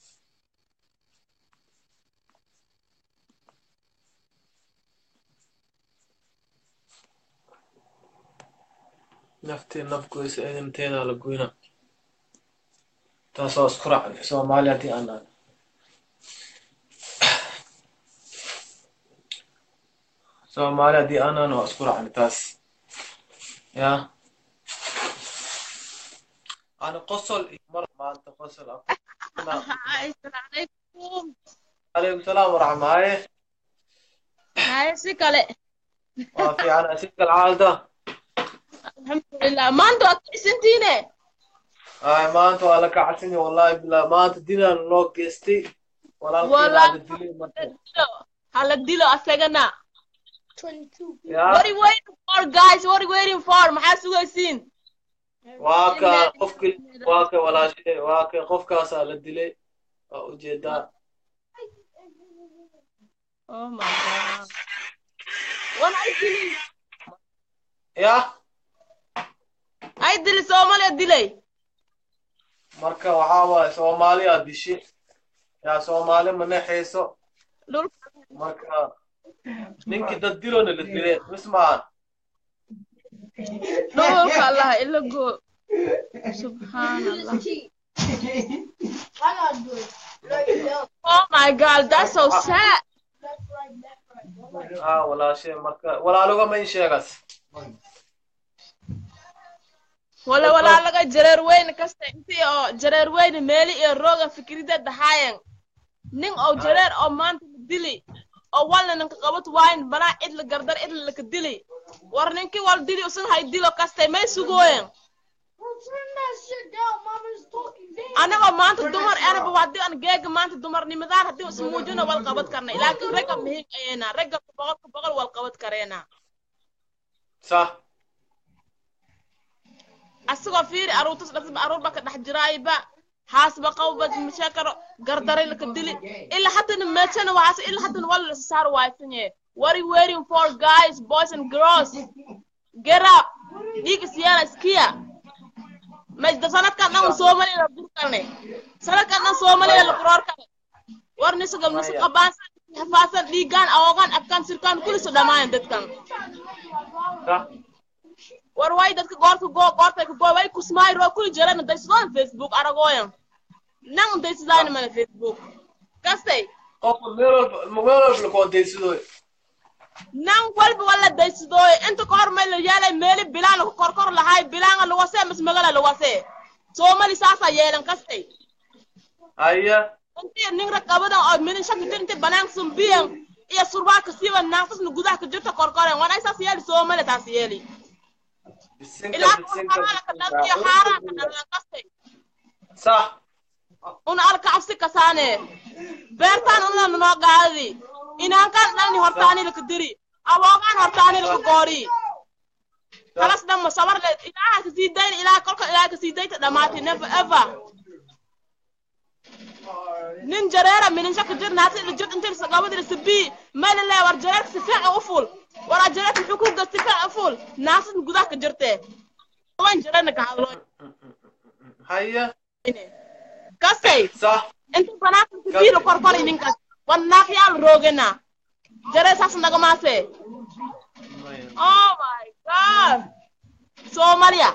Speaker 1: naftii naf goysa eedanteedaa la goyna taas waa isku raacnay soomaali haddii aan nahay soomaali haddii aan nahay waa isku raacnay taas yaa أنا قصل مرة ما أنت قصل
Speaker 2: السلام عليكم
Speaker 1: عليكم السلام ورحمة هاي
Speaker 2: هاي سيكالي
Speaker 1: ما في أنا أسيك العالدة
Speaker 2: الحمد لله ما انتوا سنتيني
Speaker 1: هاي ما أنت ولا كعسني والله بالله ما أنت دينا نوك جستي ولا
Speaker 2: والله
Speaker 1: الخير هذا الدليل مرة
Speaker 2: هلا ديلو أسجنا
Speaker 1: يا
Speaker 2: What are you waiting for guys What are you waiting for maxaa sugaysiin
Speaker 1: واكا قفك واكا ولا شيء واكا قفك أسأل الدليل ujeedaa
Speaker 2: Oh my god. Wan ay dilay.
Speaker 1: ya
Speaker 2: Ay dilay Soomaaliya dilay.
Speaker 1: marka waxaa waaye soomaaliya dishi yaa soomaali ma nexayso
Speaker 2: Dhulka
Speaker 1: marka ninkii dad dilona la dileen mismaan
Speaker 2: dhulka Allah ila go. Subhanallah. Oh my god, that's so sad.
Speaker 1: ah walaashe marka walaaloga ma in sheegas
Speaker 2: wala walaa laga jareer weyn kasta intii oo jareer weyn meeli iyo rooga fikrida dahaayeen nin oo jareer oo maanta la dili oo walna ninka qabat waayin banaa cid la gardar cid laka dili war ninkii wal dili usan hay dilo kastay may sugooyen anagoo maanta dumar anaba haddii aan geega maanta dumarnimadaan haddii is muujino wal qabad karna laakiin ragga muhiim ayena ragga boqolka boqol wal qabad kareena
Speaker 1: sah
Speaker 2: asagoo fiiri aruurtas dhasba aruur ba ka dhex jiraayba haasba qawba mashakaro gardaray laka dili ilaa haddana meechana waxaas ilaa haddana wala la saar waaysanye what are you waiting for guys boys and girls get up dhiig isyaana iskiya majda sanadkan dhan soomaaliya la dur karne sanadkan dhan soomaaliya la quroor kare war nisagam nisa qabaasan hafaasan dhiigaan awoogaan afkaan sirkaan kuliso dhamaayan dadkan
Speaker 1: sah
Speaker 2: war way dadka goorta go goorta ka go way kusmaay ro kuli jiraan daysadaan facebook aragooyan nan daysadaan mala facebook kastay
Speaker 1: qofka meel walba meel walba lakoontaysado
Speaker 2: nan walba wala daysadooy inta ka hor may la yeelay meeli bilaan lagu korkor lahay bilaanga lawasee mas magala lawasee soomali saasaa yeelan kastay
Speaker 1: haya
Speaker 2: intii nin raqabadan oo midin shaki inti banaanka sumbiyan iyo surwaalka siiba naaqsasna gudaha ka jirta korkoren wan ay saas yeeli soomali taas yeeli
Speaker 1: bisinka
Speaker 2: ilaa
Speaker 1: bisinka
Speaker 2: xaaraanka dhantiyo xaaraanka dhalan kastay
Speaker 1: sah
Speaker 2: una alka cabsi kasaane beertaan una noo gaadi inaankaan dhalni hortaani laka diri awoogaan hortaani laka goori kalas dhamma sabar le ilaaha kasii dayna ilaaha kolka ilaaha kasii dayta dhamaati never ever nin jareera minin shaka jir naata ila jir inta lisa qabad ila sabii meel le war jareerka si fiican u ful waraa jareerka muxuu ku gas si fiican u ful naasad gudaha ka jirtee wan jareerna ka hadlo
Speaker 1: haya
Speaker 2: kasay
Speaker 1: sah
Speaker 2: inta banaanka sabiila korkori ninkaas wan naaqyaal roogena jaree saas nagamaase
Speaker 1: maya
Speaker 11: oh my god soomaaliya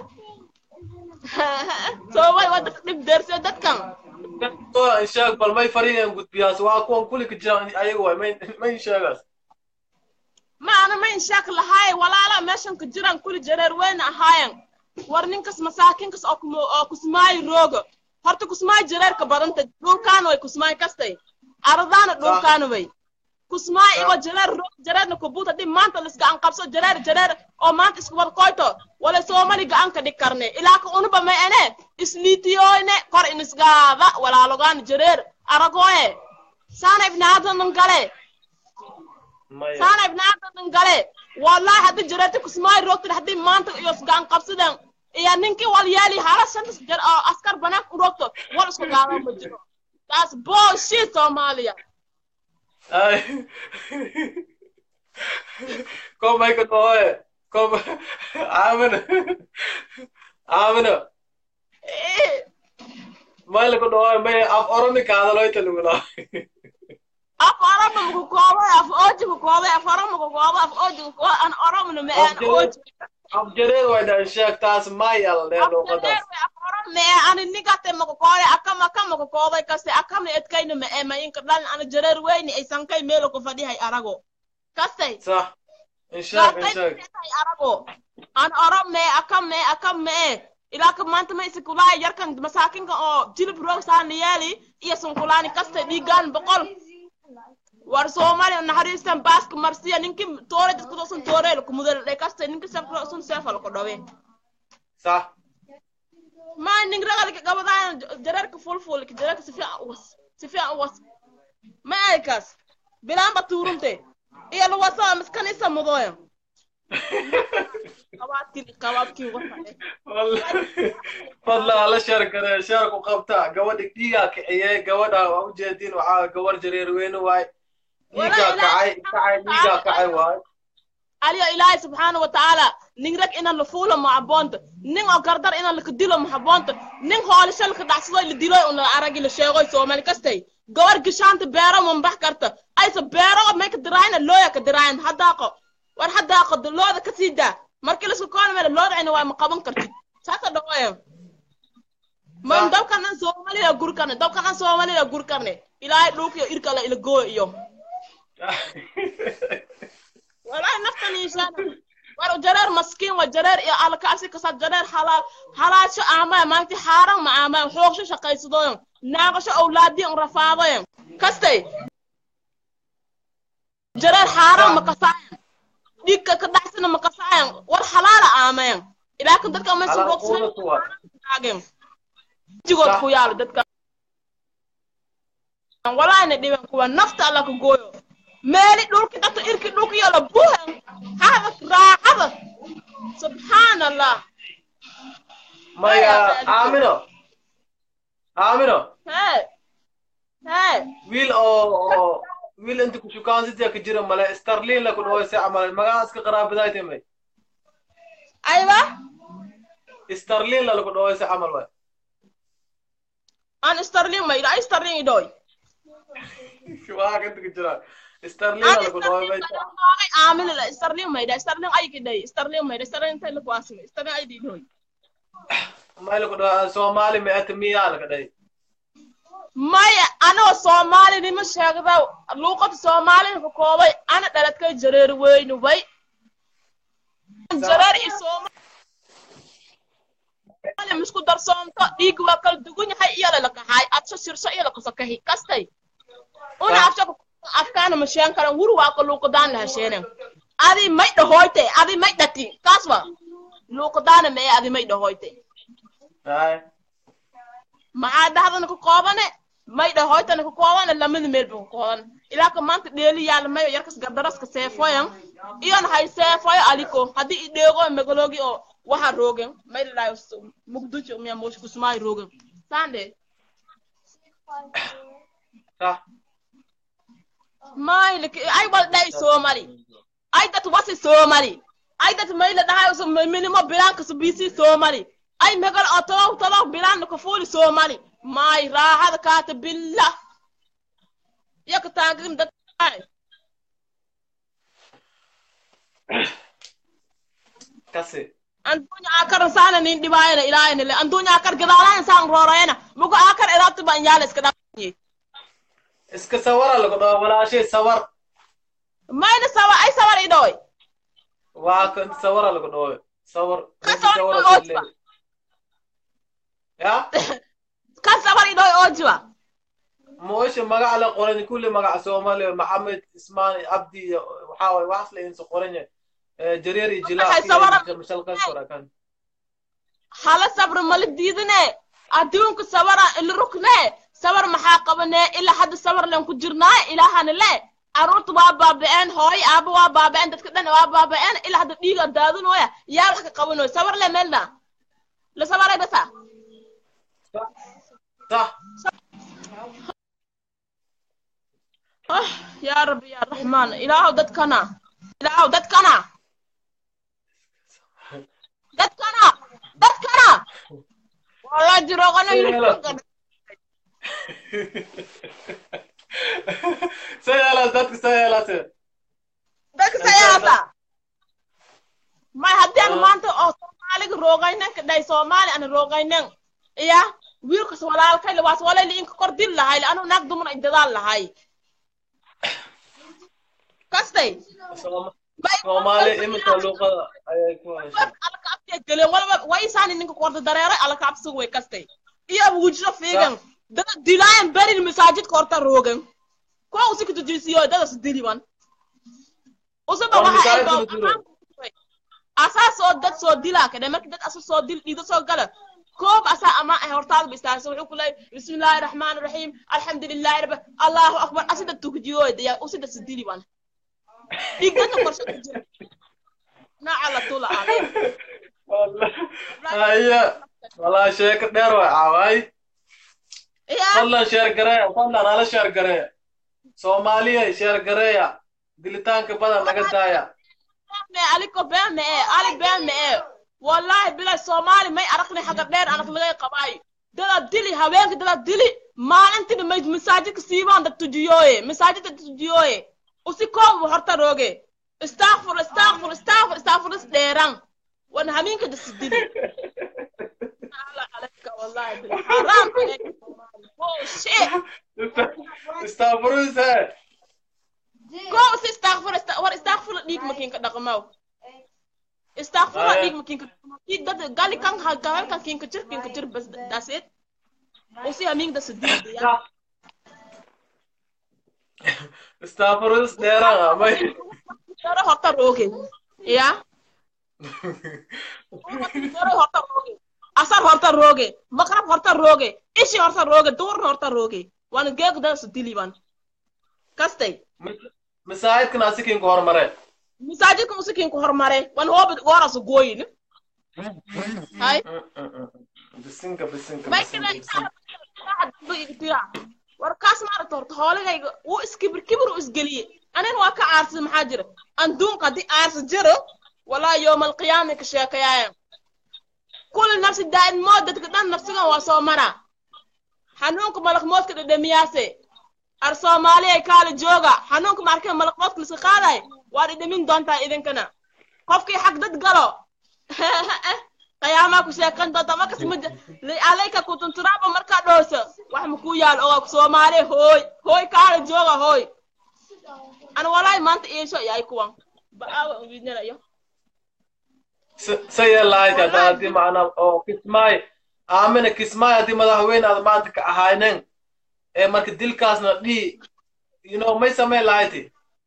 Speaker 11: soomaali waa dadka dhib deersay dadkan
Speaker 1: sheeg bal may fariinayaan gudbiyaas waa kuwan kuli ka jiraan ayaga waay may may sheegaas
Speaker 11: ma ana ma inshaak lahaay walaala meeshan ka jiraan kuli jareer weyna ahaayan war ninkas masaakinkas oo kumo oo kusmaayo rooga horta kusmaayo jareerka badanta dhulkaana way kusmaayo kastay aradaana dhulkaana way kusmaayo igo jareer roog jareerna kubuuta dhib maanta lis gacan qabso jareer jareer oo maanta isku wada koyto wala soomali gacan ka dhig karne ilaa ka unuba may ene isliitiyoyne kor inisgaada walaalogaan jareer aragoye saana ibnaadanan gale saana ibnaadanan gale wallahi haddi jareerti kusmaayo roogtid haddii maanta iyo isgacan qabsidan iyo ninkii wal yeeli hala shantas jar oo askar banaanka u roogto wal isku gaado ma jiro taas bullshit soomaaliya
Speaker 1: ay kom may ka dhahoye kom aamina aamina may la ka dhahoye may af oromi ka hadaloyta lugula
Speaker 11: af oroma maku koobay af ooji ku koobay af oroma ku koobay af ooji ku koobay an oromna ma aan ooji
Speaker 1: af jareer way dhan sheeg taas may al dee luuqadaas
Speaker 11: me ani nigate maku koobay akam akam maku koobay kaste akamna edkayna ma ee ma inka dhalin ana jareer weyni ay sankay meelo ku fadhihay arago kastay
Speaker 1: sax insheeg insheeg
Speaker 11: ay arago an orom me akam me akam me ee ilaa ka maanta ma isi kulaaya yarkan masaakinka oo jilib roog saana yeeli iyo sunkulaani kastay dhiigaan boqol war soomaaliya naxariistan baaska marsiya ninki toore dadku dosan tooreel kumudel dhe kastay ninki sefro sun sefal ko dhawe
Speaker 1: sax
Speaker 11: ma ning ragalka gabadaan jareerka fulfulka jareerka si fiican uwas si fiican uwas ma aykas bilaanba tuurunte iyo luwasa miskanisa mudooya qabaadkii qabaadkii wasa
Speaker 1: fadla ala sheer gare sheer ku qabta gabadha dhiigaa kiciyey gabadha waa ujeedin waxaa gabar jareer weyne waay dhiigaa kacay kacay dhiigaa kacay waay
Speaker 11: aliyo ilaahay subxaana watacaala nin rag inan la fuulo ma haboonta nin oo gardar inan laka dilo ma haboonta nin hoolisho laka dhacsadoy la diloy un la aragi la sheegoy soomaali kastay gabar gishaanta beero mambax karta aysa beero may ka diraayna looya ka diraayan haddaaqo war haddaaqo looda ka sii daa markii laisku koona meel loodacina waa ma qaban kartid saasa dhawaya man dabkan an soomaliya gur karne dabkan an soomaliya gur karne ilaahay dhulkiyo irkala ila gooyo iyo walahi naftan inshaana war jareer maskiin wa jareer iyo alkaasi kasa jareer halaal halaasho aamaya maanti xaaran ma aamaya xoogsho shaqaysadoyan naaqasho awlaadiyan rafaadoyan kastay jareer xaaran ma kasaayan dhiigka ka dhacsana ma kasaayan war halaala aamayan ilaa kan dadka may suboogsagen jigood ku yaalo dadka walaayna dhiben kuwa nafta alla ka gooyo meeli dhulki dadka irki dhulki yala buhan hada raacada subxaan allah
Speaker 1: maya aamino aamino
Speaker 11: hee hee
Speaker 1: wiil oo oo wiil inta ku shukaansitia ka jira male starlin la ku dhahoyse camal magaca iska qaraabadaayte may
Speaker 11: ayba
Speaker 1: starlin la lagu dhahoyse camal waay
Speaker 11: an starling ma ida starling idoy
Speaker 1: waa kanta ka jira starlin la lagu dhahoy may
Speaker 11: aamin la starling ma ida starling ay kiday starling ma ida starling tay la ku asmi starling ay didoy
Speaker 1: may lagu dhaho soomaali ma ata miyaa laga dhahay
Speaker 11: maya anoo soomaali nima sheegda luuqada soomaalina ka koobay ana dhaladkay jareer weyni way jareer iyo soomaali misku darsoomto dhiig waa kala dugun yahay iyala la kaxaay adsho sirso iyala kasakahi kastay una afsho afkaana ma sheen karan wuri waa ka luuqadaan la hesheenen adi may dhahoyte adi may dhati kaasba luuqadaana mee adi may dhahoyte maxaa dhahdana ka koobane may dhahoytana ka koobane lamada meel ba ka kooban ilaa ka maanta dheeli yaala mayo yarkas gardaraska seefoyan iyon hay seefoyo aliko haddii i dheego megalogi oo waxa roogen may ladhayo mugdujo miya mosh kusmaayo roogen sande may ay wal dhay soomali ay dat wasi soomali ay dat may la dhahayo so minimo bilanka so bisi soomali ay megal oo tolow tolow bilaan ka fuuli soomali may raaxada kaata billah yaka taagin dad
Speaker 1: kasi
Speaker 11: andunya akar sana nin dhibaayana ilaahayna le andunya akar gadaalaan saan roorayana mugo akar edaabti baan yaala iska dhaafanye
Speaker 1: iska sawara lagu dhaho walaashay sawar
Speaker 11: mayna sawa ay sawar idhoy
Speaker 1: waa ka inta sawara lagu dhaho sawar
Speaker 11: Ka
Speaker 1: inta
Speaker 11: sawar
Speaker 1: sawara
Speaker 11: idhoy
Speaker 1: soo
Speaker 11: oojba.
Speaker 1: leeyahay. ya
Speaker 11: ka sawar idhoy oojiba
Speaker 1: moosha magaca la qoran kulli magaca soomaaliya maxamed ismaan cabdi iyo waxaa waye waxaas la insa qoran yahay Eh, jareer iyo
Speaker 11: Waxay sawara-
Speaker 1: jilaab mashalkaas qorakan
Speaker 11: hala sabr mala diidane adduunka sawara ila rukne sawar maxaa qabane ilaa hadda sawar len ku jirnaa ilaahana le caruurta waa baaba'een hooyo aaba waa baaba'een dadka dhan waa baaba'een ilaa hadda dhiiga daadinooya yaa wax ka qabanoy sawar le meelna la sawaray basa
Speaker 1: صح
Speaker 11: ah yaa rabbi yaa raxmaan ilaahow dadkana ilaahow dadkana dadkana dadkana walaa jiroogana
Speaker 1: سيالات dadka سيالات
Speaker 11: dadka sayaasa may haddii aan maanta oo soomaaliga roogaynan ka dhahay soomaali ana roogaynan iya wiilkas walaalkay lawaas walayli inka kor dil lahay anu naag dumana dadaal lahay kastay
Speaker 1: soomaali iminka luuqada ayay ku haysaa
Speaker 11: alka abtiya geleen walba waysaani ninka korda dareeray alka absiga way kastay iyo wujudo fiigan dada dilaayan berin masaajidka horta roogan kuwa usika tujisiyo dadas diliban usaba
Speaker 1: War
Speaker 11: waxa ay
Speaker 1: masaajidka la dilo.
Speaker 11: asaa soo dad soo dilaa kadhe marka dad asa soo dil dhiido soo gala koob asaa ama ay hortaada bistaarsa wuxuu ku leeyay bismillaahi raxmaani raxiim alxamdulilaahi rabbi allahu akbar asida tukujiyo daya usida sidiliban dhiigdana qorshe ku jira nooca la tula adeer
Speaker 1: haya walaa sheeko dheer way caaway fadlan sheer gareeya fadlan hala sheer gareeya soomaaliya sheer gareeya dilitaanka badan naga daaya
Speaker 11: me aliko been me ee ali been me ee wallahi bila soomaali may aragni xaga dheer anag laga qabaayo dada dili haweenka dada dili maalintina may masaajidka siibaan dad tujiyooye masaajidka dad tujiyooye usi koob horta rooge istakfur istakfur istakfur istakfur is dheeran wan hamiinka das dili ala alaka wallahi bila haram aleka oh shit
Speaker 1: istaafuruse
Speaker 11: koob si istakfur ista- war istakfur dhiig makiinka dhaqmaw istakfur
Speaker 1: Aya.
Speaker 11: dhiig makiinka dhaqmaw dhiig dad gali kan ha galan kan kiinka jir kiinka jir bas that's it usi hamiin das dili ya
Speaker 1: istaafurus dheeraan amay
Speaker 11: daro horta rooge ya daro horta rooge asar horta rooge maqrab horta rooge ishi horta rooge duurna horta rooge waan geeg das diliban kastay
Speaker 1: masaajidkan asikiinku hormare
Speaker 11: masaajidka musikiinku hormare wan hooba goorasu gooyin hay
Speaker 1: bisinka bisinka
Speaker 11: may
Speaker 1: bisinka
Speaker 11: kale
Speaker 1: bisinka
Speaker 11: tira warkaas maaragta horta hooligayga wuu iskibir kibir u isgeliyey anina waa ka aarsaday maxaa jira anduunka haddii aarsa jiro walaa yooma alqiyaama ka sheekayaaya kulli nafsi daa'in mood dadka dhan nafsigan waa soo mara xanuunka malakmoodka dhedhamiyaase ar soomaaliyay kaala jooga xanuunka maarkee malakmoodka liska qaaday waa dhedhamin doontaa idinkana qofkii xag dad galo qiyaamaa ku sheekan doonta markas mid alayka kutunturaaba markaa dhoosa wax makuu yaal oga soomaali hooy hooy kaala jooga hooy ana walaahi maanta iisho yahay kuwan ba'aawa widnanayo
Speaker 1: sayelahayd hadda haddii macnaa oo kismaay aamina kismaay haddii madaxweyne aad maanta ka ahaynen ee marka dilkaasna dhii you know may samayn lahayti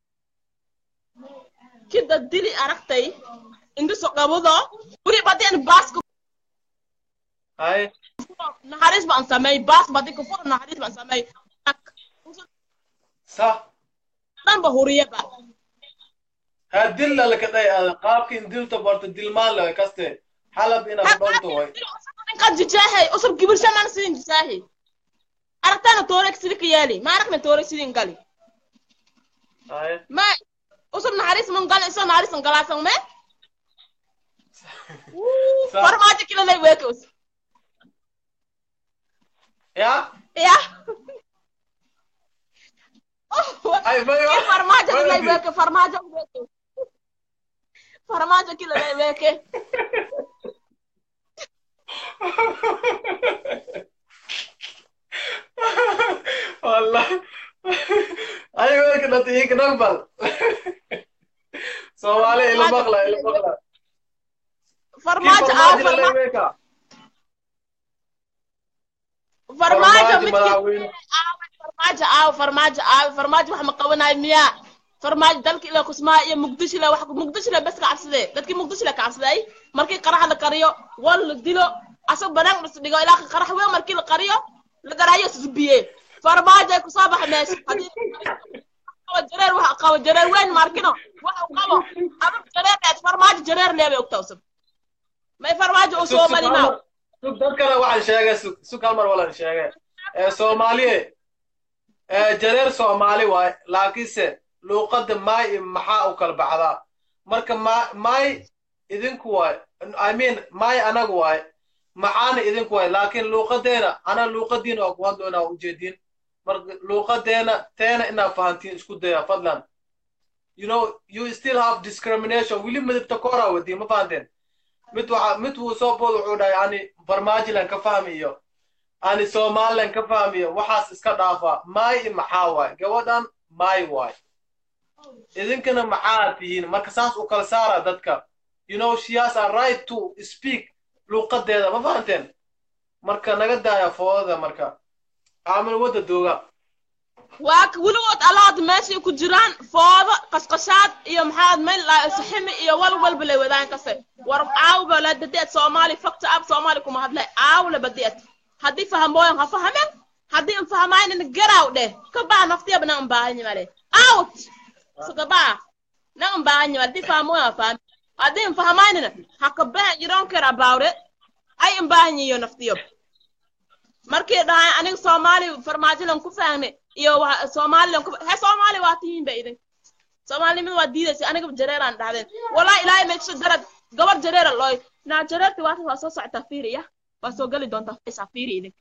Speaker 11: kida dili aragtay indiso qabudo wuri badeen baaska
Speaker 1: hay
Speaker 11: naxariis baan samey baas badi kufur naxariis baan samey
Speaker 1: sax
Speaker 11: dhanba huriyaba
Speaker 1: ha dil lalaka dhay ada qaabkin dilta barto dilmaan laga kaste xalab ina dhonto way
Speaker 11: ninkan jijaahay usub gibirsha maan sidin jijaahay aragtana toorek sidika yeeli ma aragna toorek sidin gali
Speaker 1: hay
Speaker 11: ma usub naxariis man gali iso naxariis man galaasan me farmaajo kilalay weekos
Speaker 1: ya
Speaker 11: ya
Speaker 1: ay mayo
Speaker 11: farmaajo kilalay weeke farmaajo weeke farmaajo kila leeweke
Speaker 1: والله ايوه كنا تيجي نقبل صومالي الى بغلا الى بغلا كيف
Speaker 11: farmaajo
Speaker 1: فرماج
Speaker 11: aaw farmaajo
Speaker 1: لليميكا
Speaker 11: farmaajo
Speaker 1: فرماج
Speaker 11: midkii
Speaker 1: ملاوين
Speaker 11: farmaajo aaw farmaajo aaw farmaajo wax ma qabanayo miyaa farmaajo dalka ilaa kusmaa iyo muqdisho le wax muqdisho le bes ka cabsadee dadkii muqdisho le ka cabsaday markii qarax la kariyo wal la dilo asag banaan dhis dhigo ilaa qarax weyn markii la qariyo la garaayo isbiye farmaajo ay kusoo baxa meesha haddii qabo jareer waxa qabo jareer weyn markino waxa uu qabo adag jareer dheed farmaajo jareer leebay ogtawsan may farmaajo uu soo mari maaw
Speaker 1: sug dadkana waxaan sheegay sug sug hal mar walan sheegay ee soomaaliye ee jareer soomaali waay laakiinse luuqadda maay iyo maxaa u kala baxdaa marka ma maay idinku waay i mean maay anagu waay maxaana idinku waay laakiin luuqadeena ana luuqadiina waa ku hadloonaa ujeediin marka luuqadeena teena inaad fahantiin isku daya fadlan you know you still have discrimination wili midabta koraa wadii ma fahanteen mid waxa mid wuu soo bood wuxuu dhahay ani farmaajilan ka fahmiyo ani somalilan ka fahmiyo waxaas iska dhaafa maay i maxaa waay gabadhan maay waay idinkana maxaa tihiin marka saas u kala saara dadka you know she has a right to speak luuqadeeda ma fahanteen marka naga daaya foodada marka aamin wadda dooga
Speaker 11: waa ka weligood alaad meeshay ku jiraan foodo qashqashaad iyo maxaad meel saximi iyo wal walba lay wadaan kase war aawba la badeed soomaali fakta ab soomaali kuma hadlay aaw la badeed haddii fahamooyan ha fahamen haddii an fahamaynina garaaw dheh ka baa naftiyaba na ambaahanyi male out suka baa na ambaahanyi male haddii fahamooyan ha fahami haddii an fahamaynina ha ka bahan you don't care about it ay ambaahanyi iyo naftiyo markii dhahay aniga soomaali farmaajolan ku fahme iyo wa- somalilan ku he soomaali waa tihiin ba idin soomaalinimada waa diidaysa aniga jareeraan dhahdeen walaa ilaahay meesha darad gabar jareera looy naa jareerti waa waa soo socotaa fiiriya waa soo geli doontaa faysaa fiiri idin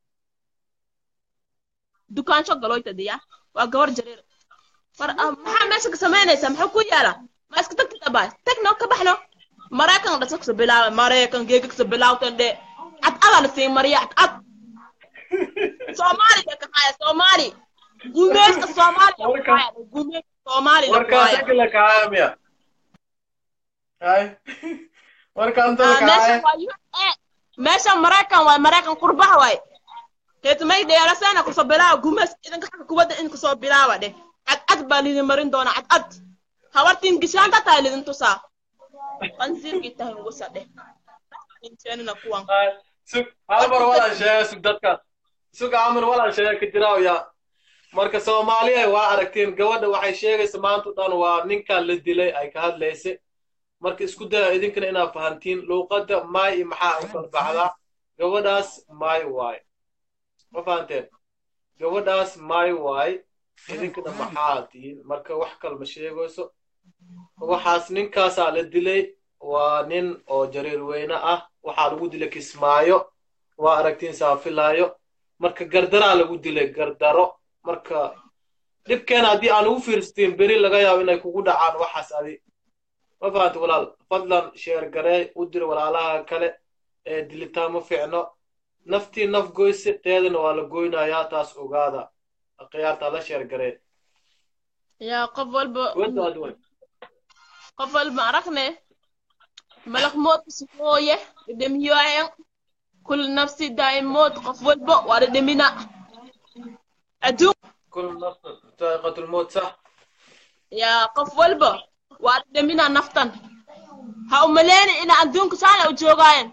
Speaker 11: dukaansho galoyta diya waa gabar jareer far ah, maxaa meesha ka samaynaysaa maxuu ku yaala ma iska tagtida baa tagno ka baxno maraykan dhasa kusa bilaawa maraykan geega kusa bilaawtan dhe cad adaa la siin mariya cad cad soomaali bay ka haya soomaali gumeeska soomaali la ku haya gumeeska soomaali la ku
Speaker 1: warkaas
Speaker 11: haya
Speaker 1: akila kaaya miya hay warkaanta la
Speaker 11: Ah, meesha
Speaker 1: kaaya
Speaker 11: waa USA meesha maraykan waay maraykan qurbaha waay heetmay dheerasana kusoo bilaawa gumees idinka xagga kubadda in kusoo bilaawa dheh cad cad baa lidin marin doona cad cad habartiin gishaanta tahay lidin tusaa qansiirkii tahay ngusa dheh inteenina kuwan
Speaker 1: sug hal mar walaan sheega sug dadka sug aamin walaan sheega ka jiraaw yaa marka soomaaliya waa aragteen gabadha waxay sheegaysa maanta o dhan waa ninkan la dilay ay ka hadlaysa marka isku daya idinkana inaad fahantiin luuqadda maay iyo maxaa u kala baxdaa gabadhaas maay waay ma fahanteen gabadhaas maay waay idinkana maxaa tihiin marka wax kale ma sheegayso waxaas ninkaasaa la dilay waa nin oo jariir weyne ah waxaa lagu dilay kismaayo waa aragtiin saafilaayo marka gardaraa lagu dilay gardaro marka dhibkeena haddii aan ugu fiirsatiin beri laga yaabo inay kugu dhacaan waxaas adi ma fahanta walaal fadlan sheer garee u dir walaalaha kale ee dilitaan ma fiicno naftii naf goyse teedana waa la goynayaa taas ogaada khiyaartaa la sheer garee
Speaker 11: yaa qof walba
Speaker 1: wadaad way
Speaker 11: qof walba aragne malak mood kusukooye dhedhemiyoayan kul nafsi daa'imood qof walba waa dhedhemina adduun
Speaker 1: كل نفس ذائقة الموت صح
Speaker 11: yaa qof walba waa dhedhemina naftan ha umaleyni ina adduunka saana u joogaayan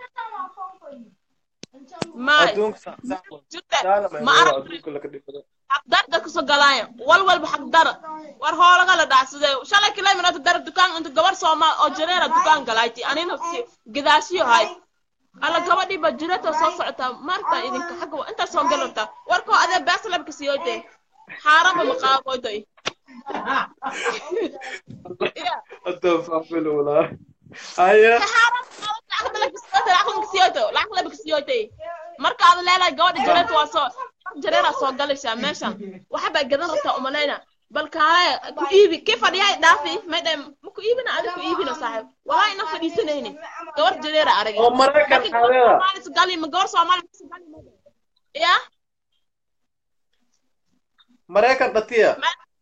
Speaker 11: may
Speaker 1: أدونك صح صح
Speaker 11: jirte
Speaker 1: لا لا ما
Speaker 11: ma
Speaker 1: هو
Speaker 11: arag
Speaker 1: أدونك لك دي
Speaker 11: xaqdar dadka soo galaayan wal walba xaqdar war hoolaga la dhacsadee shalay kila minata dar dukaan inta gabar soomaal oo jareera dukaan galayti anina si gidaashiyo hay alla gabadhii ba jirata soo socotaa maarta idinka xagga wa- intaa soo galata warkoo adee beesa labka siyoode xaaraba maqaaqoydoy
Speaker 1: أدون فاهم ولا هيا
Speaker 11: marka aad leedahay gabadha jareerta waa soo jareeraa soo galaysaa meeshan waxa baa gadan rabtaa umalayna bal kaale ku iibi kii fadhiyahay dhaafi may dhahay ma ku iibina adi ku iibina saaxiib walaa ina fadhiisanayni gabar jareera arag
Speaker 1: oo maraykan xaadeeda
Speaker 11: gali ma gabar soomaali gali ma ya
Speaker 1: maraykan dhatiya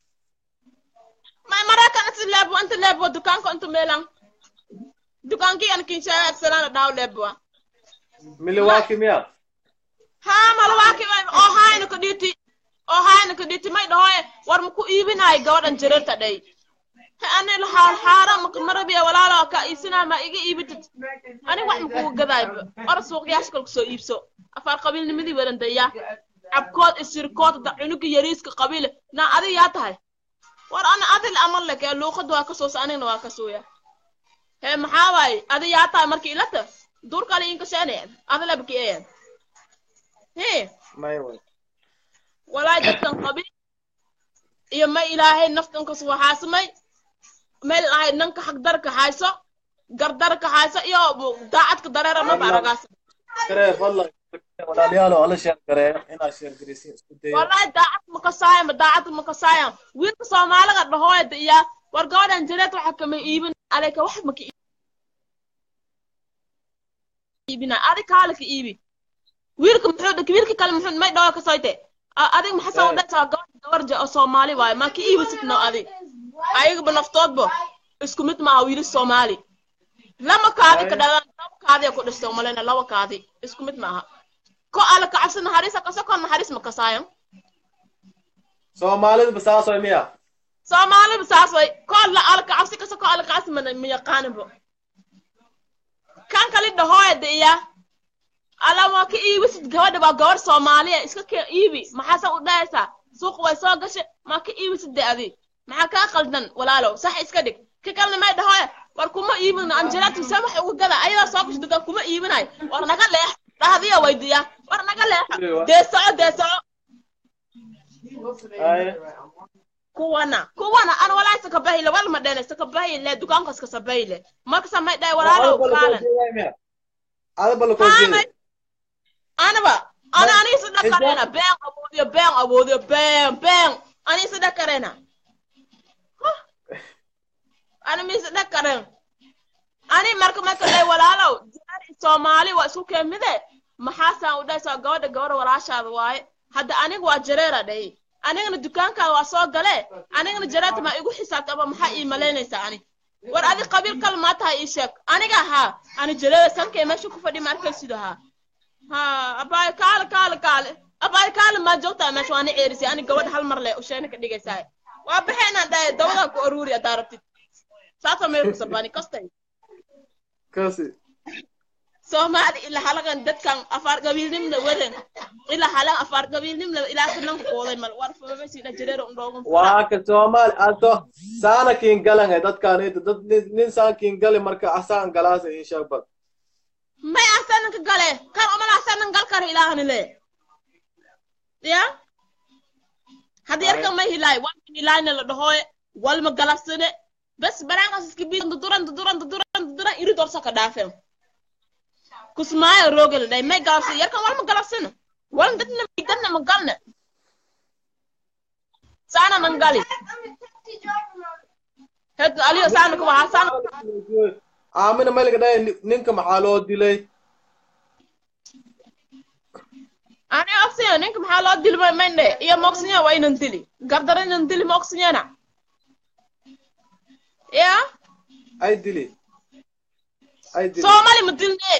Speaker 11: may maraykan inta leebo inta leebo dukaanka inta meelan dukaankii an kinshaa agsanana dhaaw leeboa
Speaker 1: milwaukee miya
Speaker 11: haa malwaaki oo haayna ka dhiti oo haayna ka dhiti may dhahoye war maku iibinaay gabadhan jareerta dhay he ani lahaa xaara maka marabiya walaalo ka iibsinaa ma iga iibitid ani wax makugu gadaay or suuqyaasha kale kusoo iibso afaar qabiilnimadii wadan daya cabkood isirkood da cunuga yariiska qabiile na adi yaa tahay war ana adil amal lek ee luuqada waa kasoosa anigna waa kasooya he maxaa waaye adi yaa tahay marka ilata duurkale inkasheeneen adilabki een he
Speaker 1: may way
Speaker 11: walaay dadkan qabi iyo ma ilaahay naftankas waxaasamay meel ahay nanka xagdarka hayso gardarka hayso iyo daacadka dareera maba aragaas
Speaker 1: gareer fadlan walaalayaal oo ala sheer gareeyo inaad sheer garaysiin isku dayo
Speaker 11: walaay daacad makasaayan ma daacad makasaayan wiilka soomaaliga dhahooyda iya war gabadhan jareed waxa kama iibin aleka wax maka iibina adi kaale ka iibi wiilka muxuu dhak wiilka kale muxuu may dhawo kasoyte adig maxasan u dhaysaa gabadha gabarja oo soomaali waaye ma ka iibisitno adig ayagaba naftoodba isku mid maaha wiili soomaali lama kaadi ka dhalaan laba kaadi ku dhistay umalena laba kaadi isku mid maaha ko ala kacabsi naxariisa kaso ko naxariis ma kasaayan
Speaker 1: soomaalida saas way miya
Speaker 11: soomaaliba saas way ko la ala kacabsi kaso ko ala kacabsi ma ma yaqaaninba kan kali dhahooyada iya ala waa ka iibisid gabadha waa gabar soomaaliya iska kee iibi maxaasa u dhahaysaa suuq way soo gashay ma ka iibisid de adi maxaa kaa qaldan walaalow sax iska dhig ka kalena may dhahooya war kuma iibin anjelaatu se wax uga gada ayadaa soo gashay dukaan kuma iibinayo war naga leex dhahdiya weydiiya war naga leexo dee soco dee soco kuwana kuwana an walaa sakabayle wal ma dhene sakabayle dukaanka iskasabayle markasa may dhahay walaalow kaalan anaba ana ani sada karena been awoodiyo been awoodiyo been been ani sada karena ani mi sada karen ani marka marka lay walaalow jari soomaali waa isku keemide maxaasaan u dhaysaa gabadha gabadha walaashaada waaye hadda aniga waa jareera dhahay anigana dukaankaada waa soo gale anigana jareerta maa igu xisaabta ama maxaa ii malaynaysaa ani war adi qabiil kale maa tahay ii sheeg aniga haa ani jareera sankee meesha ku fadhi ma arkaysido haa ha abaay kaale kaale kaale abaay kaale maa joogtaa meesha waana ceerisay ani gabadha hal mar le usheena ka dhigaysaa waa baxeenaan dhahay dabadaa ku aruuri haddaa rabtid saasa meel kusabani kastay
Speaker 1: kasi
Speaker 11: soomaali ila halagan dadkan afaar qabiilnimna wadan ila halan afaar qabiilnimna ilaa sananka qooday mal war famamasiina jareero undhoogun
Speaker 1: waa ka soomaali ato saana kiin galan he dadkaan inta dad nin nin saan kiin gali marka asaan galaasa in sheeg bad
Speaker 11: may asanan ka gale kan omal asanan gal kara ilaahani le ya haddi yarkan may hilaay wan hilaayna la dhahooye walma galabsane bes baraankas iska bi duduran duduran duduran duduran iri dorsa ka dhaafen kusmaayo roogel dhay may galabsan yarkan walma galabsano walan dadna dadna ma galne saana nan gali hed aliyo saana ka wahaa saana
Speaker 1: aamina maylaga dhahay ninka maxaa loo dilay
Speaker 11: ani oksinya ninka maxaa loo dili maynde iyo moksinya waa inan dili gardara inan dili moksinyana ya
Speaker 1: ay dili ay dili
Speaker 11: soomali ma dilne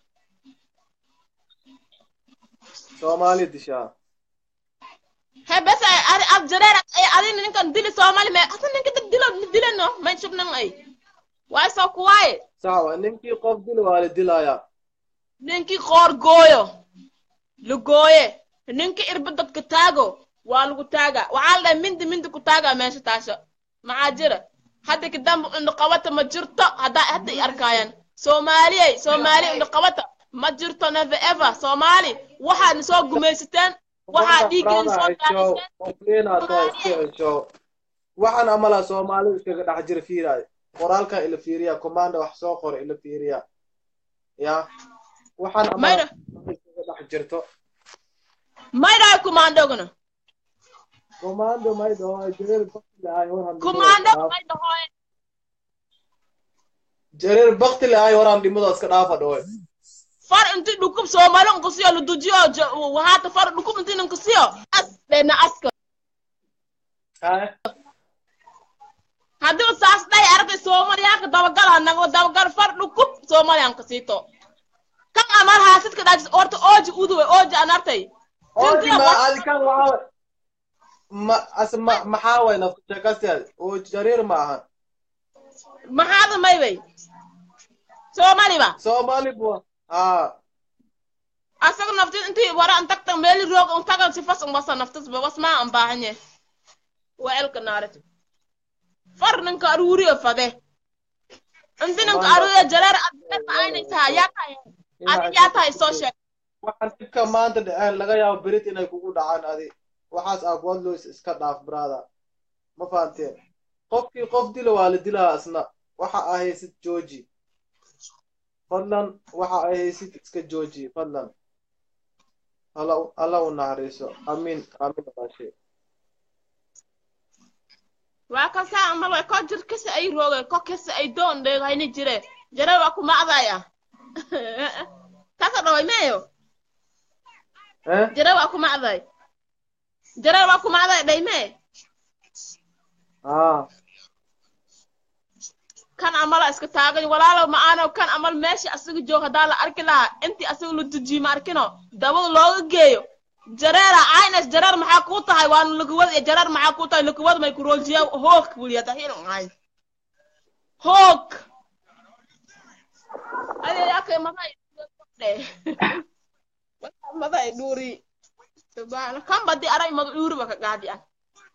Speaker 1: soomaali dishaa
Speaker 11: he bes adi ad jareer adina ninkan dili soomali me hata ninka dad dilo dileno may shubnan ay waay soo kuwaaye
Speaker 1: sawa ninkii qof dili waa la dilayaa
Speaker 11: ninkii qoor gooyo la gooye ninkii irba dadka taago waa lagu taaga waxaa la dhahay mindi mindi ku taaga meesha taasho maxaa jira hadda kadamba indhaqabata ma jirto haddaa hadda i arkaayaan soomaaliyey soomaali indhaqabata ma jirto never ever soomaali waxaadna soo gumaysateen waxaa dhiiggeena soo
Speaker 1: daadiseen waxaan amala soomaali iskaga dhex jira fiiraay qoraalkan ila fiiriya commanda wax soo qora ila fiiriya ya waxaan amala iskaga dhex jirto
Speaker 11: maydaay kumaandogna
Speaker 1: commando may dhaho jareer bakti lahay horan
Speaker 11: commando may dhahoy
Speaker 1: jareer bakti lahay horan dhimada iska dhaafa dhahoy
Speaker 11: far inti dhukub soomali nkasiyo ludujiyo wahaata far dhukub inti nkasiyo as dhena aska haddii saas dhahay aragtay soomaliyaanka dabagal hanago dabagal far dhukub soomaliyan kasito kan amal haasidka dhaajis orta ooji uduwe ooji anartay
Speaker 1: ooji ma adikan waxa ma as ma maxaa way nafta sheekasteed oo jareer ma ahan
Speaker 11: maxaada may bay soomali ba
Speaker 1: soomaali bua haa
Speaker 11: asaga naftis intii wara intagta meeli roog intaga sifas umbasa naftis ba was maa ambaahanye waa elka naaret far ninka aruuriyo fade inti ninka aruuriyo jareer adreer ma aynay tahay yaa tahay adig yaa tahay soo sheeg
Speaker 1: waxaan dhibka maanta dhaceen laga yaabo berit inay kugu dhacaan adi waxaas aqoon loos iska dhaaf brother ma fahanteen qofkii qof dila waa la dilaa isna waxa aa haysid jooji fadlan waxa ay haysid iska jooji fadlan alla alla u naxariiso amiin amiin walaashay
Speaker 11: waa kasaa amal way ko jir kasa ay rooge ko kasa ay doon dheegayni jire jare waa ku macdaya kasa dhaway meeyo jare waa ku macday jare waa ku macday dhaymee
Speaker 1: aa
Speaker 11: kan amala iska taagay walaalow ma aano kan amal meesha asaga joog haddaa la arki lahaa intii asaga la dujiye ma arkino dabada looga geeyo jareera aynas jareer maxaa kuu tahay waana laguwad iyo jareer maxaa kuu tahay laguwad may kuroojiya hoog wuliyada hino ay hoog ayayakay maday maday dhuuri kan badi aray mada dhuuri ba ka gaadi ah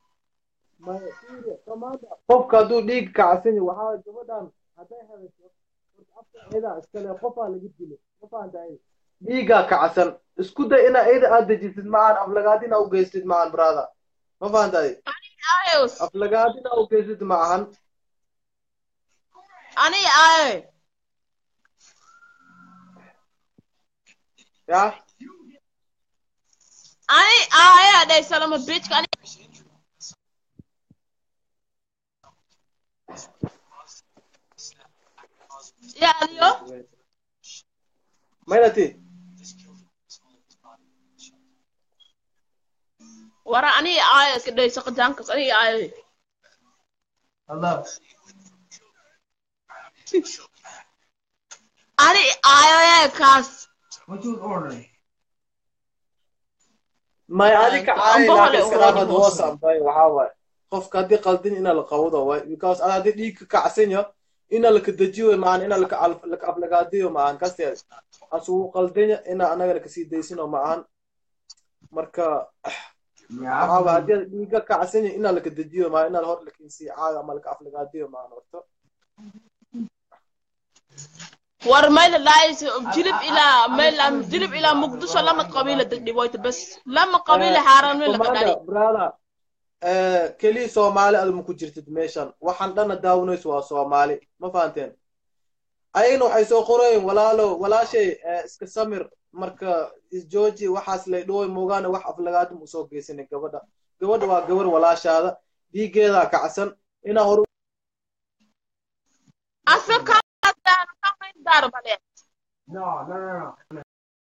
Speaker 1: qofka hadduu dhiig kacsani waxaa gabadhan hadday hadasho horta afka iyada iskale qofaa laga dilo ma fahantahay dhiigaa kacsan isku day ina iyada aad dejisid macaan aflagaadina u geystid macaan brother ma fahantahay aflagaadina u geystid maahan
Speaker 11: ani aaye
Speaker 1: ya
Speaker 11: ani aaye adhay salama bitchka ani ya adiyo
Speaker 1: maynati
Speaker 11: wara ani aaye iska dhay saqajaankas ani aaye
Speaker 1: allah
Speaker 11: ani aaye kaas
Speaker 1: may adika caayinaaka iska dhaafad hoos ambay waxaa waaye qofka haddii qaldin ina la qawdo waay because ada haddii dhiig ka kacsanyo ina laka dejiyo maan ina laka laka aflagaadiyo maahan kasteed asugu qaldanya ina anagana kasii daysino maahan marka waxaa waay haddii dhiig ka kacsanyo ina laka dejiyo maa ina hor lakinsii caayo ama laka aflagaadiyo maahan horto
Speaker 11: war mayla laayis jilib ilaa mayla jilib ilaa muqdisho lama qabiila degdhiboyta bas lama qabiila xaaran meel laga dhali
Speaker 1: brother keliya soomaali aduma ku jirtid meeshan waxaan dhana daawanayso waa soomaali ma fahanteen ayagna waxay soo qorayeen walaalo walaashay iska samir marka isjooji waxaas lay dhoway moogaane wax aflagaadum usoo geysanay gabadha gabadha waa gabar walaashaada dhiigeedaa kacsan inaa hor
Speaker 11: asaka dar bale
Speaker 1: no no no no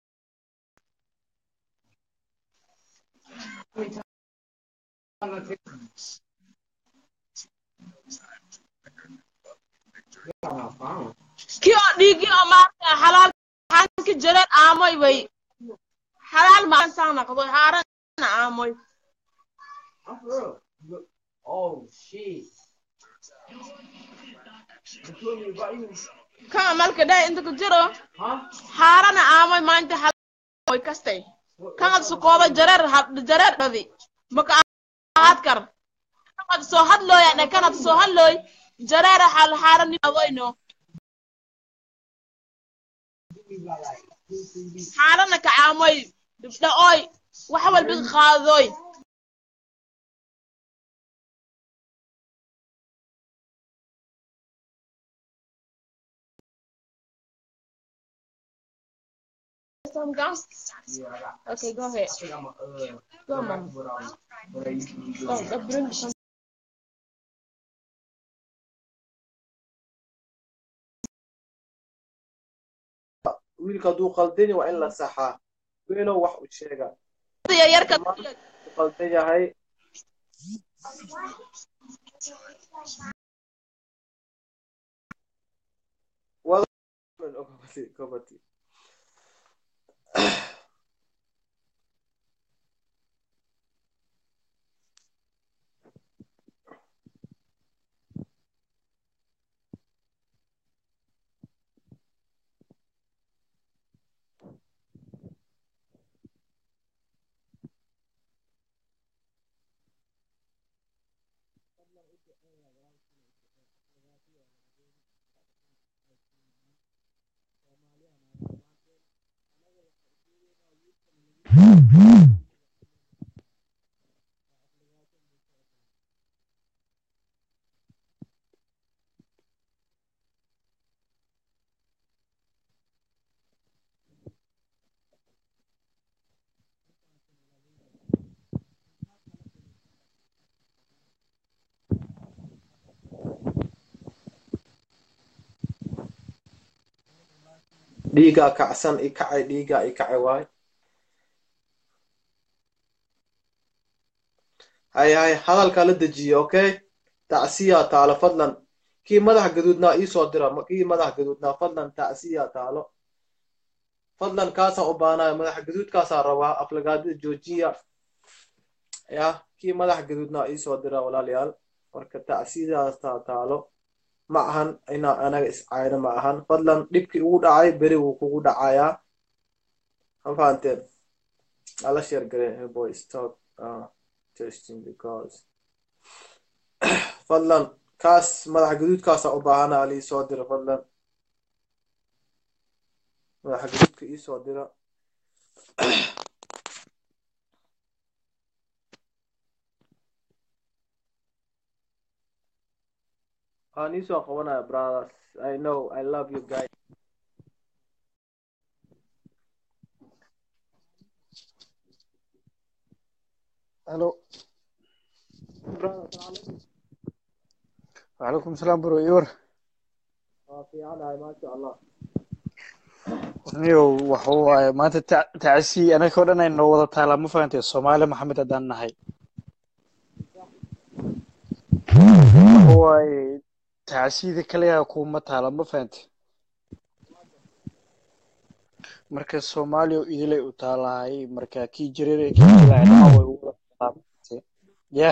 Speaker 11: kii oo dhiigii oo maarta xalaal xanki jareer aamoy way xalaal maan saan naqdo haaran aamoy
Speaker 12: Oh shit.
Speaker 11: kan malka dhay inta ku jiro haarana aamoy maanta xalaal kastay kan ad sukooda jareer jareer dhadi maka ahaad kar kan ad soo hadlooya dhay kan ad soo hadlooy jareer xal haaran adoyno xaalana ka caamoy dhibdha'ooy wax walba qaadoy some gas? Okay, go ahead. Go, mom. Go, go bring some.
Speaker 1: wiilka hadduu qaldani waa in la saxaa weenow wax u sheega
Speaker 11: Yarka
Speaker 1: u qaldan yahay wada gobati dhiigaa kacsan i kacay dhiigaa i kacay waay hay hay hadalkaa la dejiye okay tacsiyaa taalo fadlan kii madax gaduudnaa iisoo dira kii madax gaduudnaa fadlan tacsiyaa taalo fadlan kaasaan u baanayo madax gaduudkaasaan rabaa aflagaadida joojiya ya kii madax gaduudnaa iisoo dira walaalayaal marka tacsidaas taa taalo ma ahan inaa anaga iscayno ma ahan fadlan dhibkii ugu dhacay beri wuu kugu dhacayaa ma fahanteen ala sheer gare hey boy stop uh, testing because fadlan kaas madax gaduudkaasa u baahana ali soo dira fadlan madax gaduudka iisoo dira waan iisoo qabanaya brothers i know i love you guys
Speaker 10: Hello. وعليكم السلام برو يور
Speaker 1: waa fiicanahay maasha allah
Speaker 10: niyow waxa waaye maanta ta- tacsi anaka oo dhan ay noo wada taalaa ma fahantay soomaali maxamed haddaan nahay waxa waaye tacsida kaliya kuma taala ma fahantay marka soomaali oo idilay u taalahay marka kii jireer ee kii jilaay dhammaan way u wada taalaa yah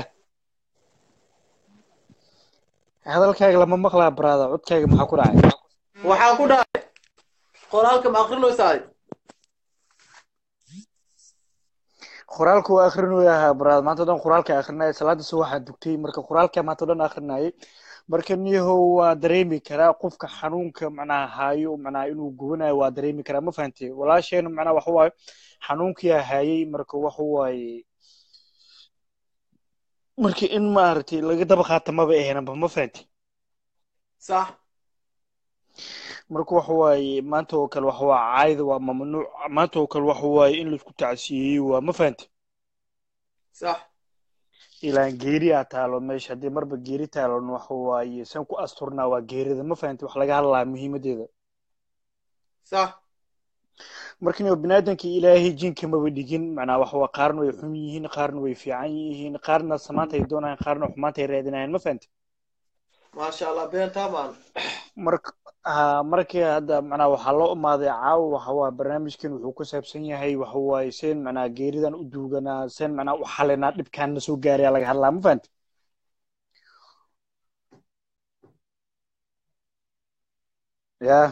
Speaker 10: hadalkaaga lama maqlaa brother codkaaga maxaa ku dhacay
Speaker 1: waxaa ku dhacay qoraalka ma akrinaysaay
Speaker 10: qoraalka waa akrinaya ahaa brother maanta o dhan qoraalka akrinaya salaada soo waxaa dugtay marka qoraalka maanta o dhan akrinayay marka niyahow waa dareemi karaa qofka xanuunka macnaha haayo macnaha inuu gubanayo waa dareemi karaa ma fahantay walaasheena macnaha waxa waaye xanuunkiyaa haayay marka waxa waaye marka in maaragtay laga daba qaata maba ahaynaba ma fahantay
Speaker 1: sax
Speaker 10: marka waxa waaye maanta oo kale waxa waa caayda waa mamnuuc maanta oo kale waxa waaye in laisku tacsiyeeyey waa ma fahantay
Speaker 1: sax
Speaker 10: ilaan geeri aa taalo meesha haddii marba geeri taalon waxa waaye san ku asturnaa waa geerida ma fahantay wax laga hadlaa muhiimadeeda
Speaker 1: sax
Speaker 10: marka inuu biniaadanka ilaahay jinka maba dhigin macnaa waxa waa qaarna way xun yihiin qaarna way fiican yihiin qaarna samaanta ay doonayaan qaarna xumaanta ay raadinayaan ma fahantay
Speaker 1: maasha allah beentaa maan
Speaker 10: marka ha markii hadda macnaa waxaa loo imaaday caawa waxa waa barnaamijkan wuxuu ku saabsan yahay waxa waaye seen macnaa geeridan u duuganaa seen macnaa u xalinaa dhibkaan na soo gaaraya laga hadlaa ma fahantay ya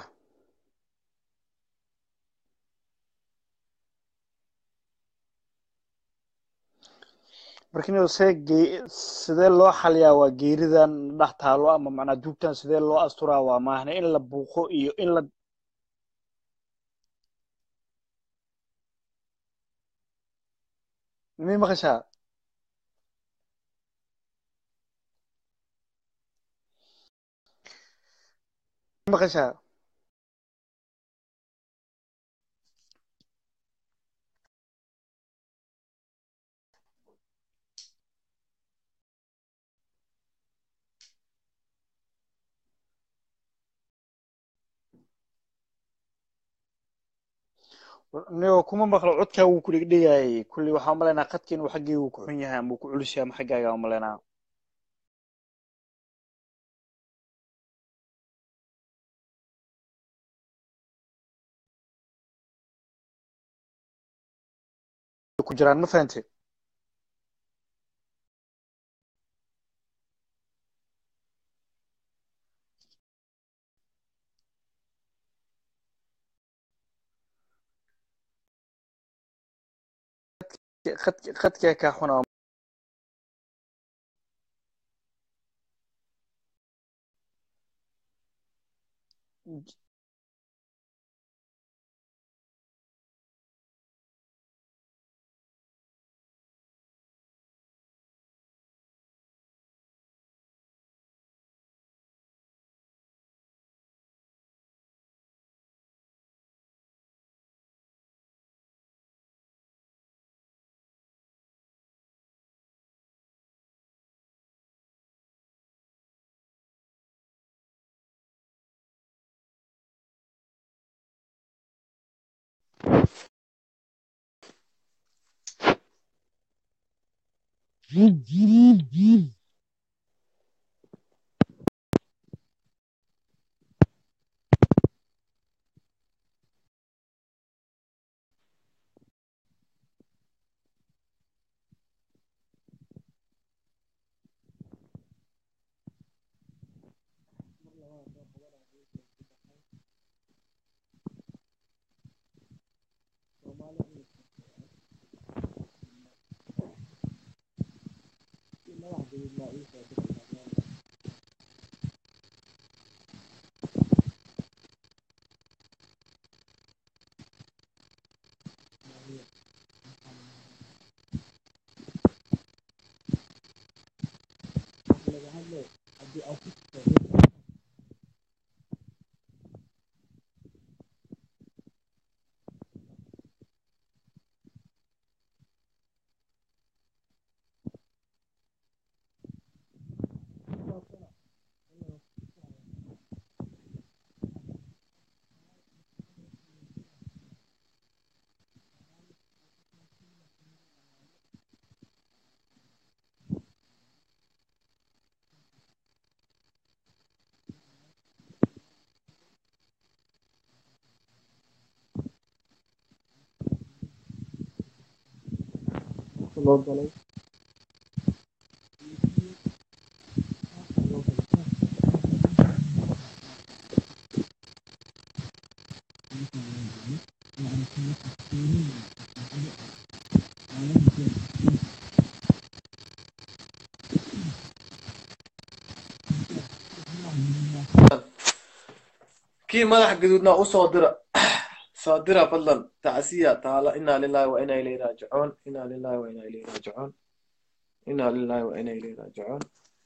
Speaker 10: marka inuu see gee sidee loo xaliyaa waa geeridan dhex taalo ama macnaa duugtan sidee loo asturaa waa maahne in la buuqo iyo in la mi maqashaa Mi maqashaa niyo kuma maqlo codkaa wuu ku dhegdhegayay kulli waxaan umalaynaa khadka inuu xaggii uu ku xun yahay ama uu ku culus yahay ama xaggaaga umalaynaa ku jiraan ma fahante khadka khadkaa kaa xuna loo galay
Speaker 1: kii madax gaduudna usoo dira soo dira fadlan tacsiya taala inaa lillahi wa inaa ilayhi raajicuun inaa lillahi wa inaa ilayhi raajicuun inaa lillahi wa inaa ilayhi raajicuun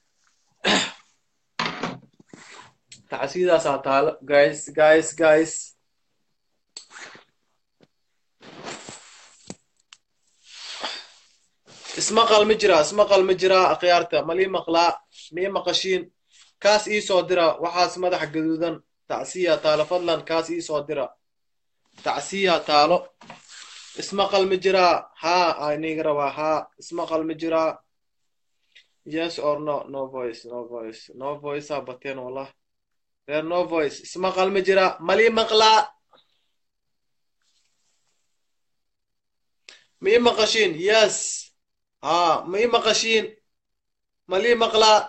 Speaker 1: tacsiyadaasaa taala guys guys guys ismaqal ma jiraa ismaqal ma jiraa akhyaarta malii maqlaa mii maqashiin kaas ii soo dira waxaas madax gaduudan tacsiya taalo fadlan kaas ii soo dira tacsiya taalo ismaqal ma jiraa haa aniga rabaa haa ismaqal ma jiraa yes or no no voice no voice no voice aa bateen wallah reer no voice ismaqal ma jiraa malii maqlaa ma ii maqashiin yes haa ma ii maqashiin malii maqlaa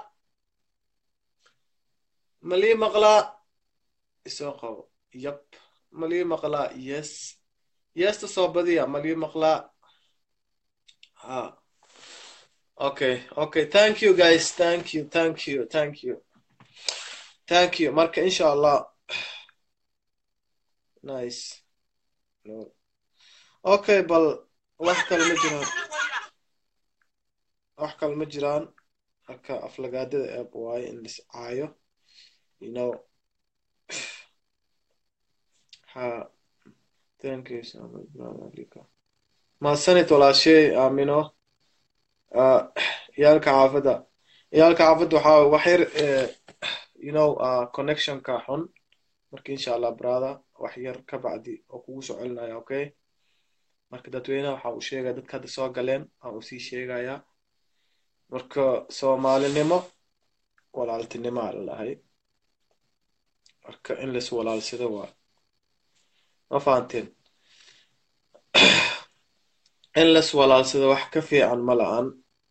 Speaker 1: malii maqlaa isoo qabo yep malii maqlaa yes yesta soo badiya malii maqlaa ha okay okay thank you guys thank you thank you thank you thank you marka insha allah nice no okay bal wax kale ma jiraan wax kale ma jiraan marka aflagaadada eeb waaye in lis caayo you know ha thank you so much brother Lika mahadsanid walaashay aamino uh, ciyaalka xaafadda ciyaalka xaafadda waxaa wax yar eh, you know uh, connectionka xun marka insha allah brother wax yar ka bacdi oo kugu soo celinaya okay marka dadweynaha waxaa u sheegaya dadka hadda soo galeen waxaa uu sii sheegayaa marka soomaalinimo walaaltinimo aa lalahay marka in lais walaalsado waa ma fahanteen in lais walaalsado wax ka fiican ma la-an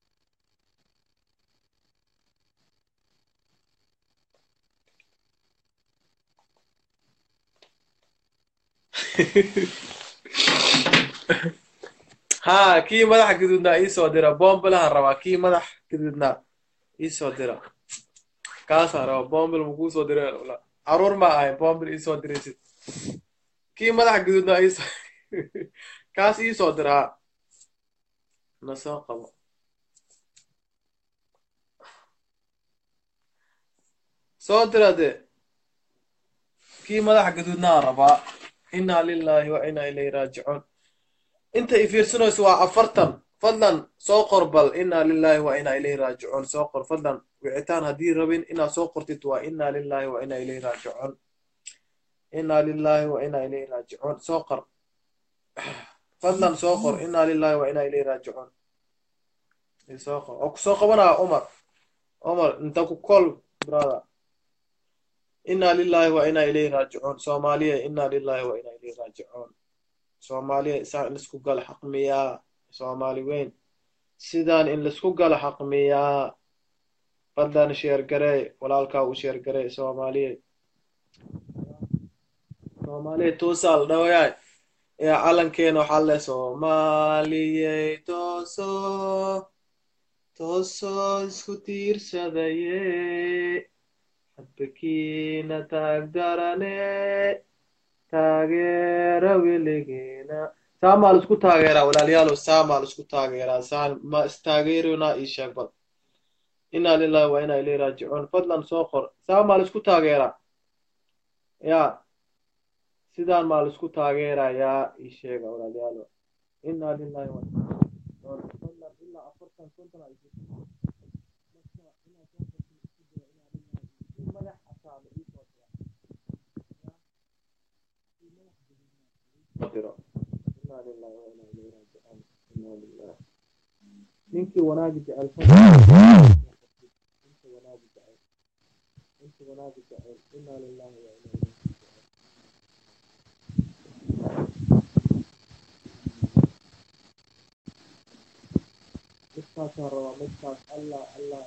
Speaker 1: ha kii madaxa gaduudnaa iisoo dira bombalahan rabaa kii madax gaduudnaa iisoo dira kaasaan rabaa bombal makuu soo dira caruur ma ahay bombal iisoo diraysid kii madaxa gaduudnaa iisoo kaas iisoo dira ha na soo qabo soo dira de kii madaxa gaduudnaa rabaa inaa lillahi wa inaa ilayhi raajicuun inta i fiirsanayso waa afartan fadlan soo qor bal inaa lillahi wa inaa ilayhi raajicuun soo qor fadlan wicitaan haddii rabin inaad soo qortid waa inaa lillahi wa inaa ilayhi raajicuun inaa lillahi wa inaa ilayhi raajicuun soo qor fadlan soo qor inaa lillahi wa inaa ilayhi raajicuun soo qor oo kusoo qabanaya umar umar inta ku kol brother inaa lillahi wa inaa ilayhi raajicuun soomaaliya inaa lillahi wa inaa ilayhi raajicuun soomaaliya isaan in laisku gala xaqmiyaa soomaali weyn sidaan in laisku gala xaqmiyaa fadlan sheergarey walaalkaa u sheergarey soomaaliya soomaaliya toosaal dhawayaay ee calankeena waxaa le soomaaliyey tooso tooso isku tiirsadaye hadbakiina taagdarane taageera weligeena saamaa la isku taageeraa walaalayaalow saamaa la isku taageeraa saan ma istaageerona ii sheeg bal inaa lillahi wa inaa ilayhi raajicuun fadlan soo qor saamaa la isku taageeraa ya sidaan maa la isku taageerayaa ii sheega walaalayaalow inaa lillahi wa fadlan ilaa afartan konton aa madax asaaba iisoo diro inaa lillahi wa inaa ilayhi raajicuun inaa lillahi ninkii wanaagi jecel ninkii wanaagi jecel ninkii wanaagi jecel inaa lillahi wa inaa ilayhi midkaasaan rabaa midkaas allah allah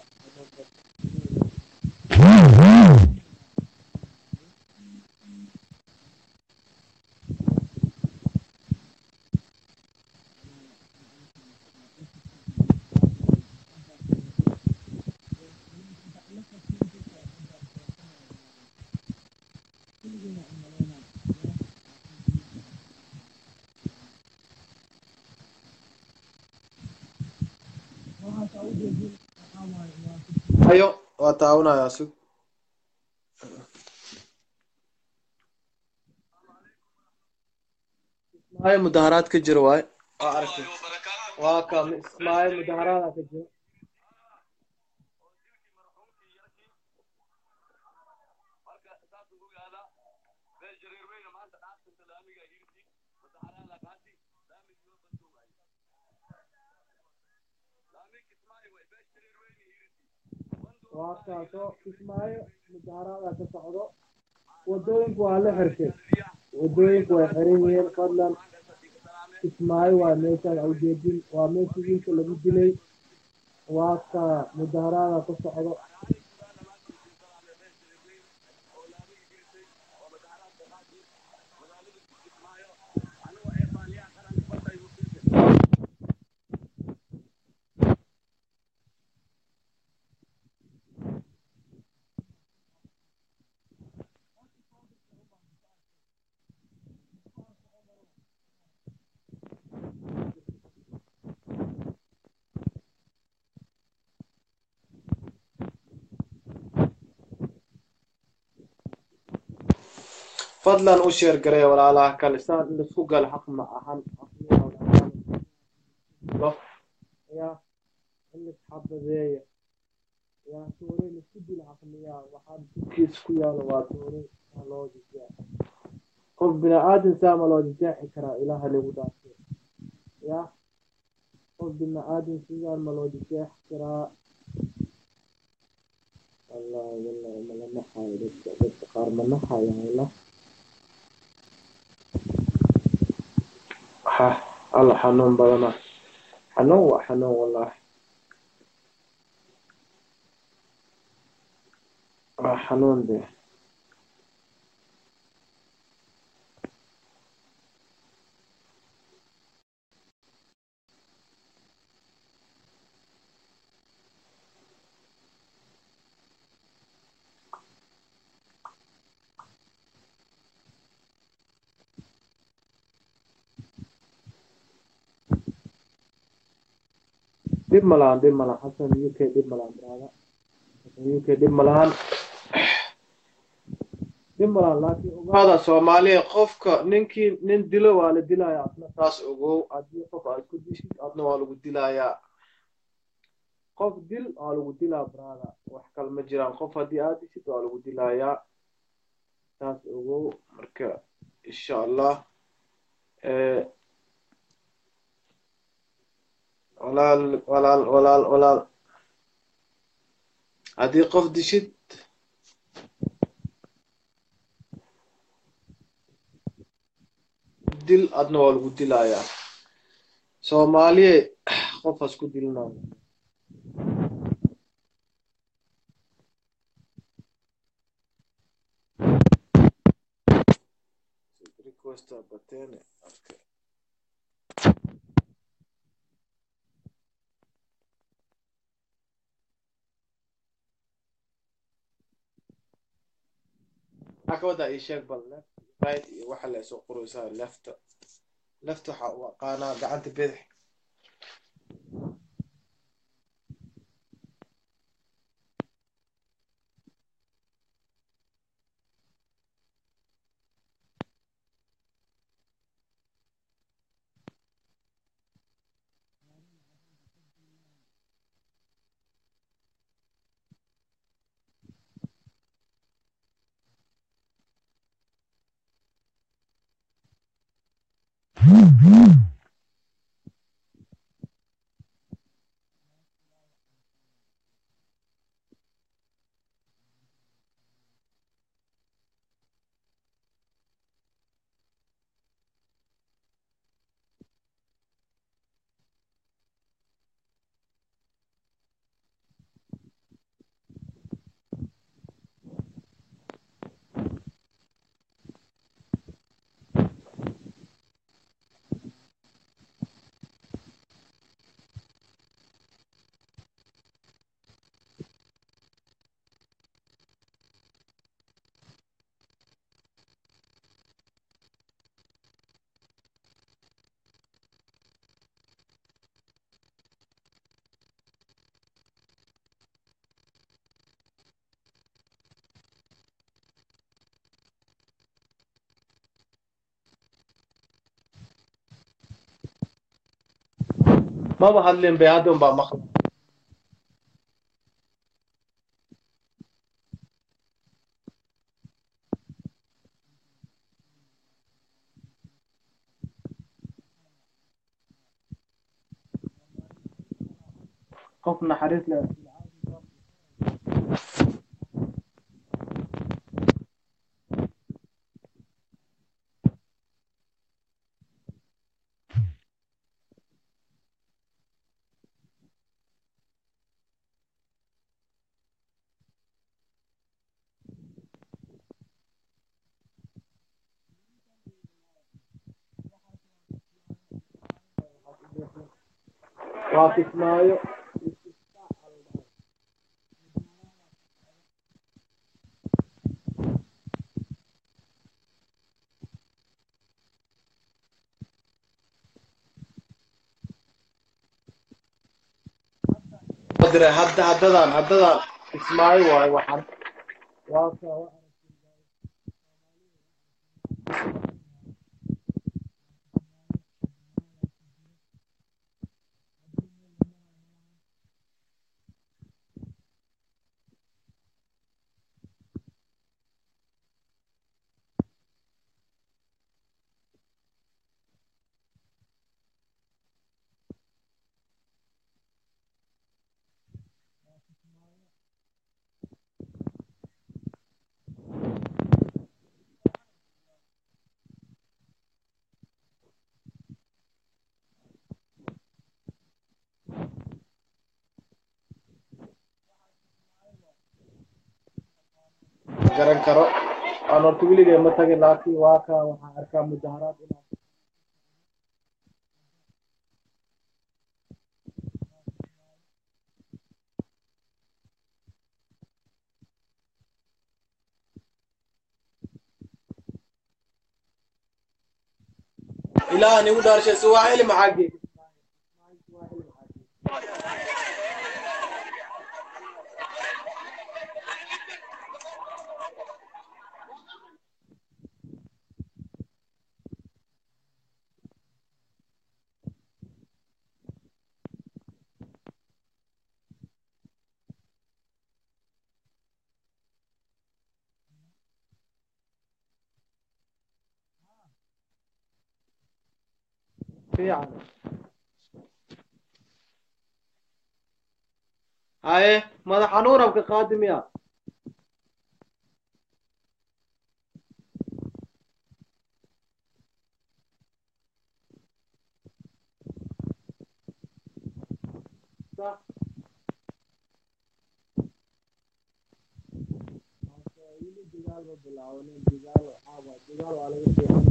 Speaker 1: hayo waa taawanayaa sug ismaayo mudaharaad ka jiro waay waa aragtay waa ka ismaayo mudaharaada ka jiro waa kaasoo kismaayo mudaharaada ka socdo wadooyinku waa la xirtay wadooyinku way xiran yihiin fadlan kismaayo waa meeshaan ujeedin waa meeshii wiilka lagu dilay waa ka mudaharaada ka socdo fadlan u sheer gareeya walaalaha kale saan in laisku galo xaq ma ahan ya in laisxabadeeya ya toore laisku dilo xaqmiyaa waxaan dulkiis ku yaalo waa toore aa loo jijaa qof bini aadan saama loo jijaaxi karaa ilaaha lagu dhaafo ya qof bini aadam sidaan ma loo diseex karaa wallahi wallahi mala naxayo dadka dadka qaar ma naxayo wala ha alla xanuun badana xanuun waa xanuun wallahi waa xanuun de dhib ma lahan dhib ma lahan xasan uk dhib ma lahan brada xasan uk dhib ma lahan dhib ma lahan laakiin ogaada soomaaliya qofka ninkii nin dilo waa la dilayaa adna taas ogow haddii qof aad ku dishid adna waa lagu dilayaa qof dil waa lagu dilaa brada wax kale ma jiraan qof haddii aad dishid waa lagu dilayaa taas ogow marka insha allah eh, walaal walaal walaal walaal haddii qof dishid dil adna waa lagu dilayaa soomaaliye qof has ku dilinayo requesta batene okay. maxaa ka wadaa ii sheeg bal left right iyo waxa la soo qoraysaa lefta left waxa u aqaanaa gacanta bidix maba hadlin bay hadda unbaa maqla qof naxariis leh waa kismaayo dire hadda haddadan haddadan kismaayo waayo waxaan waa ka garan karo aan horta weligay ma tagin laakiin waa ka waxaan arkaa mudaharaad inaa ilaah nigu dhaarshay suwaxili maxaa geey fiican haye madax xanuunabka qaadi miya صح wili dagaal ma bilaabanin dagaal waxaaba dagaal waa laga fiican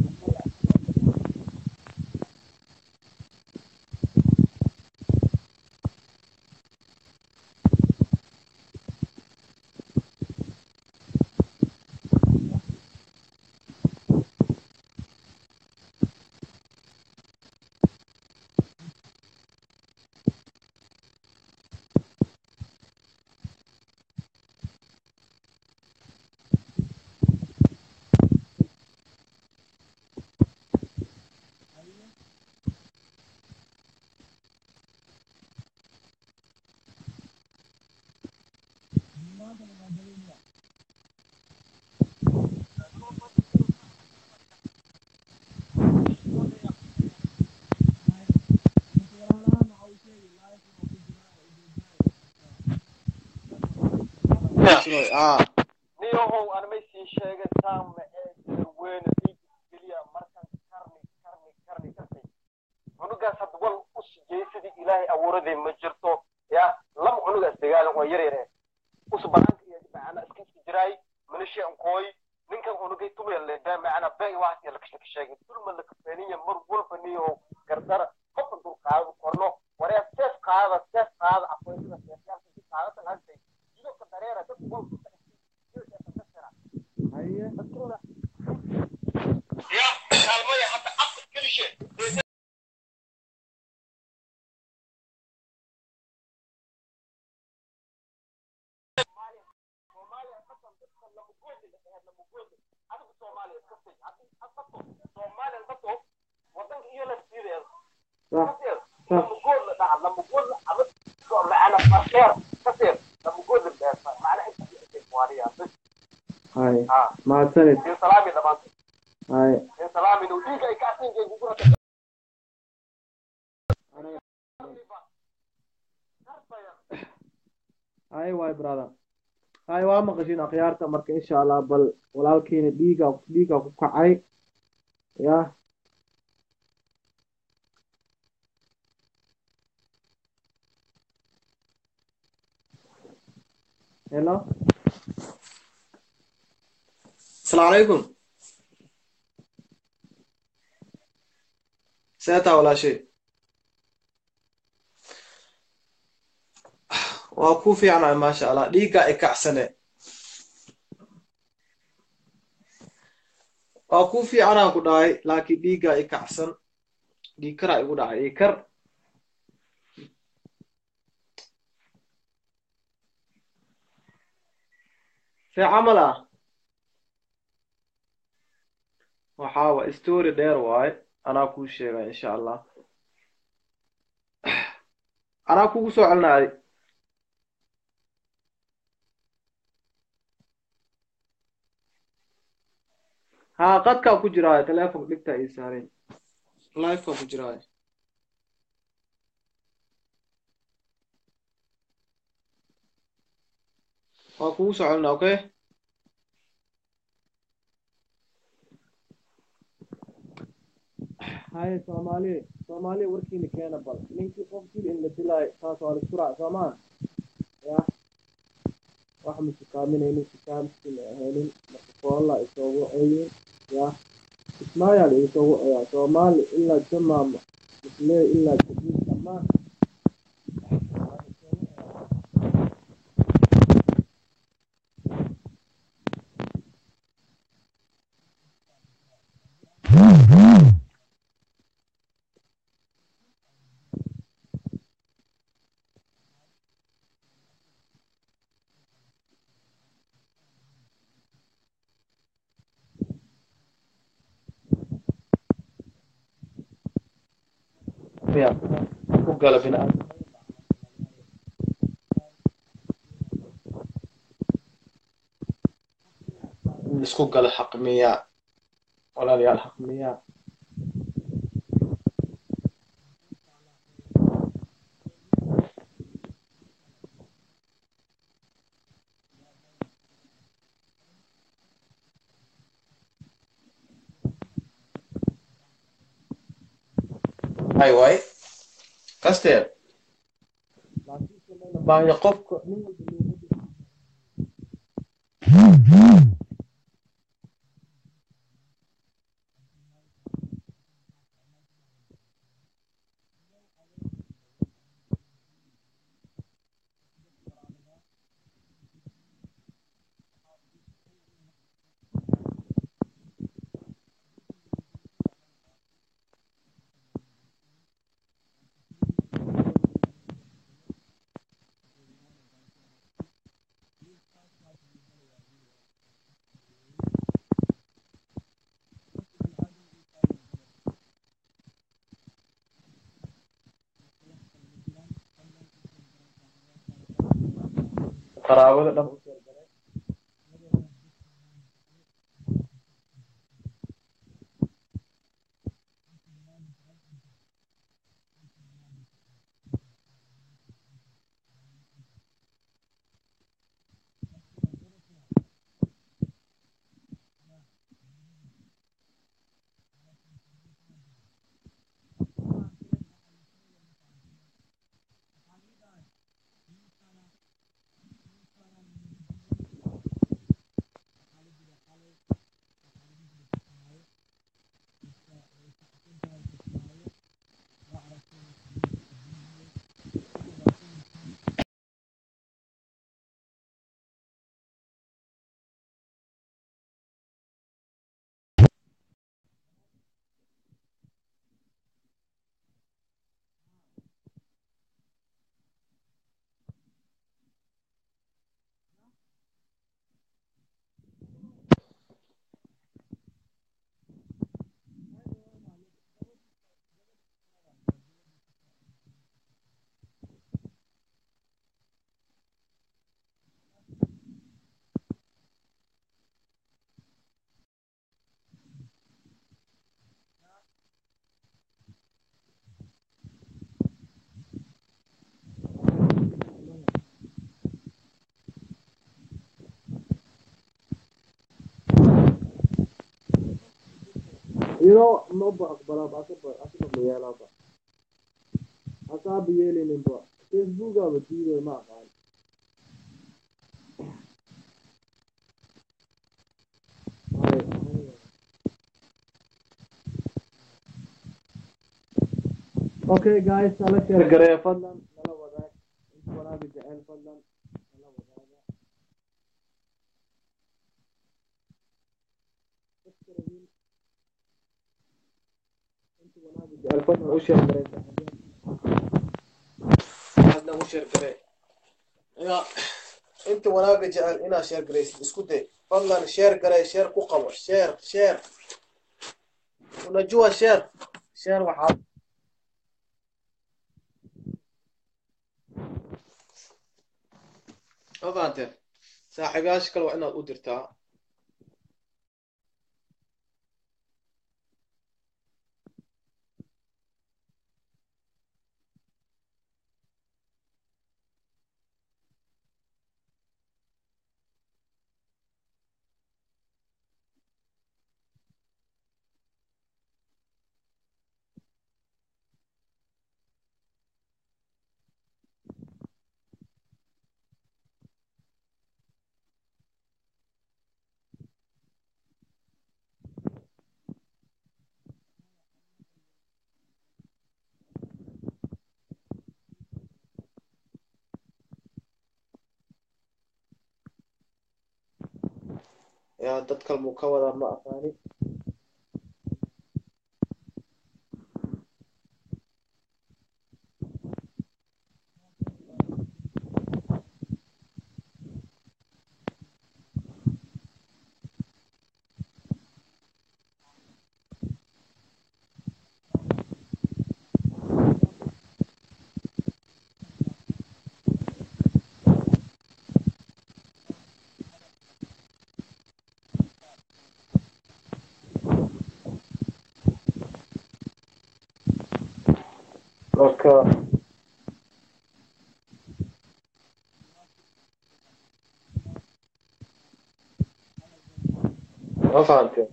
Speaker 1: ah
Speaker 13: niyahow aan may sii sheegay saama ee darweyne dhiiggeliya markan karni karni karni kartay cunugaas hadda wal u sijay sidii ilaahay abuuradii ma jirto ya lama cunugaas dagaalan waa yar yare us banaanka iyo macana iska iska jiraay milisha ankooy ninkan cunugay tumaya leedaa macana been wax iyo lakashaka sheegay dulma la kafeeniya mar walba niyahow gardara qofka dul qaado korno waree seef qaada seef qaada aqoonsida seefyaasha si qaadatan hantay jidadka dareera dad walba
Speaker 1: haye
Speaker 13: ya kaalmaya hadda afka gelishe
Speaker 1: haye mahadsanid haye haye waay brother haye waa maqashiin akhyaarta marka insha allah bal walaalkiina dhiiga dhiiga ku kacay ya hello السلام عليكم ساتا ولا شيء waa ku fiicnay maasha allah dhiigga i kacsane waa ku fiicanaan ku dhahay laakiin dhiigga i kacsan dhiig karaa igu dhacay dhiig kar see camal ah waxaa wa story dheer waaye anaa kuu sheega insha allah anaa kugu soo celinaaday haa qadkaa ku jiraayo telefonka dhigtaa ii saareen livekaa ku jiraayo waa kugu soo celinaa okay haye soomaali soomaali warkiina keena bal ninkii qof dil in la dilaayo taas waa la isku raac soomaan ya
Speaker 14: wax ma sukaaminaynin sukaamkina ahaynin marka koolla isoogu ceyin yaa ismaayaa la isoogu ceyaa soomaali ilaa jamaama muslee ilaa jabuud dhammaan
Speaker 1: ya ku gala bini'aadam in isku gala xaq miyaa walaalayaal xaq miyaa hay waay kasteer baanya qofka nin walba qaraabada dhan u sheergaray you know maba aqbalaba asaba asaba ma yeelaba asaaba yeelayninba facebookaba diiday ma aqaan okay guys nala sheer gareeya fadlan nala wadaag inta wanaaga jecel fadlan nala wadaaga inta wanaaga jecel fadlan u sheer gareeya fadlan u sheer garee ina inta wanaaga jecel inaad sheer gareysid isku day fadlan sheer garee sheer ku qabo sheer sheer unajua sheer sheer waxaa ma fahanteen saaxiibayaasha kale waa inaad u dirtaa yaa dad kale muu ka wadaa ma aqaani marka ma fahamteen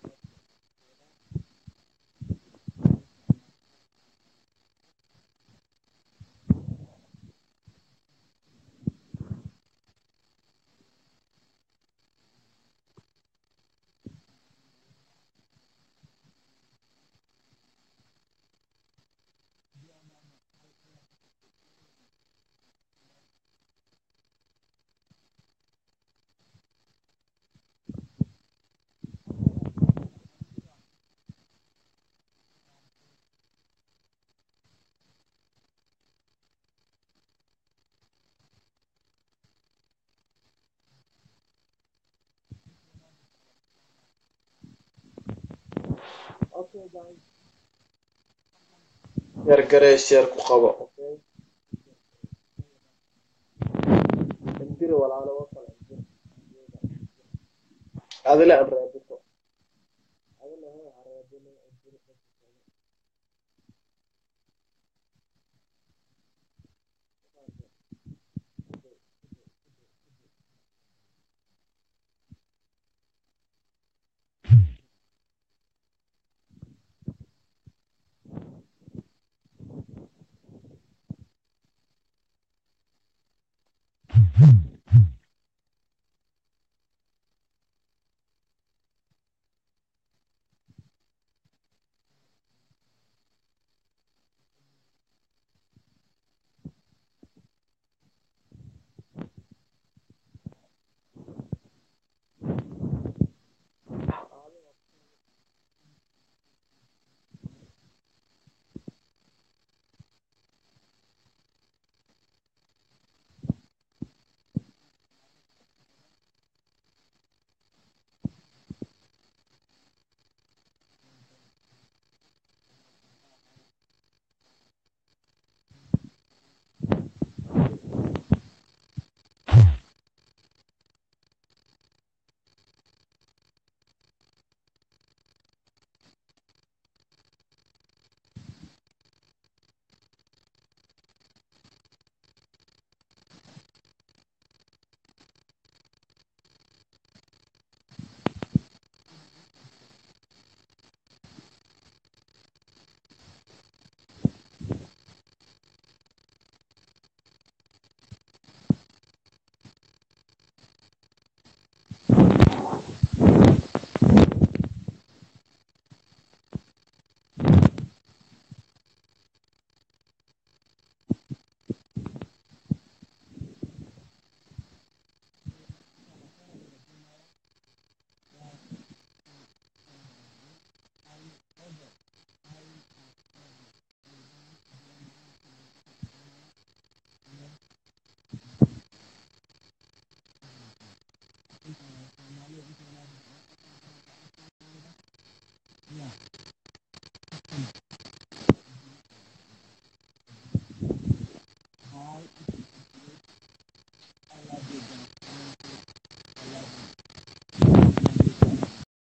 Speaker 1: yar gareys yar ku qabo indiri walaalo oo kale adile aan raadito adile ha raadino indiri
Speaker 6: Yeah.